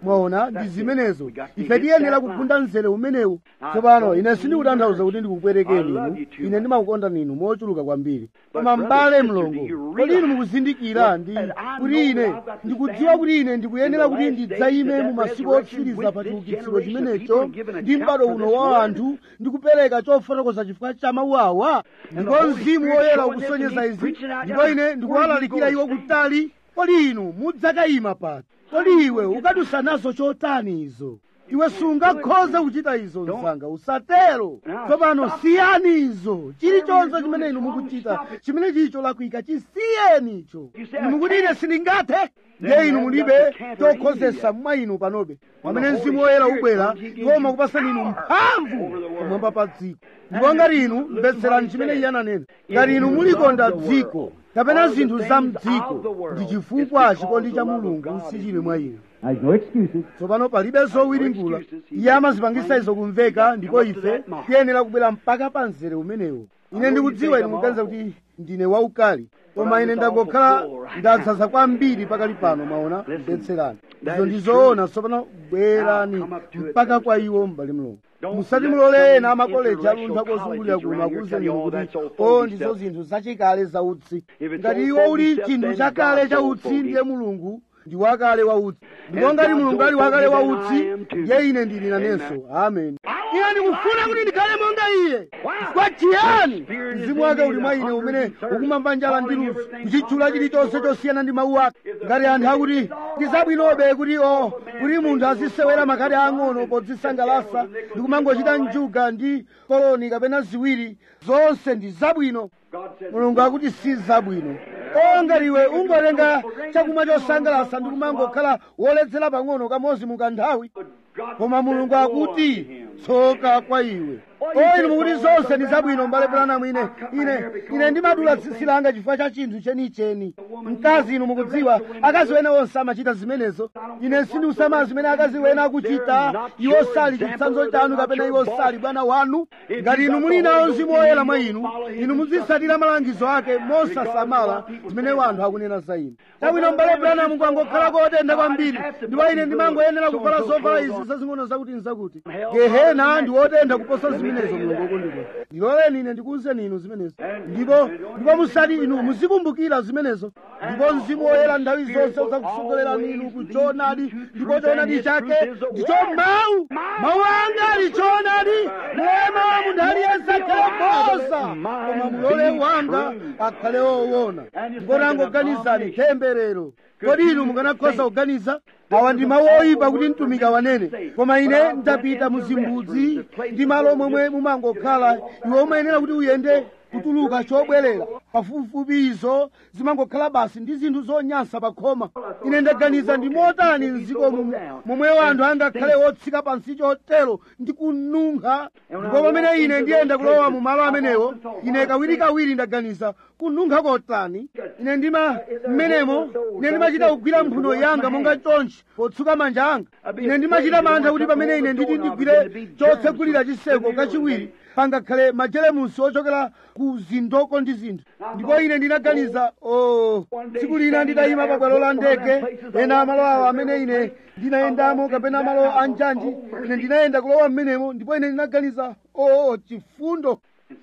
mwaona ndi zimenezo ife tiyenera kugunda mzere umenewu tsopano ine sindikutanthauza kuti ndikukwerekeni inu ine ndimakukonda ninu mochuluka kwambiri koma m'bale mlongo kodi inu mukuzindikira ndi kuti ine ndikudziwa kuti ine ndikuyenera kuti ndidzayime mu masiku otsiriza pa chiukitsiro chimenecho ndi m'bado uno wa anthu ndikupereka chofotokoza chifukwa cha mawu awa ndipo mzimu woyera ukusonyeza izi ndipo ine ndikuwalalikira iwo kutali kodi inu mudzakayima pati kodi iwe ukadusa nazo chotani izo iwe sungakhoze kuchita izo msanga usatero tsopano siyani izo chilichonse chimene inu mukuchita chimene chicho lakwika chisiyeni icho inu mukuti ine sindingathe ndiye inu mulibe chokhozesa mwa inu panobe pamene mzimu woyera ubwera iwo umakupasani inu mphamvu pamwamba pa dziko ndipo ngati inu mvetserani chimene iye ananena ngati inu mulikonda dziko kapena zinthu za mdziko ndi chifukwa chikondi cha mulungu sichili mwa inu There's no excuses. tsopano palibe zowiringula iye amazipangisa izo kumveka ndipo ife tiyenera kubwera mpaka pa mzere umenewo ine ndikudziwa inu muganiza kuti ndine waukali koma ine ndangokhala ndadzaza kwambiri pakali pano maona mvetserani izo ndizoona tsopano bwerani mpaka kwa iwo mbali mlongo musati mulole ena amakoleji aluntha kozungulira kuno akuwuzeni inu kuti o ndizo zinthu zachikale za utsi ngati iwo uli chinthu chakale cha utsi ndiye mulungu ndi wakale wa utsi ndipo ngati mulungu ali wakale wa utsi ndiye ine ndili nanenso amen ine ndikufuna kuti ndikhale monga iye chifukwa chiyani mzimu wake uli mwa ine umene ukumamva njala ndi ludzu kuchitchula chilichonse chosiyana ndi mawu ake ngati anthu akuti ndizabwinobe kuti o kuti munthu azisewera makhadi ang'ono podzisangalasa ndi kumangochita njuga ndi koloni kapena ziwiri zonse ndi zabwino mulungu akuti si zabwino o ngati iwe ungotenga chakumwa chosangalasa ndi kumangokhala woledzera pang'ono kamodzi mukanthawi koma mulungu akuti tsoka kwa iwe o inu mukuti zonse ndi zabwino mbale branamu ine ine ine ndimadula tsitsi langa chifukwa cha chinthu chenicheni mkazi inu mukudziwa akazi wena onse amachita zimenezo ine sindikusama zimene akazi wena akuchita iwo sali chitsanzo chanu kapena iwo sali bwana wanu ngati inu muli nawo mzimu woyera mwa inu inu muzitsatira malangizo ake mosasamala zimene wanthu akunena za inu tabwino mbale branamu kwangokhala kotentha kwambiri ndipo ine ndimangoyenera kuvala zovala izi zazing'ono zakuti nzakuti gehena ndi wotentha kuposa zimenezo mulungu okondedwa ndiloleni ine ndikuwuzeni inu zimenezo ndipo ndipo musati inu muzikumbukira zimenezo ndipo mzimu woyera nthawi zonse uzakusogolerani inu ku choonadi ndipo choonadi chake ndicho mawu mawu anga ali choonadi mulema munthu aliyense akhale boza koma mulole wanga akhale woona ndipo tangoganizani temberero kodi inu mukanakhoza kuganiza awa ndi mawu oyipa kuti mtumiki awanene koma ine ndapita muzimbudzi ndi malo momwe mumangokhala iwe umayenera kuti uyende kutuluka chobwerera pafupifupi izo zimangokhala basi ndi zinthu zonyansa pa khoma ine ndaganiza ndi motani mdziko muno momwe wanthu angakhale wotsika pansi chotero ndi kununkha ndipo pamene ine ndiyenda kulowa mu malo amenewo ine kawirikawiri ndaganiza kununkha kotani ine ndima mmenemo ine ndimachita kugwira mphuno yanga monga chonchi potsuka manja anga ine ndimachita mantha kuti pamene ine nditi ndigwire chotsegulira chiseko kachiwiri pangakhale majelemusi ochokera ku zindoko ndi zinthu ndipo ine ndinaganiza o tsiku lina nditayima pa bwalo la ndege ena malo awo amene ine ndinayendamo kapena malo a njanji ine ndinayenda kulowa mmenemo ndipo ine ndinaganiza o chifundo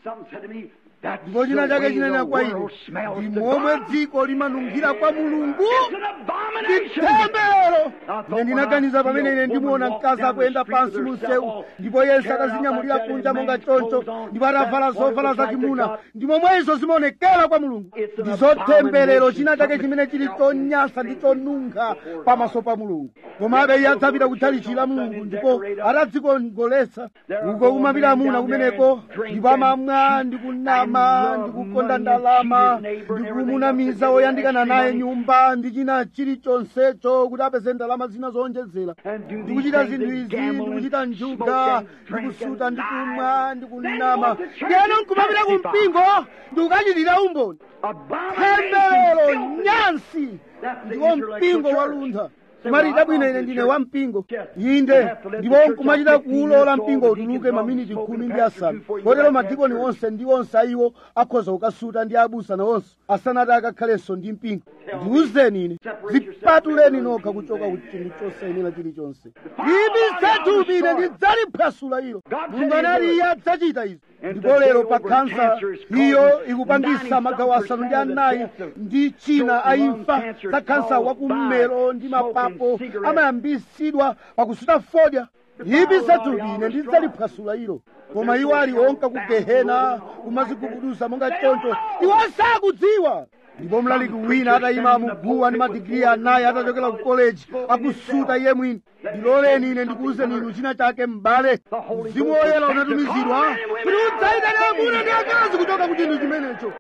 ndipo china chake chinena kwa ine ndi momwe dziko limanunkhira kwa mulungu ndi temberero ine ndinaganiza pamene ine ndimuona mkazi akuyenda pansi mu msewu ndipo yense akazinyamulira kunja monga choncho ndipo atavala zovala zachimuna ndi momwe izo zimaonekera kwa mulungu ndi zotemberero china chake chimene chili chonyansa ndi chonunkha pamaso pa mulungu komabe iye adzapita kutchalitchi la mulungu ndipo atadzikongoletsa uko kumapita amuna kumeneko ndipo amamwa ndi kunama ndi kukonda ndalama ndi kumunamiza woyandikana naye nyumba ndi china chilichonsecho kuti apeze ndalama zina zowonjezera ndi kuchita zinthu izi ndi kuchita njuga ndi kusuta ndi kumwa ndi kunama ndiyeno nkumapita ku mpingo ndi kukachitira umboni temberero nyansi ndiwo mpingo waluntha kumati chabwino ine ndine wa mpingo inde ndipo nkumachita kuwulola mpingo utuluke maminiti khumi ndi asanu kotero madikoni onse ndi onse ayiwo akhoza kukasuta ndi abusa nawonso asanati akakhalenso ndi mpingo ndiwuzeni ine zipatuleni nokha kuchoka ku chinthu chosayenera chilichonse ibisathupi ine ndidzaliphwasula ilo mulungu anati iye adzachita izi ndipo lero pa khansa iyo ikupangisa magawo asanu ndi anayi ndi china aimfa za khansa wakummero ndi mapapo amayambisidwa pakusuta fodya ibisathupi ine ndidzaliphwasula ilo koma iwo ali onka ku gehena kumazigubuduza monga choncho iwo sakudziwa ndipo mlaliki wina atayima muguwa ndi madigiri anayi atachokera ku koleji akusuta iye mwini ndiloleni ine ndikuwuzeni inu china chake m'bale mzimu woyera unatumizidwa kuti udzayitane amuna ndi akazi kuchoka ku chinthu chimenecho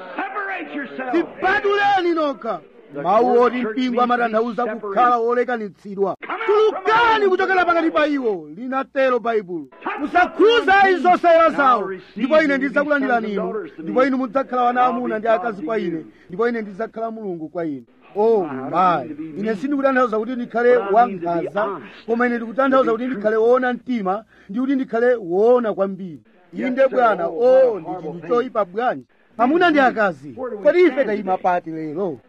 zipatuleni nokha mawu oti mpingo amatanthauza kukhala wolekanitsidwa tulukani kuchokera pakati pa iwo linatero baibulo musakhuza izi zosayera zawo ndipo ine ndidzakulandirani inu ndipo inu mudzakhala wana amuna ndi akazi kwa ine ndipo ine ndidzakhala mulungu kwa ine oh mayi ine sindikutanthauza kuti ndikhale wankhanza koma ine ndikutanthauza kuti ndikhale woona mtima ndi kuti ndikhale woona kwambiri inde bwana o ndi chinthu choyipa bwanji amuna ndi akazi kodi ife tayima pati lero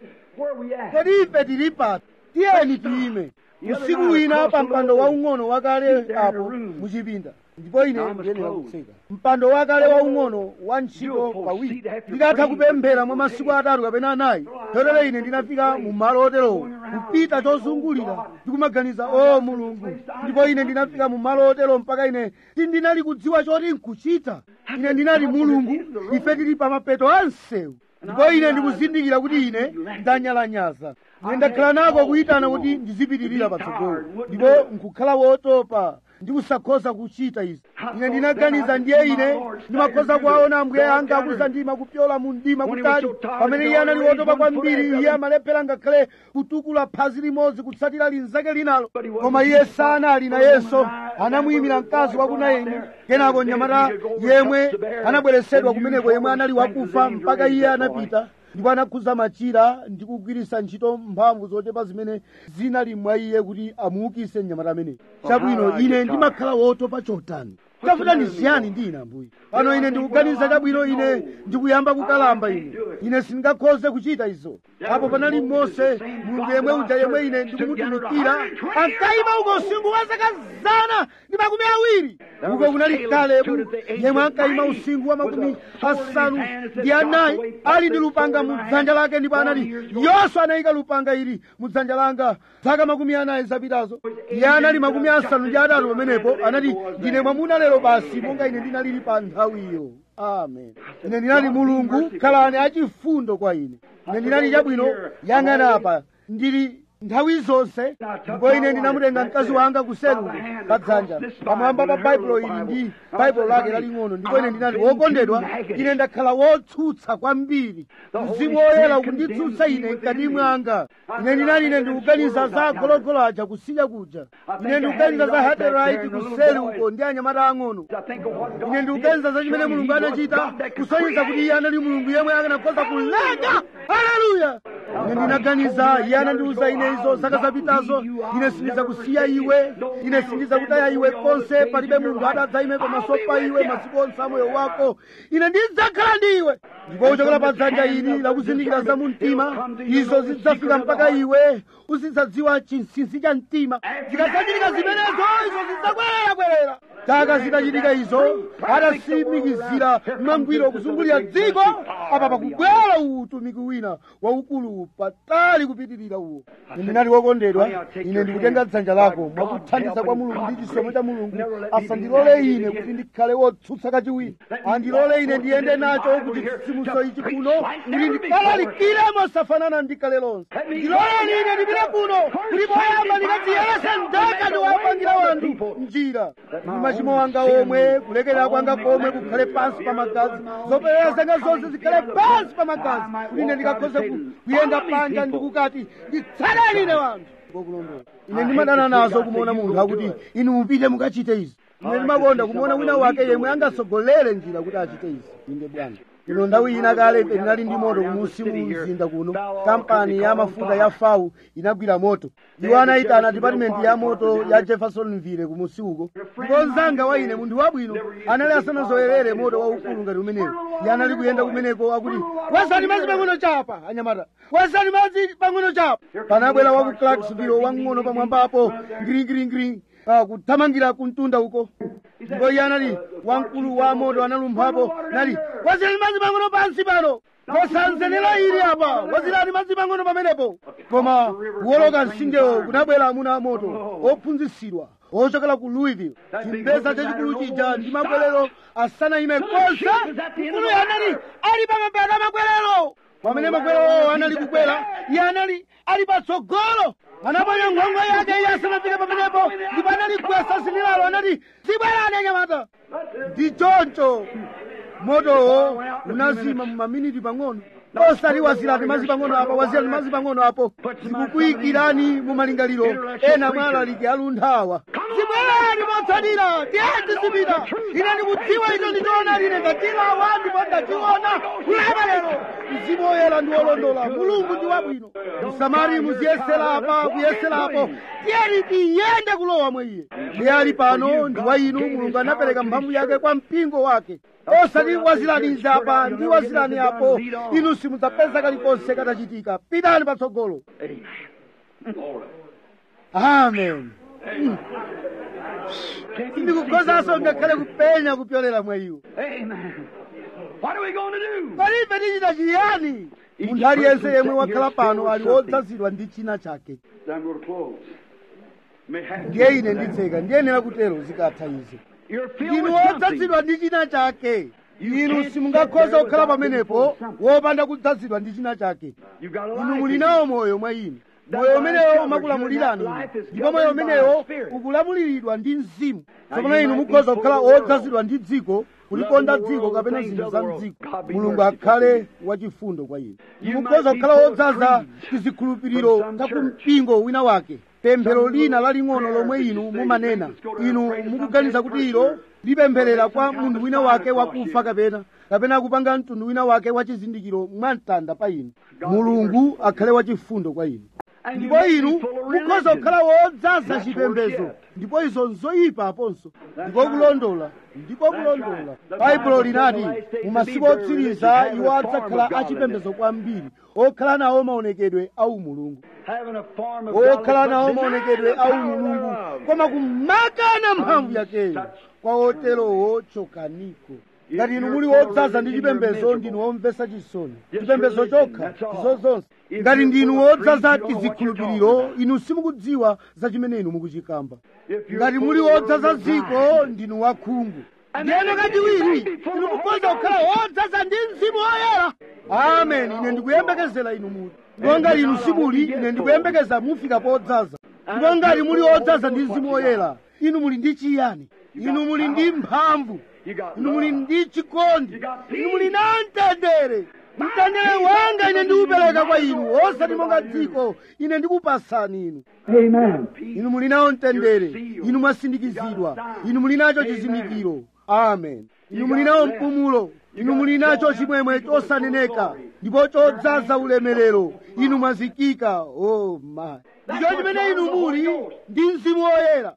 kodi ife tili pati tiyeni tiyime usiku wina pa mpando waung'ono wakale apo muchipinda ndipo ine ndiyenera kutseka mpando wakale waung'ono wa ntchito pawiri nditatha kupemphera mwa masiku atatu kapena anayi chotero ine ndinafika mu malo oterowo kupita chozungulira ndikumaganiza o mulungu ndipo ine ndinafika mu malo otero mpaka ine sindinali kudziwa choti nkuchita ine ndinati mulungu ife tili pa mapeto a msewu ndipo ine ndikuzindikira kuti ine ndanyalanyaza ine ndakhala nako kuyitana kuti ndizipitirira patsogolo ndipo nkukhala wotopa ndikusakhoza kuchita izi ine ndinaganiza ndiye ine ndimakhoza kuwaona ambuye anga akuzandima kupyola mu mdima kutali pamene iye anali wotopa kwambiri iye amalephera ngakhale kutukula phazi limodzi kutsatira linzake linalo koma iye sanali nayenso anamuyimira mkazi wakunayini kenako mnyamata yemwe anabweresedwa kumeneko yemwe anali wakufa mpaka iye anapita ndipo anakhuza machira ndi kugwiritsa ntchito mphamvu zochepa zimene zinali mwa iye kuti amuukise mnyamata ameneyo chabwino ine ndimakhala wotopa chotani tafuta ndi ziyani ndi ine ambuye pano ine ndikuganiza chabwino ine ndikuyamba kukalamba ine ine sindingakhoze kuchita izo apo panali mose mulungu yemwe uja yemwe ine ndikumutumikira ankayima uko usiku wa zaka zana ndi makumi awiri uko kunali kalebu yemwe ankayima usiku wa makumi asanu ndi anayi ali ndi lupanga mu dzanja lake ndipo anati yoswa anayika lupanga ili mu dzanja langa zaka makumi anayi zapitazo iye anali makumi asanu ndi atatu pamenepo anati ndine mwamuna lero basi monga ine ndinalili pa nthawiyo amen ine ndinali mulungu khalani achifundo kwa ine ine ndinali chabwino yang'ana apa ndili nthawi zonse ndipo ine ndinamutenga mkazi wanga kuseluko pa dzanja pamwamba pa baibulo ili ndi baibulo lake laling'ono ndipo ine ndinati wokondedwa ine ndakhala wotsutsa kwambiri mzimu woyera ukunditsutsa ine mkati mwanga ine ndinati ine ndikuganiza za gologolo aja kusiya kuja ine ndikuganiza za haterite kuseluko ndi anyamata ang'ono ine ndikuganiza za chimene mulungu anachita kusonyeza kuti iye anali mulungu yemwe akanakhoza kulenga haleluya ine ndinaganiza iye anandiuza ine izo zaka zapitazo ine sindizakusiya iwe ine sindizakutaya iwe konse palibe munthu atadzaime pamaso pa iwe masiku onse a moyo wako ine ndidzakhala ndi iwe ndipo kuchokera pa dzanja ili lakuzindikira za mu mtima izo zidzafika mpaka iwe uzidzadziwa chinsinsi cha mtima zikasachitika zimenezo izo zidzakwerera-kwerera taka zitachitika izo adasimikizira mangwiro kuzungulira dziko apa pakubwera utumiki wina waukulu patali kupitirira uwo ndinali wokondedwa ine ndikutenga dzanja lako mwakuthandiza kwa mulungu ndi chisomo cha mulungu asandilole ine kuti ndikhale wotsutsa kachiwiri andilole ine ndiyende nacho kuti chitsitsimutso ichi kuno kuti ndikalalikire mosafanana ndikhale lonse ndiloleni ine ndipite kuno kuti poyamba ndikadziyerese ndaka ndiwapangira wanthu njira ndi machimo wanga omwe kulekerera kwanga komwe kukhale pansi pa magazi zoperera zanga zonse zikhale pansi pa magazi kuti ine ndikakhoze kuyenda panja ndikukati nditsaleni ine wanthu ngokulondola ine ndimadana nazo kumuona munthu akuti inu mupite mukachite izi ine ndimakonda kumuona wina wake yemwe angatsogolere njira kuti achite izi inde bwana ino nthawi ina kale ife tinali ndi moto kumusi mu mzinda kuno kampani ya mafuta ya fau inagwira moto iwo anayitana dipatimenti ya moto ya jeffersonville kumusi uko ndipo mzanga wa ine munthu wabwino anali asanazoyerere moto waukulu ngati umenewo iye anali kuyenda kumeneko akuti wazani madzi pang'ono chapa anyamata wazani madzi pang'ono chapa panabwera wa ku clarksville wang'ono pamwambapo ngiringiringiri kuthamangira kumtunda uko ndipo iye anali wamkulu wa moto analumphapo nati wazirani madzi pang'ono pansi pano posanzenera ili apa wazirani madzi pang'ono pamenepo koma kuwoloka msingewo kunabwera amuna amoto ophunzitsidwa ochokera ku louisville chimbeza chachikulu chija ndi mabwerero asanayime konse mkulu anali ali pamapata mabwerero pamene mabwerero anali kukwera iye anali ali patsogolo anaponya nkhongo yake iye asanafike pamenepo ndipo anali gwesa sinilalo anati zibwerani anyamata ndi choncho motowo unazima mu maminiti pang'ono osati wazirani madzi pang'ono apo wazirani madzi pang'ono apo zikukuyikirani mu malingaliro ena mwa alaliki alunthawa zibwerani motsatira tiyeni zipita ine ndikudziwa icho ndichoona ine ndachilawa ndipo ndachiona ulemerero mzimu woyera ndi wolondola mulungu ndi wabwino msamari muziyesera apa kuyeserapo tiyeni tiyende kulowa mwa iye iye ali pano ndi wa inu mulungu anapereka mphamvu yake kwa mpingo wake osati wazirani apa ndi wazirani apo inu simudzapeza kalikonse katachitika pitani patsogolo amen ndikukhozanso ngakhale kupenya kupyolera mwa iwo palibe tichita chiyani munthu aliyense yemwe wakhala pano ali wodzazidwa ndi china chake ndiye ine nditseka ndiyenera kutero zikatha izo ndinu wodzazidwa ndi china chake inu simungakhoza kukhala pamenepo wopanda kudzazidwa ndi china chake inu muli nawo moyo mwa inu moyo umenewo umakulamulirani ndipo moyo umenewo ukulamuliridwa ndi mzimu tsopano inu mukhoza kukhala wodzazidwa ndi dziko kulikonda dziko kapena zinthu za mdziko mulungu akhale wachifundo kwa inu mukhoza kukhala wodzaza tizikhulupiriro takumpingo wina wake pemphero lina laling'ono lomwe inu mumanena inu mukuganiza kuti ilo lipempherera kwa munthu wina wake wakufa kapena kapena kupanga mtundu wina wake wachizindikiro mwamtanda pa inu mulungu akhale wachifundo kwa inu ndipo inu mukhoza kukhala wodzaza chipembedzo ndipo izo nzoyipa aponso ndipo kulondola ndipo kulondola baibulo linati mu masiku otsiriza iwo adzakhala achipembedzo kwambiri okhala nawo maonekedwe au mulungu okhala nawo maonekedwe au mulungu koma kumakana mphamvu yakeyo kwa oterowo chokaniko ngati inu muli wodzaza ndi chipembedzo ndinu womvetsa chisoni chipembedzo chokha izo zonse ngati ndinu wodzaza tizikhulupiriro inu simukudziwa za chimene inu mukuchikamba ngati muli wodzaza dziko ndinu wakhungu ndiyeno kachiwiri inu mukhoza kukhala wodzaza ndi mzimu woyera amen ine ndikuyembekezera inu muti ndipo ngati inu simuli ine ndikuyembekeza mufika podzaza ndipo ngati muli wodzaza ndi mzimu woyera inu muli ndi chiyani inu muli ndi mphamvu inu muli ndi chikondi inu muli na mtendere mtendere wanga ine ndikupereka kwa inu osati monga dziko ine ndikupasani inu inu muli nawo mtendere inu mwasindikizidwa inu muli nacho chizindikiro amen inu muli nawo mpumulo inu muli nacho chimwemwe chosaneneka ndipo chodzaza ulemerero inu mwazikika oh my ndicho chimene inu muli ndi mzimu woyera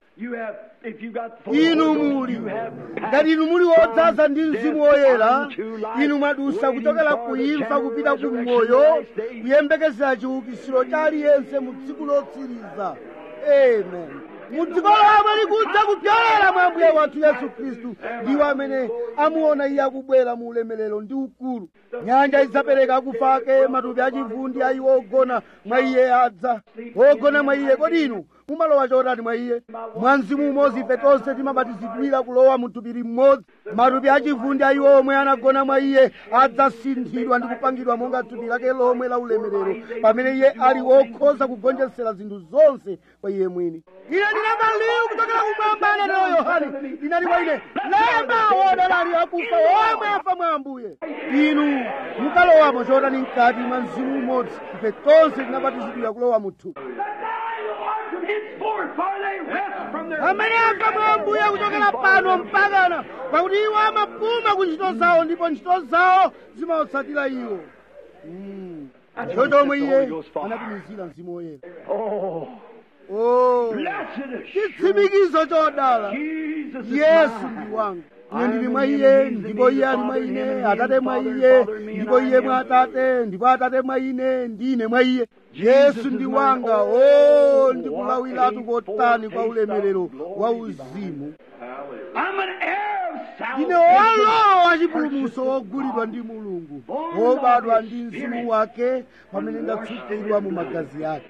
inu muli ngati inu muli wodzaza ndi mzimu woyera inu mwadusa kuchokera kuimfa kupita ku moyo kuyembekezera chiukitsiro cha aliyense mu tsiku lotsiriza amen mu dziko lomwe likudza kupyolera mwa ambuye wathu yesu khristu ndiwo amene amuona iye akubwera mu ulemerero ndi ukulu nyanja idzapereka akufa ake matupi achivundi a iwo ogona mwa iye adza ogona mwa iye kodi inu mumalowa chotani mwa iye mwa mzimu umodzi ife tonse timabatizidwira kulowa mu thupi limodzi matupi achivundi a iwo omwe anagona mwa iye adzasinthidwa ndi kupangidwa monga thupi lake lomwe la ulemerero pamene iye ali wokhoza kugonjetsera zinthu zonse kwa iye mwini ine ndinamva liwu kuchokera kumwamba anatero yohane linali kwa ine lemba wodalali akufa omwe afa mwa ambuye inu mukalowamo chotani mkati mwa mzimu umodzi ife tonse tinabatizidwira kulowa mu thupi henceforth, for they rest from their amene amva mwa ambuye kuchokera pano mpakana pakuti iwo amapuma ku ntchito zawo ndipo ntchito zawo zimawatsatira iwo Mm. ndicho chomwe iye anatumizira mzimu woyera Oh, Oh, blessed assurance. chitsimikizo chodala Jesus is yesu mine. ndi wanga ine ndili mwa iye ndipo iye ali mwa ine atate mwa iye ndipo iye mwa atate ndipo atate mwa ine ndine mwa iye yesu ndi wanga o ndikulawiratu kotani kwa ulemerero wa uzimu I'm an heir of ndine salvation. wolowa chipulumutso wogulidwa ndi mulungu wobadwa ndi mzimu wake pamene ndatsukidwa mu magazi ake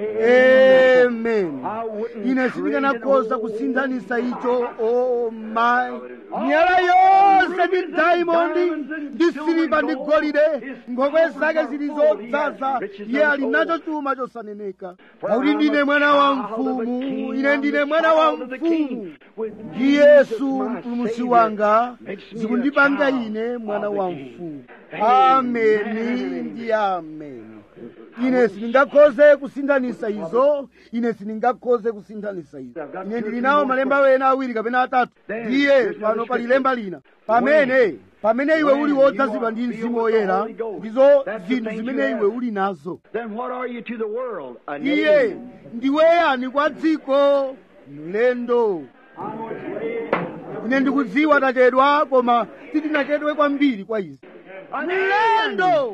amen ine sindikanakhoza kusinthanisa icho o mayi miyala yonse ndi daimondi ndi siliva ndi golide nkhokwe zake zili zodzaza iye ali nacho chuma chosaneneka pakuti ndine mwana wa mfumu ine ndine mwana wa mfumu ndi yesu mpulumutsi wanga zikundipanga ine mwana wa mfumu ameni ndi ameni ine sindingakhoze kusinthanisa izo ine sindingakhoze kusinthanisa izo ine ndili nawo malemba wena awiri kapena atatu ndiye pano pali lemba lina pamene pamene iwe uli wodzazidwa ndi mzimu woyera ndizo zinthu zimene iwe uli nazo Then what are you to the world? An iye alien. ndiwe yani kwa dziko mlendo ine ndikudziwa tachedwa koma sitinachedwe kwambiri kwa izi mlendo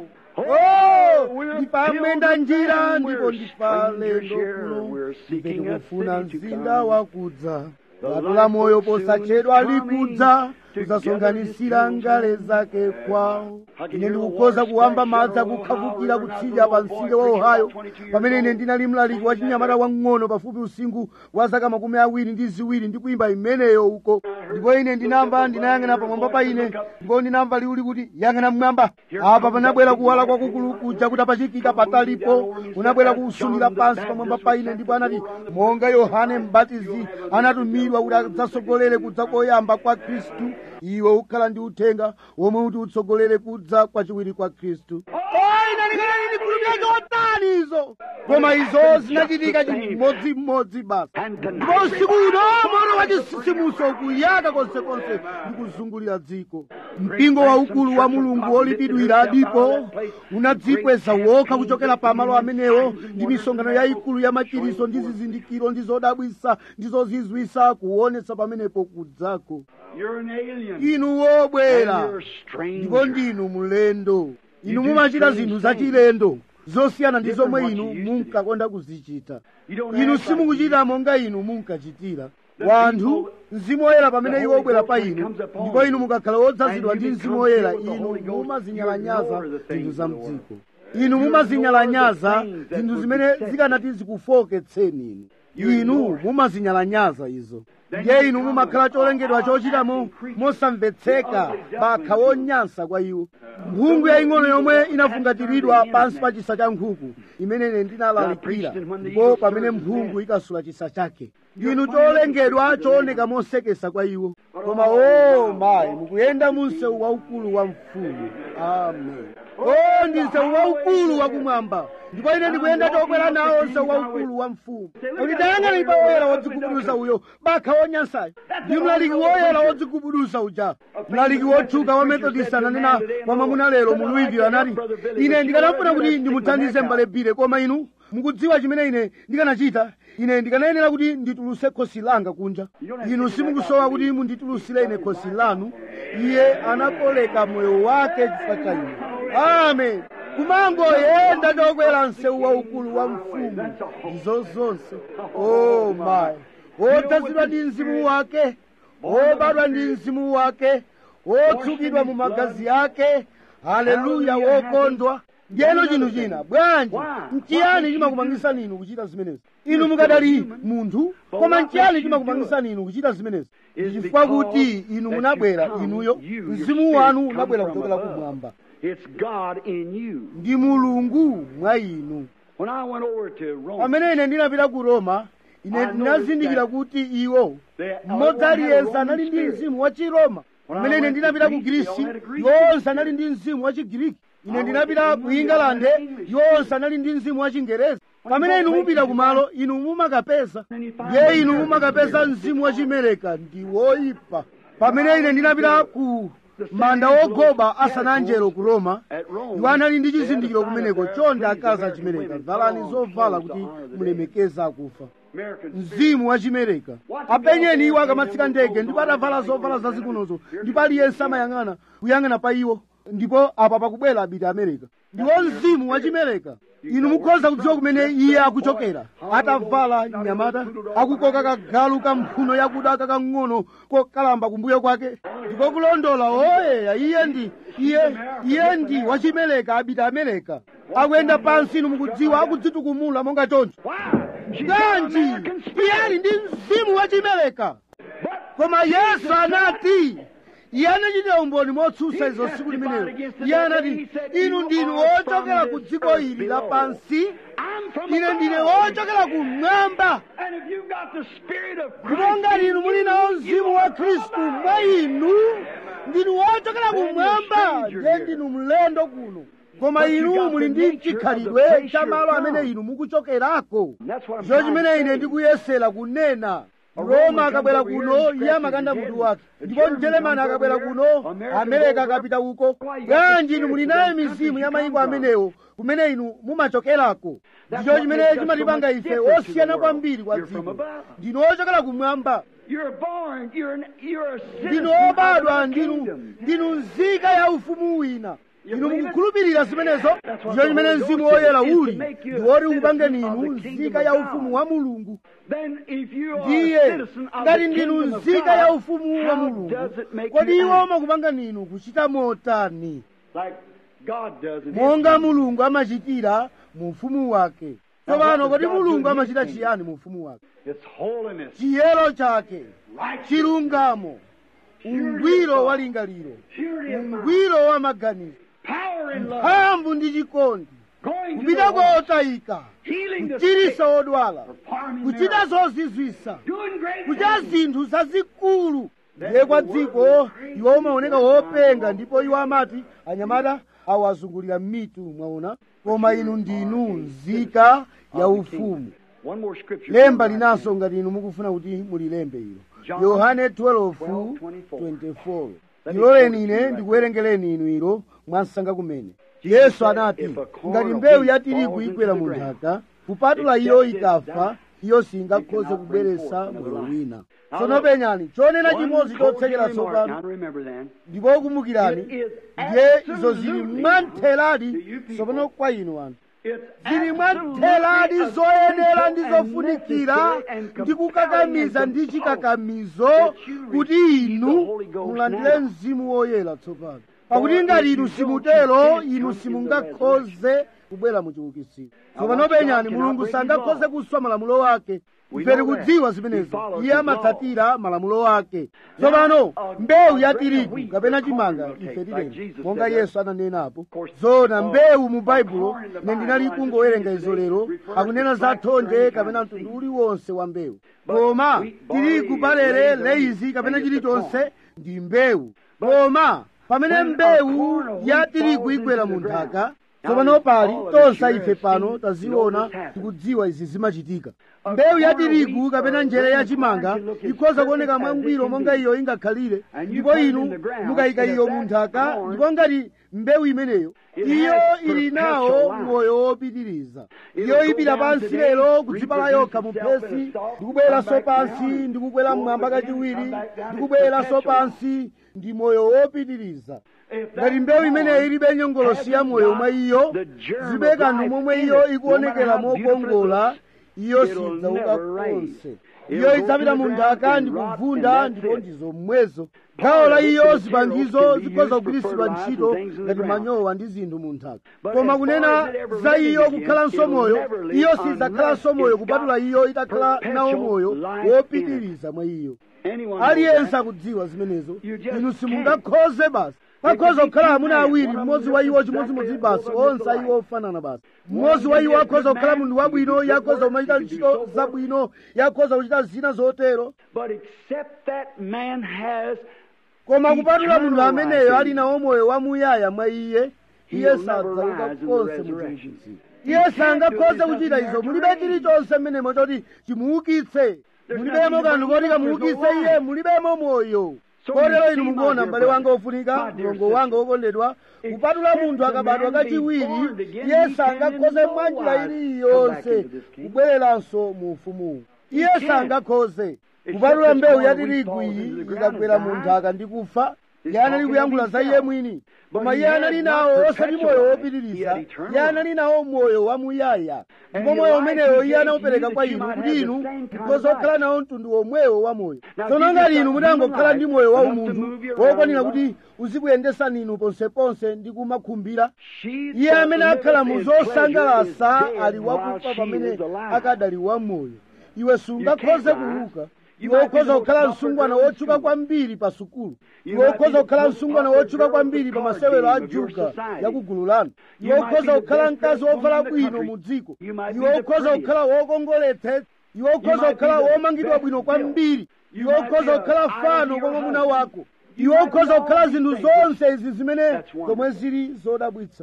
Oh, ndipamwenda njira ndipo ndipalendo kuno ife tikufuna mzinda wakudza gato la moyo posachedwa likudza kudzasonkhanisira ngale zake kwawo ine ndikukhoza kuwamba madzi akukhafukira kutsidya pa mtsinje wa ohio pamene ine ndinali mlaliki wa chinyamata wang'ono pafupi usinkhu wa zaka makumi awiri ndi ziwiri ndi kuimba imeneyo uko ndipo ine ndinamva ndinayang'ana pamwamba pa ine ndipo ndinamva liwu likuti yang'ana mmwamba apa panabwera kuwala kwakukulu kuja kuti apachikika patalipo kunabwera kusunira pansi pamwamba pa ine ndipo anati monga yohane mbatizi anatumidwa kuti adzatsogolere kudza koyamba kwa khristu iwe ukhala ndi uthenga womwe kuti utsogolere kudza kwachiwiri kwa khristu ine ndikanali ndikhulupirira chotani izo koma izo zinachitika chimodzimodzi basi ndipo usiku uno moto wa chisisimuso kuyaka konsekonse ndikuzungulira dziko mpingo waukulu wa mulungu wolipidwira ndipo unadzikweza wokha kuchokera pa malo amenewo ndi misonkhano yayikulu ya machiriso ndi zizindikiro ndi zodabwisa ndi zozizwisa kuonetsa pamenepo kudzako You're an alien. inu wobwera And you're a stranger. ndipo ndinu mulendo inu mumachita zinthu zachilendo zosiyana ndi zomwe inu munkakonda kuzichita You don't inu act like simukuchita monga inu munkachitira wanthu mzimu woyera pamene iwo ubwera pa inu ndipo inu mukakhala wodzazidwa ndi mzimu woyera inu mumazinyalanyaza zinthu za mdziko inu mumazinyalanyaza zinthu zimene zikanati zikufoketseni inu inu mumazinyalanyaza izo ndiye inu mumakhala cholengedwa chochitamo mosamvetseka pakha wonyansa kwa iwo mphungu yaying'ono yomwe inafungatiridwa pansi pa chisa cha nkhuku imene ine ndinalalikira ndipo pamene mphungu ikasula chisa chake inu cholengedwa chooneka mosekesa kwa iwo koma o mayi mukuyenda mu msewu waukulu wa mfumu amen o ndi msewu waukulu wakumwamba ndipo ine ndikuyenda chokwera nawo msewu waukulu wa mfumu kuti dayang'ana ipa woyera wodzigubuduza uyo bakha wonyansayo ndi mlaliki woyera wodzigubuduza uja mlaliki wotchuka wa methodist ananena kwa mwamuna lero mu louisville anati ine ndikanafuna kuti ndimuthandize mbale bire koma inu mukudziwa chimene ine ndikanachita ine ndikanayenera kuti ndituluse khosi langa kunja inu simukusowa kuti munditulusire ine khosi lanu iye anakoleka moyo wake chifukwa cha ine amen kumangoyenda chokwera msewu waukulu wa mfumu ndizo zonse o mayi wodzazidwa ndi mzimu wake wobadwa ndi mzimu wake wotsukidwa mu magazi ake haleluya wokondwa ndiyeno chinthu china bwanji nchiyani chimakupangisani inu kuchita zimenezi inu mukadali munthu koma nchiyani chimakupangisani inu kuchita zimenezi chifukwa kuti inu munabwera inuyo mzimu wanu unabwera kuchokera kumwamba It's God in you. ndi mulungu mwa inu When I went over to Rome, pamene ine ndinapita ku roma ine ndinazindikira kuti iwo mmodzi aliyense anali ndi mzimu wa chiroma pamene ine ndinapita ku grisi yonse anali ndi mzimu wa chigiriki ine ndinapita ku ingalande yonse anali ndi mzimu wa chingerezi pamene inu mupita kumalo inu mumakapeza ndiye inu mumakapeza mzimu wachimereka ndi woyipa pamene ine ndinapita ku manda wogoba asananjero ku roma iwo anali ndi chizindikiro kumeneko chonde akazi achimereka valani zovala kuti mulemekeze akufa mzimu wachimereka apenyeni iwo akamatsika ndege ndipo atavala zovala zazikunozo ndipo aliyense amayang'ana kuyang'ana pa iwo ndipo apa pakubwera abiti amerika ndiwo mzimu wachimereka inu mukhoza kudziwa kumene iye akuchokera atavala nyamata akukoka kagalu kamphuno yakuda kakang'ono kokalamba kumbuyo kwake ndipo kulondola oyeya iye ndi iye iye ndi wachimereka abita amerika akuyenda pansi inu mukudziwa akudzitukumula monga choncho bwanji iye ali ndi mzimu wachimereka koma yesu anati iye anachitira umboni motsutsa izo tsiku limenelo iye anati inu ndinu wochokera ku dziko ili lapansi ine ndine wochokera kumwamba ndipo ngati inu muli nawo mzimu wa khristu mwa inu ndinu wochokera kumwamba ndiye ndinu mlendo kuno koma inu muli ndi chikhalidwe cha malo amene inu mukuchokerako ndicho chimene ine ndikuyesera kunena roma akabwera kuno iye amakanda mutu wake ndipo mjeremani akabwera kuno amerika akapita uko bwanji inu muli nayo mizimu ya mayiko amenewo kumene inu mumachokerako ndicho chimene chimatipanga ife osiyana kwambiri kwa dziko ndinu ochokera kumwamba ndinu obadwa ndinu ndinu nzika ya ufumu wina inu mukukhulupirira zimenezo ndicho chimene mzimu woyera uli ndi woti ukupangeni inu nzika ya ufumu wa mulungu ndiye ngati ndinu nzika ya ufumu wa mulungu kodi iwo umakupangani inu kuchita motani monga mulungu amachitira mu ufumu wake tsopano kodi mulungu amachita chiyani mu ufumu wake chiyero chake chilungamo ungwiro wa lingaliro ungwiro wa maganizo mphamvu ndi chikondi kupita kwa otayika kuchiritsa odwala kuchita zozizwisa kuchita zinthu zazikulu ndiye kwa dziko iwo umaoneka wopenga ndipo iwo amati anyamata awazungulira m'mitu mwaona koma inu ndinu nzika ya ufumu lemba linanso ngati inu mukufuna kuti mulilembe ilo yohane 12:24 ndiloleni ine ndikuwerengereni inu ilo mwansanga kumene yesu anati ngati mbewu ya tirigu igwera mu nthaka kupatula iyo ikafa iyo singakhoze kubweretsa moyo wina tsono penyani chonena chimodzi chotsekera tsopano ndipo kumbukirani ndiye izo zili mwantheradi tsopano kwa inu anthu zili mwantheradi zoyenera ndi zofunikira ndi kukakamiza ndi chikakamizo kuti inu mulandire mzimu woyera tsopano pakuti ngati inu simutero inu simungakhoze kubwera mu chiukitsiro tsopano penyani mulungu sangakhoze kuswa malamulo wake ife tikudziwa zimenezo iye amatsatira malamulo ake tsopano mbewu ya tirigu kapena chimanga ife tileni monga yesu ananenapo zona mbewu mu baibulo ine ndinali kungowerenga izo lero akunena za thonje kapena mtundu uliwonse wa mbewu koma tirigu balere leizi kapena chilichonse ndi mbewu koma pamene mbewu ya tirigu igwera mu nthaka tsopano pali tonse ife pano taziona tikudziwa izi zimachitika mbewu ya tirigu kapena njere ya chimanga ikhoza kuoneka mwangwiro monga iyo ingakhalire ndipo inu mukayika iyo mu nthaka ndipo ngati mbewu imeneyo iyo ili nawo moyo wopitiriza iyo ipita pansi lero kudzipala yokha mu phesi ndikubweranso pansi ndikukwera mmwamba kachiwiri ndikubweranso pansi ndi moyo wopitiriza ngati mbewu imeneyo ilibe nyongolosi ya moyo mwa iyo zibe kanthu momwe iyo ikuonekera mokongola iyo sidzauka konse iyo idzapita mu nthaka ndikuvunda ndipo ndizomwezo gawo la iyo zipangizo zikhoza kugwiritsidwa ntchito ngati manyowa ndi zinthu mu nthaka koma kunena za iyo kukhalanso moyo iyo sidzakhalanso moyo kupatula iyo itakhala nawo moyo wopitiriza mwa iyo aliyense akudziwa zimenezo inu simungakhoze basi pakhoza kukhala amuna awiri mmodzi wa iwo chimodzimodzi basi onse iwo ofanana basi mmodzi wa iwo akhoza kukhala munthu wabwino yakhoza kumachita ntchito zabwino yakhoza kuchita zina zotero koma kupatula munthu ameneyo ali nawo moyo wamuyaya mwa iye iye sadzauka konse mu chiukitsiro iye sangakhoze kuchita izo mulibe chilichonse mmenemo choti chimuukitse mulibemo kanthu koti kamuukitse iye mulibemo moyo kotero inu mukuona m'bale wanga wofunika mlongo wanga wokondedwa kupatula munthu akabadwa kachiwiri iye sangakhoze mwa njira iliyonse kubwereranso mu ufumuwu iye sangakhoze kupatula mbewu ya tirigu iyi ikagwera mu nthaka ndi kufa iye anali kuyankhula za iye mwini koma iye anali nawo osati moyo wopitiriza iye anali nawo moyo wamuyaya ndipo moyo umenewo iye anawupereka kwa inu kuti inu mukhoza kukhala nawo mtundu womwewo wa moyo tsono ngati inu mutangokhala ndi moyo wa umunthu wokwanira kuti uzikuyendesani inu ponseponse ndi kumakhumbira iye amene akhala mu zosangalasa ali wakufa pamene akadali wamoyo iwe sungakhoze kuuka iwe ukhoza kukhala msungwana wotchuka kwambiri pa sukulu iwe ukhoza kukhala msungwana wotchuka kwambiri pa masewero a juga ya kugulu lanu iwe ukhoza kukhala mkazi wovala bwino mu dziko iwe ukhoza kukhala wokongoletsa iwe ukhoza kukhala womangidwa bwino kwambiri iwe ukhoza kukhala fano kwa mwamuna wako iwe ukhoza kukhala zinthu zonse izi zimene zomwe zili zodabwitsa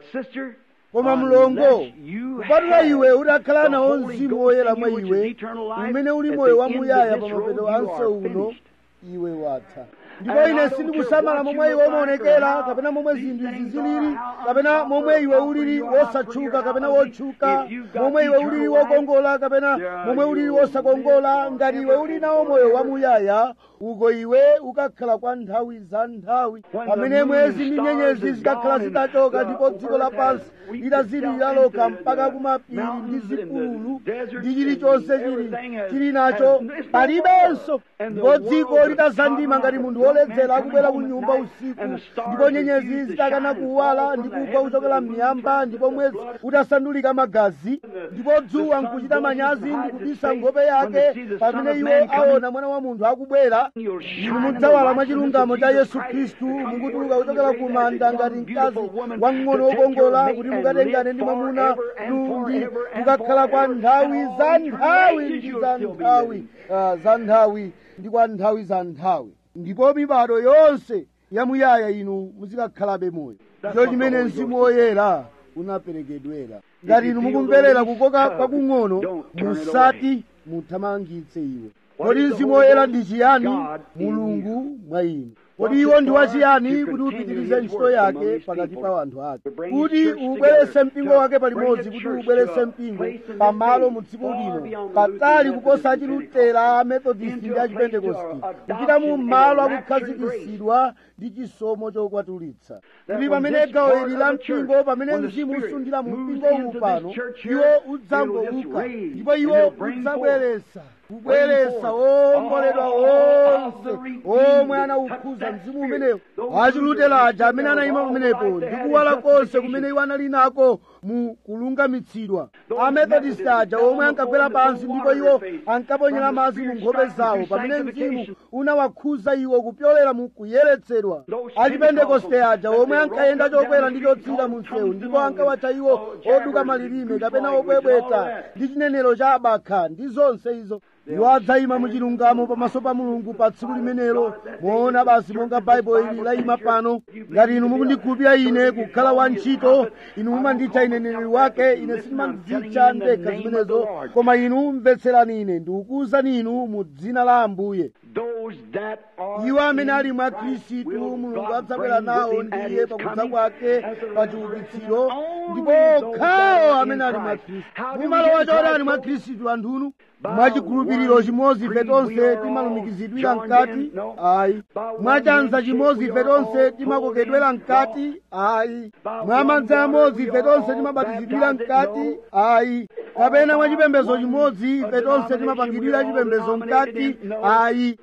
koma mlongo kupatula iwe udakhala nawo mzimu woyera mwa iwe umene uli moyo wamuyaya pa mapeto anse uno iwe watha ndipo ine sindikusamala momwe iwe umaonekera kapena momwe zinthu izi zilili kapena momwe iwe ulili wosatchuka kapena wotchuka momwe iwe ulili wokongola kapena momwe ulili wosakongola ngati iwe uli nawo moyo wamuyaya uko iwe ukakhala kwa nthawi za nthawi pamene mwezi ndi nyenyezi zikakhala zitachoka ndipo dziko lapansi litazilira lokha mpaka kumapiri ndi zipululu ndi chilichonse chili chili nacho palibenso ndipo dziko litazandima ngati munthu woledzera akubwera ku nyumba usiku ndipo nyenyezi zitakana kuwala ndi kugwa kuchokera m'miyamba ndipo mwezi utasandulika magazi ndipo dzuwa nkuchita manyazi ndi kubisa nkhope yake pamene iwo aona mwana wa munthu akubwera inu mudzawala mwa chilungamo cha yesu khristu mukutuluka kuchokera ku manda ngati mkazi wamng'ono wokongola kuti mukatengane ndi mwamuna nundi mukakhala kwa nthawi za nthawi ndi za nthawi uh, za nthawi ndi kwa nthawi za nthawi ndipo mibado yonse yamuyaya inu muzikakhalabe moyo ndicho chimene mzimu woyera unaperekedwera ngati inu mukumverera kukoka kwakung'ono musati muthamangitse iwe kodi mzimu woyera ndi chiyani mulungu mwa inu kodi iwo ndi wachiyani kuti upitirize ntchito yake pakati pa anthu ake kuti ubweretse mpingo wake palimodzi kuti ubweretse mpingo pamalo mu dziko lino patali kuposa achilutera amethodist ndi achipentekosti kupita mu malo akukhazikitsidwa ndi chisomo chokwatulitsa kuti pamene gawo ili la mpingo pamene mzimu usundira mu mpingo uwu pano iwo udzangouka ndipo iwo udzabweretsa kubweretsa womboledwa wonse omwe anawukhuza mzimu umenewo achilutera aja amene anayima pamenepo ndi kuwala konse kumene iwo anali nako mu kulungamitsidwa amethodist aja omwe ankagwera pansi ndipo iwo ankaponyera madzi mu nkhope zawo pamene mzimu unawakhuza iwo kupyolera mu kuyeretsedwa achipentekoste aja omwe ankayenda chokwera ndi chotsika mu msewu ndipo ankawatcha iwo oduka malilime kapena opwepweta ndi chinenero cha abakha ndi zonse izo iwo adzayima muchilungamo pamaso pa mulungu pa tsiku limenelo moona basi monga baibulo ili layima pano ngati inu mukundikhulupirira ine kukhala wantchito inu mumanditcha ine mneneri wake ine sindimadzitcha ndekha zimenezo koma inu mvetserani ine ndikukuwuzani inu mu dzina la ambuye iwo amene ali mwa khristu mulungu adzabwera nawo ndiye pakudza kwake pa chiukitsiro ndipo okhawo amene ali mwa khristu mumalowa chotani mwa khristu anthunu mwachikhulupiriro chimodzi ife tonse timalumikizidwira mkati ayi mwachanza chimodzi ife tonse timakokedwera mkati ayi mwamadzi amodzi ife tonse timabatizidwira mkati ayi kapena mwachipembedzo chimodzi ife tonse timapangidwira chipembedzo mkati ayi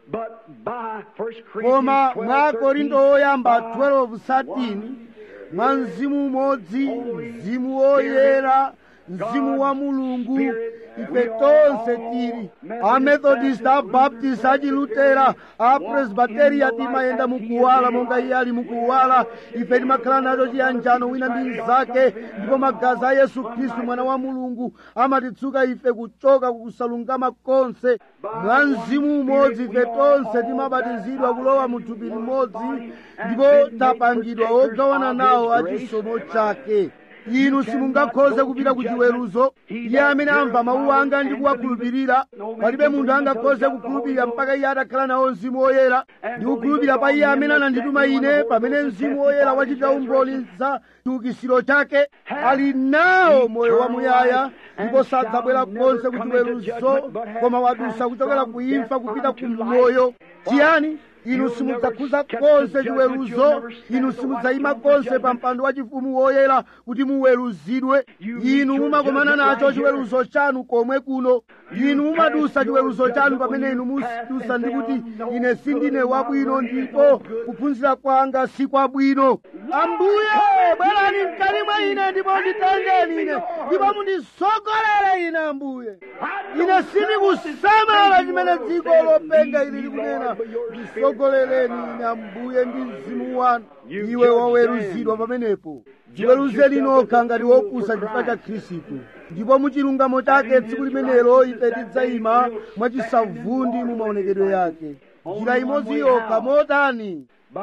koma mwa korinto woyamba 12:13 mwa mzimu umodzi mzimu woyera mzimu wa mulungu ife tonse tili amethodist abaptist achilutera apresbiteria timayenda mukuwala monga iye ali mukuwala ife timakhala nacho chiyanjano wina ndi mnzake ndipo magazi a yesu khristu mwana wa mulungu amatitsuka ife kuchoka kukusalungama konse mwa mzimu umodzi ife tonse timabatizidwa kulowa mu thupi limodzi ndipo tapangidwa ogawana nawo achisomo chake inu simungakhoze kupita ku chiweruzo iye amene amva mawu anga ndi kuwakhulupirira palibe munthu angakhoze kukhulupirira mpaka iye atakhala nawo mzimu woyera ndi kukhulupirira pa iye amene anandituma ine pamene mzimu woyera wachitira umboni za chiukitsiro chake ali nawo moyo wamuyaya ndipo sadzabwera konse ku chiweruzo koma wadusa kuchokera ku imfa kupita ku moyo chiyani inu simudzakhuza konse chiweruzo inu simudzayima konse pa mpando wa chifumu woyera kuti muweruzidwe inu mumakomana nacho chiweruzo chanu komwe kuno inu mumadusa chiweruzo chanu pamene inu mudusa ndi kuti ine sindine wabwino ndipo kuphunzira kwanga si kwabwino ambuye bwerani mkati mwa ine ndipo nditengeni ine ndipo mundisogolere ine ambuye ine sindikusamala chimene dziko lopenga ili likunena ndisogolereni ine ambuye ndi mzimu wanu iwe waweruzidwa pamenepo dziweruzeni nokha ngati wopusa chifukwa cha khristu ndipo muchilungamo chake tsiku limenelo ife tidzayima mwachisavundi mu maonekedwe yake njira imodzi yokha motani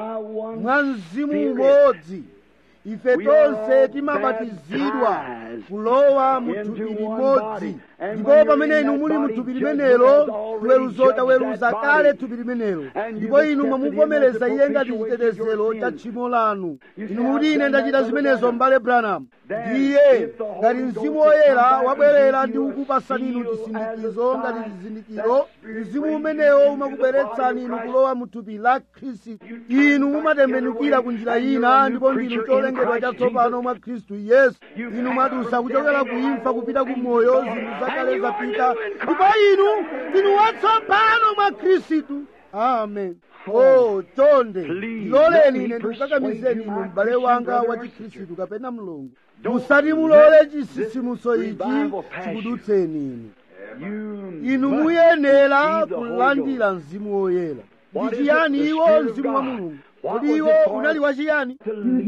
mwa mzimu umodzi ife tonse timabatizidwa kulowa mu thupi limodzi ndipo pamene inu muli mu thupi limenelo chiweruzo chaweruza kale thupi limenelo ndipo inu mwamuvomereza iye ngati chitetezero cha tchimo lanu inu mukuti ine ndachita zimenezo m'bale branham ndiye ngati mzimu woyera wabwerera ndi kukupasani inu chisindikizo ngati chizindikiro mzimu umenewo umakubweretsani inu kulowa mu thupi la khristu inu mumatembenukira ku njira ina ndipo ndinu cholengedwa chatsopano mwa khristu yesu inu mwadusa kuchokera ku imfa kupita ku moyo zinthu zakale zapita ndipo inu ndinu watsopano mwa khristu amen o chonde ndiloleni ine ndikukakamizeni inu m'bale wanga wa chikhristu kapena mulungu musati mulole chisisimuso ichi chikudutseni inu inu muyenera kulandira mzimu woyera ndi chiyani iwo mzimu wa mulungu kodi iwo unali wachiyani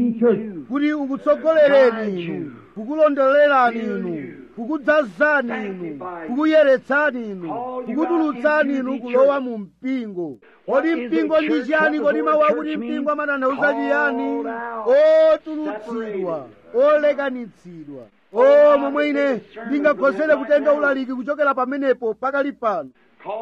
kuti ukutsogolereni inu kukulondolerani inu kukudzazani inu kukuyeretsani inu kukutulutsani inu kulowa mu mpingo kodi mpingo ndi chiyani kodi mawu akuti mpingo amatanthauza chiyani otulutsidwa olekanitsidwa o momwe ine ndingakhozere kutenga ulaliki kuchokera pamenepo pakali pano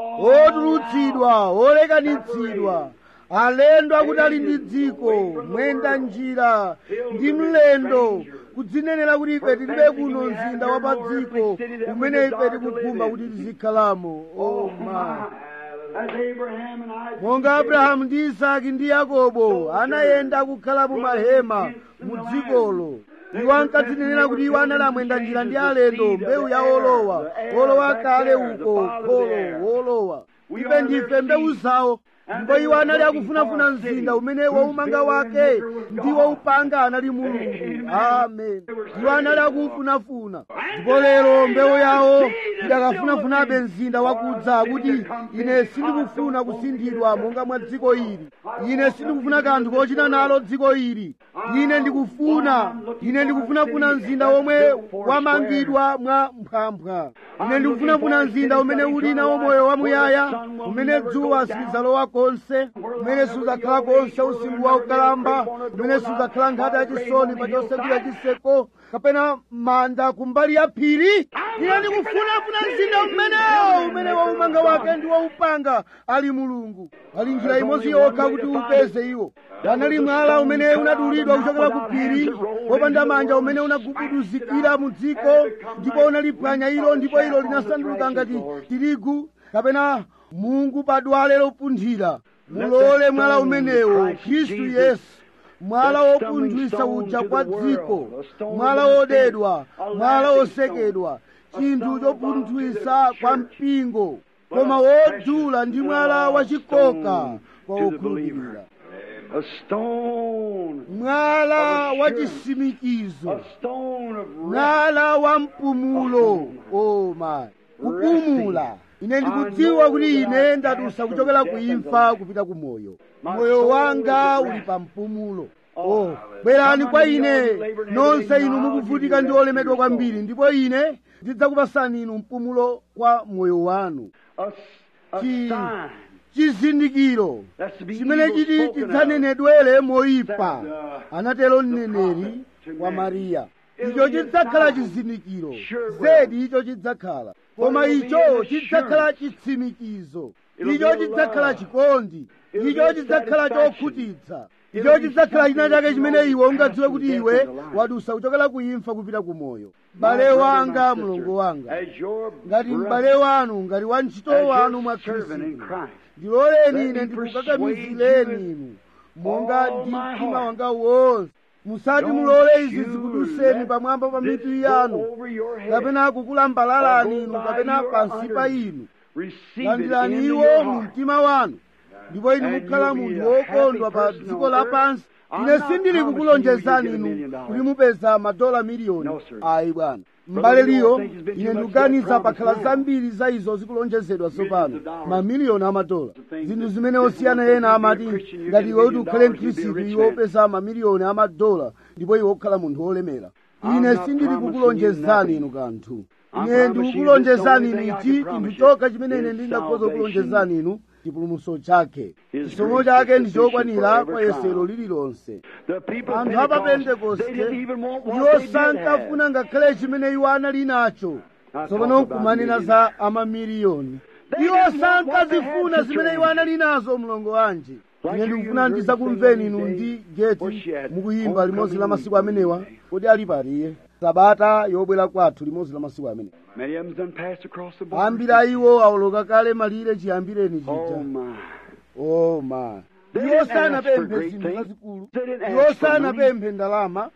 otulutsidwa olekanitsidwa alendo akuti ali ndi dziko mwenda njira ndi mlendo kudzinenera kuti ife tilibe kuno mzinda wa pa dziko umene ife tikugumba kuti tizikhalamo oh my monga abrahamu ndi isaki ndi yakobo anayenda kukhala mu mahema mu dzikolo iwo ankadzinenera kuti iwo anali amwenda njira ndi alendo mbewu ya olowa olowa kale uko kholo wolowa ife ndife mbewu zawo ndipo iwo anali akufunafuna mzinda umene waumanga wake ndi waupanga anali mulungu amen iwo anali akuufunafuna ndipo lero mbewu yawo idakafunafunabe mzinda wakudza kuti ine sindikufuna kusinthidwa monga mwa dziko ili ine sindikufuna kanthu kochita nalo dziko ili ine ndikufuna ine ndikufunafuna mzinda womwe wamangidwa mwa mphwampha ine ndikufunafuna mzinda umene uli nawo moyo wamuyaya umene dzuwa silidzalowa konse umene sudzakhala konse usiku wa ukalamba umene sudzakhala nkhata yachisoni pa chosegwira chiseko kapena manda kumbali ya phiri ine ndikufunafuna mzinda umenewo umene waumanga wake ndi waupanga ali mulungu ali njira imodzi yokha kuti upeze iwo panali mwala umene unadulidwa kuchokera ku phiri wopanda manja umene unagubuduzikira mu dziko ndipo unaliphwanya ilo ndipo ilo linasanduka ngati tirigu kapena mungu padwale lopunthira mulole mwala umenewo khristu yesu mwala wopunthwisa uja kwa dziko mwala wodedwa mwala wosekedwa chinthu chopunthwisa kwa mpingo koma wodula ndi mwala wachikoka kwa wokhulupirira A stone. mwala wa chisimikizo A stone of rest. mwala wa mpumulo o mayi kupumula ine ndikudziwa kuti ine ndadusa kuchokera ku imfa kupita ku moyo moyo wanga uli pa mpumulo oh bwerani kwa ine nonse inu mukuvutika ndi olemedwa kwambiri ndipo ine ndidzakupasani inu mpumulo kwa moyo wanu A, a Chi- sign. chizindikiro That's to be chimene evil chiti spoken of. chidzanenedwere moyipa anatero mneneri wa mariya icho chidzakhala chizindikiro zedi icho chidzakhala koma icho chidzakhala chitsimikizo icho chidzakhala chikondi icho chidzakhala chokhutitsa icho chidzakhala china chake chimene iwe ungadziwe kuti iwe wadusa kuchokera ku imfa kupita ku moyo m'bale wanga mlongo wanga ngati m'bale wanu ngati wantchito wanu mwa khristu ndiloleni ine ndikukakamizireni inu monga ndi mtima wanga wonse musati mulole izi zikuduseni pamwamba pa mitu yanu kapena kukulambalalani inu kapena pansi pa inu landirani iwo mu mtima wanu ndipo inu mukhala munthu wokondwa pa dziko lapansi ine sindili kukulonjezani inu kuti mupeza madola miliyoni ayi bwana m'bale liyo ine ndikuganiza pakhala zambiri za izo zikulonjezedwa tsopano mamiliyoni amadola zinthu zimene osiyana ena amati ngati iwe kuti ukhale mkhristu iwe upeza mamiliyoni amadola ndipo iwe ukhala munthu wolemera ine sindili kukulonjezani inu kanthu ine ndikukulonjezani inu ichi chinthu chokha chimene ine ndingakhoza kukulonjezani inu chipulumutso chake chisomo chake ndi chokwanira kwa yesero lililonse anthu a papentekoste iwo sankafuna ngakhale chimene iwo anali nacho tsopano nkumanena za amamiliyoni iwo sankazifuna zimene iwo anali nazo mlongo wanji ine ndikufuna ndizakumveni inu ndi geti mukuyimba limodzi la masiku amenewa kodi ali pariye sabata yobwera kwathu limodzi la masiku amene ambiri a iwo awoloka kale malire chiyambireni chija oh my iwo sanapemphe zinthu zazikulu iwo sanapemphe ndalama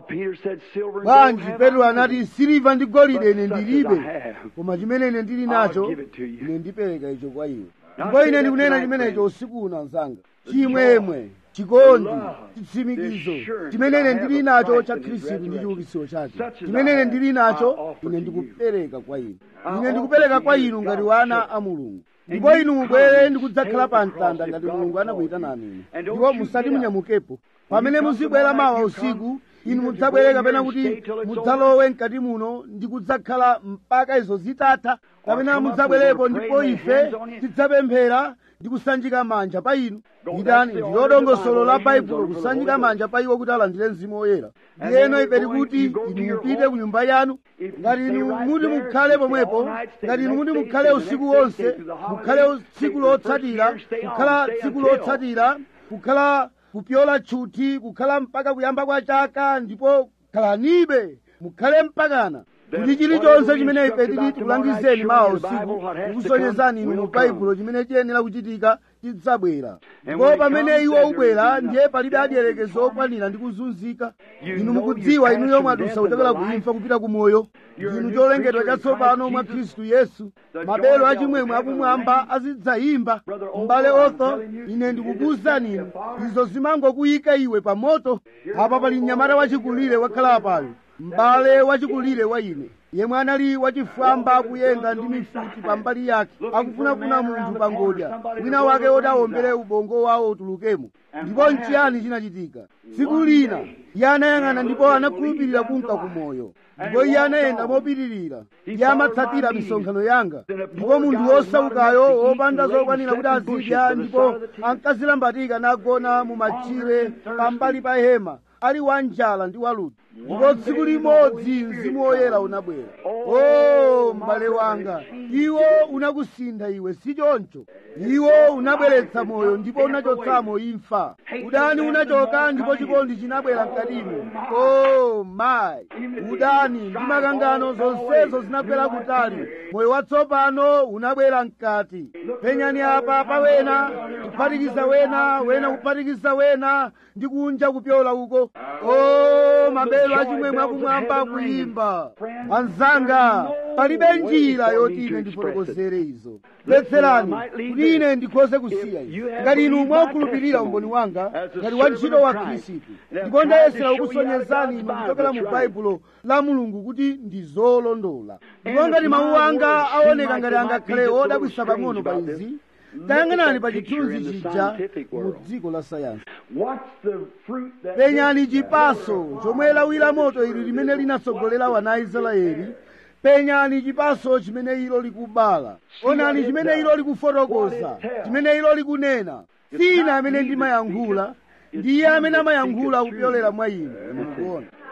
bwanji petro anati siliva ndi golide ine ndilibe koma chimene ine ndili nacho ine ndipereka icho kwa iwe ndipo ine ndikunena chimenecho usiku uno mzanga chimwemwe chikondi chitsimikizo chimene ine ndili nacho cha khristu ndi chiukitsiro chake chimene ine ndili nacho ine ndikupereka kwa inu ine ndikupereka kwa inu ngati wana a mulungu ndipo inu mubwere ndikudzakhala pa mtanda ngati mulungu anakuyitanani inu ndipo musati munyamukepo pamene muzibwera mawa usiku inu mudzabwere kapena kuti mudzalowe mkati muno ndi kudzakhala mpaka izo zitatha kapena mudzabwerepo ndipo ife tidzapemphera ndi kusanjika manja pa inu nditani ndilo dongosolo la baibulo kusanjika manja pa iwo kuti alandire mzimu woyera ndiyeno ife tikuti inu mupite ku nyumba yanu ngati inu muti mukhale pomwepo ngati inu muti mukhale usiku wonse mukhale tsiku lotsatira kukhala tsiku lotsatira kukhala kupyola tchuthi kukhala mpaka kuyamba kwa chaka ndipo khalanibe mukhale mpakana kuti chilichonse chimene ife tili tikulangizeni mawa usiku tikusonyezani inu mu baibulo chimene chiyenera kuchitika chidzabwera ndipo pamene iwo ubwera ndiye palibe adiyerekezo okwanira ndi kuzunzika inu mukudziwa inu yomwe adusa kuchokera ku imfa kupita ku moyo ndinu cholengedwa chatsopano mwa khristu yesu mabelo achimwemwe akumwamba azidzayimba m'bale otho ine ndikukuwuzani inu izo zimangokuyika iwe pa moto apa pali mnyamata wachikulire wakhala apayo m'bale wachikulire wa ine yemwe anali wachifwamba akuyenda ndi mifuti pambali yake akufunafuna munthu pangodya wina wake woti awombere ubongo wawo utulukemo ndipo nchiyani chinachitika tsiku lina iye anayang'ana ndipo anakhulupirira kunka kumoyo ndipo iye anayenda mopitirira iye amatsatira misonkhano yanga ndipo munthu wosaukayo wopanda zokwanira kuti azidya ndipo ankazilambatika nagona mu machire pambali pa hema ali wanjala ndi waluti ndipo tsiku limodzi mzimu woyera unabwera o m'bale wanga iwo unakusintha iwe si choncho iwo unabweretsa moyo ndipo unachotsamo imfa udani unachoka ndipo chikondi chinabwera mkatimo o mayi udani ndi makangano zonsezo zinabwera kutali moyo watsopano unabwera mkati penyani apa pa wena kuphatikiza wena wena kuphatikiza wena ndi kunja kupyola uko o mabelo achimwemwe akumwamba akuyimba anzanga palibe njira yoti ine ndifotokozere izo mvetserani kuti ine ndikhoze kusiya izi ngati inu mwakhulupirira umboni wanga ngati wantchito wa khristu ndipo ndayesera kukusonyezani inu kuchokera mu baibulo la mulungu kuti ndi zolondola ndipo ngati mawu anga aoneka ngati angakhale odabwisa pang'ono pa izi tayang'anani pa chithunzi chija mu dziko la sayansi penyani chipaso chomwe lawira moto ili limene linatsogolera wana israeli penyani chipaso chimene ilo likubala onani chimene ilo likufotokoza chimene ilo likunena si ine amene ndimayankhula ndiye amene amayankhula kupyolera mwa inu mukuona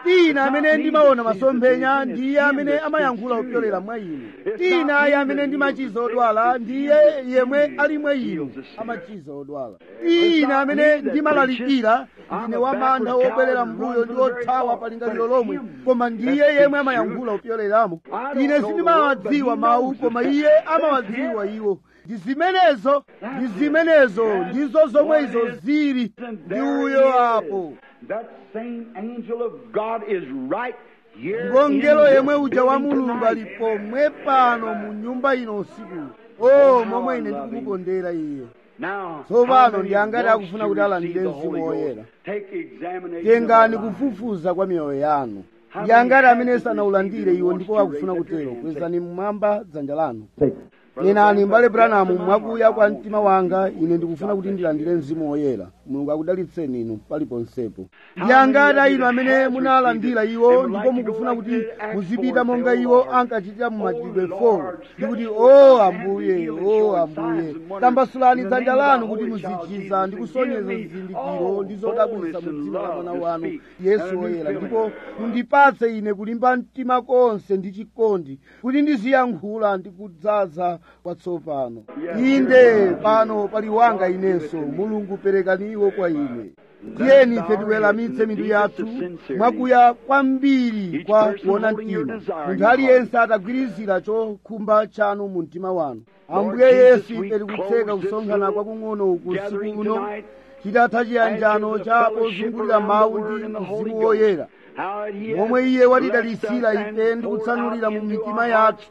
tina amene ndimaona masomphenya ndiye amene amayankhula kupyolera mwa inu tina ayi amene ndimachiza odwala ndiye yemwe ali mwa inu amachiza odwala tina amene ndimalalikira ndine wamantha wobwerera mbuyo ndi othawa pa lingaliro lomwe koma ndiye yemwe amayankhula kupyoleramo ine sindimawadziwa mawu koma iye amawadziwa iwo ndi zimenezo ndi zimenezo ndizo zomwe izo zili ndi uyo apo That same angel of God is right here. ndipo in ngelo this yemwe uja wa building mulungu tonight. ali pomwe pano mu nyumba ino usiku o momwe ine ndikumukondera iye Now, tsopano how many ndi angati wants akufuna to kuti alandire receive the mzimu Holy woyera Ghost? Take examination tengani of our lives. kufufuza kwa miyoyo yanu ndi angati amene sanaulandire iwo ndipo akufuna kutero kwezani mmwamba dzanja lanu nenani mbale branamu mwakuya kwa mtima wanga ine ndikufuna kuti ndilandire mzimu woyera mulungu akudalitseni inu paliponsepo ndi angati inu amene munalandira iwo ndipo mukufuna kuti muzipita monga iwo ankachitira mu machitidwe 4 ndi kuti o ambuye o ambuye tambasulani dzanja lanu kuti muzichiza ndi kusonyeza zizindikiro ndi zodabwitsa mu dzina la mwana wanu yesu woyera ndipo mundipatse ine kulimba mtima konse ndi chikondi kuti ndiziyankhula ndi kudzaza kwatsopano inde pano pali wanga inenso mulungu perekani iwo kwa ine tiyeni ife tiweramitse mitu yathu mwakuya kwambiri kwa kuona mtima munthu aliyense atagwirizira chokhumba chanu mu mtima wanu ambuye yesu ife tikutseka kusonkhana kwakung'ono uku usiku uno chitatha chiyanjano cha pozungulira mawu ndi mzimu woyera momwe iye watidalitsira ife ndi kutsanulira mu mitima yathu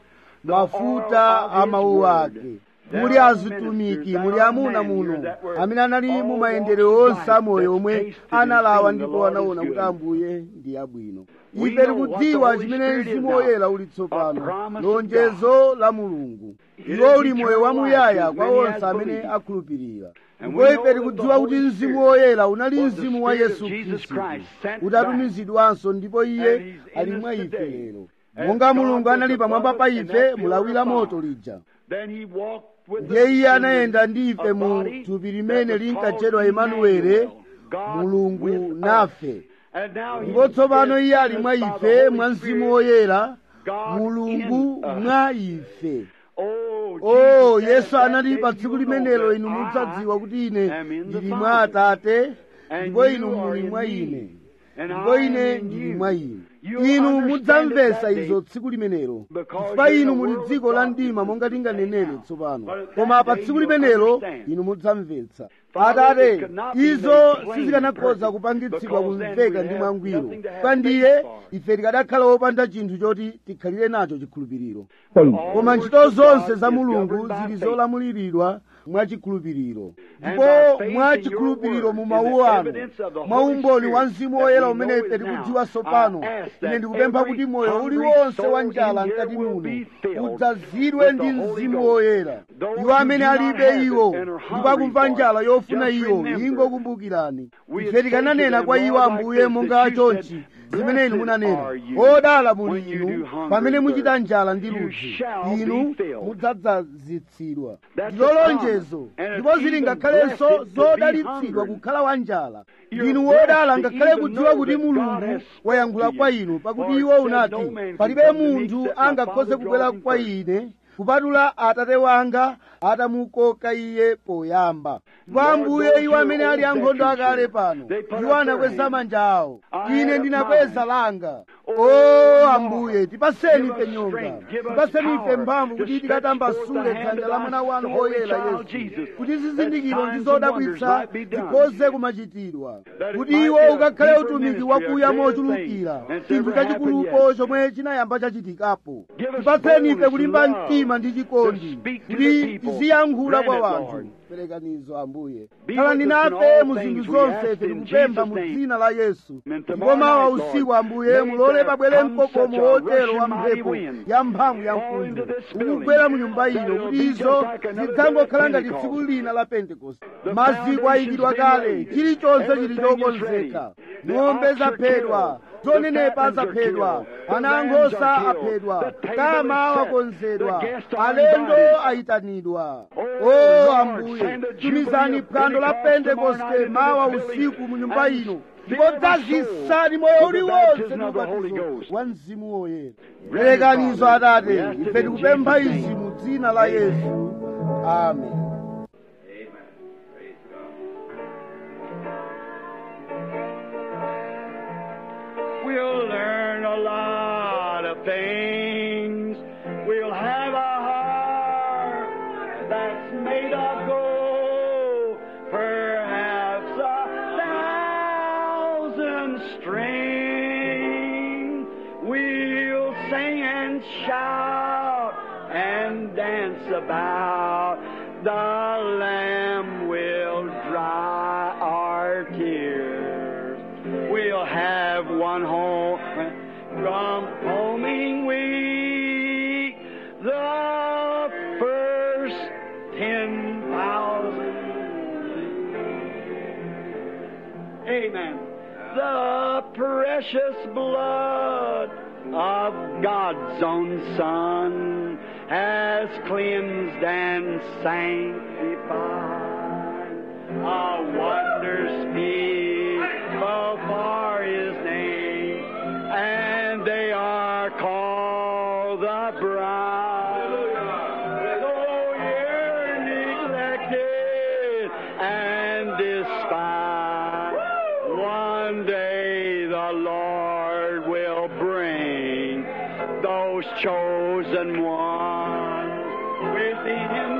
mafuta a mawu ake muli azitumiki muli amuna muno amene anali mu mayendedwe onse amoyo omwe analawa ndipo anaona kuti ambuye ndi abwino ife tikudziwa chimene mzimu woyera uli tsopano lonjezo la mulungu iwo uli moyo wamuyaya kwa onse amene akhulupirira ndipo ife tikudziwa kuti mzimu woyera unali mzimu wa yesu khristu utatumizidwanso ndipo iye ali mwa ife lero monga mulungu anali pamwamba pa ife mulawira moto lija ndiye iye anayenda ndi ife mu thupi limene linkatchedwa emanuwele mulungu nafe ndipo tsopano iye ali mwa ife mwa mzimu woyera mulungu mwa ife o yesu anati pa tsiku limenelo inu mudzadziwa kuti ine ndili mwa atate ndipo inu muli mwa ine ndipo ine ndili mwa inu inu mudzamvetsa izo tsiku limenelo chifukwa inu muli dziko la mdima monga tinganenere tsopano koma pa tsiku limenelo inu mudzamvetsa atate izo sizikanakhoza kupangitsidwa kumveka ndi mwangwiro kwa ndiye ife tikadakhala wopanda chinthu choti tikhalire nacho chikhulupiriro koma ntchito zonse za mulungu zili zolamuliridwa mwachikhulupiriro ndipo mwachikhulupiriro mu mawu anu mwa umboni wa mzimu woyera umene ife tikudziwa tsopano ine ndikupempha kuti moyo uliwonse wa njala mkati muno udzazidwe ndi mzimu woyera iwo amene alibe iwo ndipo akumva njala yofuna iyo ingokumbukirani ife tikananena kwa iwo ambuye monga chonchi zimene inu munanena odala muli inu pamene muchita njala ndi ludzu inu mudzadzazitsidwa ndilo lonjezo ndipo zili ngakhalenso zodalitsidwa kukhala wa njala inu wodala ngakhale kudziwa kuti mulungu wayankhula kwa inu pakuti iwo unati palibe munthu angakhoze kubwera kwa ine kupatula atate wanga atamukoka iye poyamba ndipo ambuye iwo amene ali ankhondo akale pano iwo anakweza manja awo ine ndinakweza langa o ambuye tipaseni ife nyonga tipaseni ife mphamvu kuti tikatambasule dzanja la mwana wanu woyera yesu kuti zizindikiro ndi zodabwitsa zikhoze kumachitidwa kuti iwo ukakhale utumiki wakuya mochulukira chinthu chachikulupo chomwe chinayamba chachitikapo tipaseni ife kulimba mtima ndi chikondi kuti tiziyankhula kwa wanthu perekanizo ambuye khalani nafe mu zinthu zonse tikupempha mu dzina la yesu ndipo mawa usiku ambuye mulole pabwere mkokomo wotero wa mphepo ya mphamvu ya mkuntho ukugwera mu nyumba ino kuti izo zidzangokhala ngati tsiku lina la pentekoste maziko ayikidwa kale chilichonse chili chokonzeka ng'ombe zaphedwa zonenepa zaphedwa ana ankhosa aphedwa kama wakonzedwa alendo ayitanidwa o ambuye tumizani phwando la pentekoste mawa usiku mu nyumba ino ndipo dzazisani moyo uliwonse ndi ubatizo wa mzimu woyera perekanizo atate ife tikupempha izi mu dzina la yesu amen We'll learn a lot of things. We'll have a heart that's made of gold, perhaps a thousand strings. We'll sing and shout and dance about. The Lamb will dry our tears. We'll have one home from homing week. The first ten thousand. Amen. The precious blood of God's own Son has cleansed and sanctified. A wonder speak for His name, and they are called the bride. Though you're neglected and despised, one day the Lord will bring those chosen ones within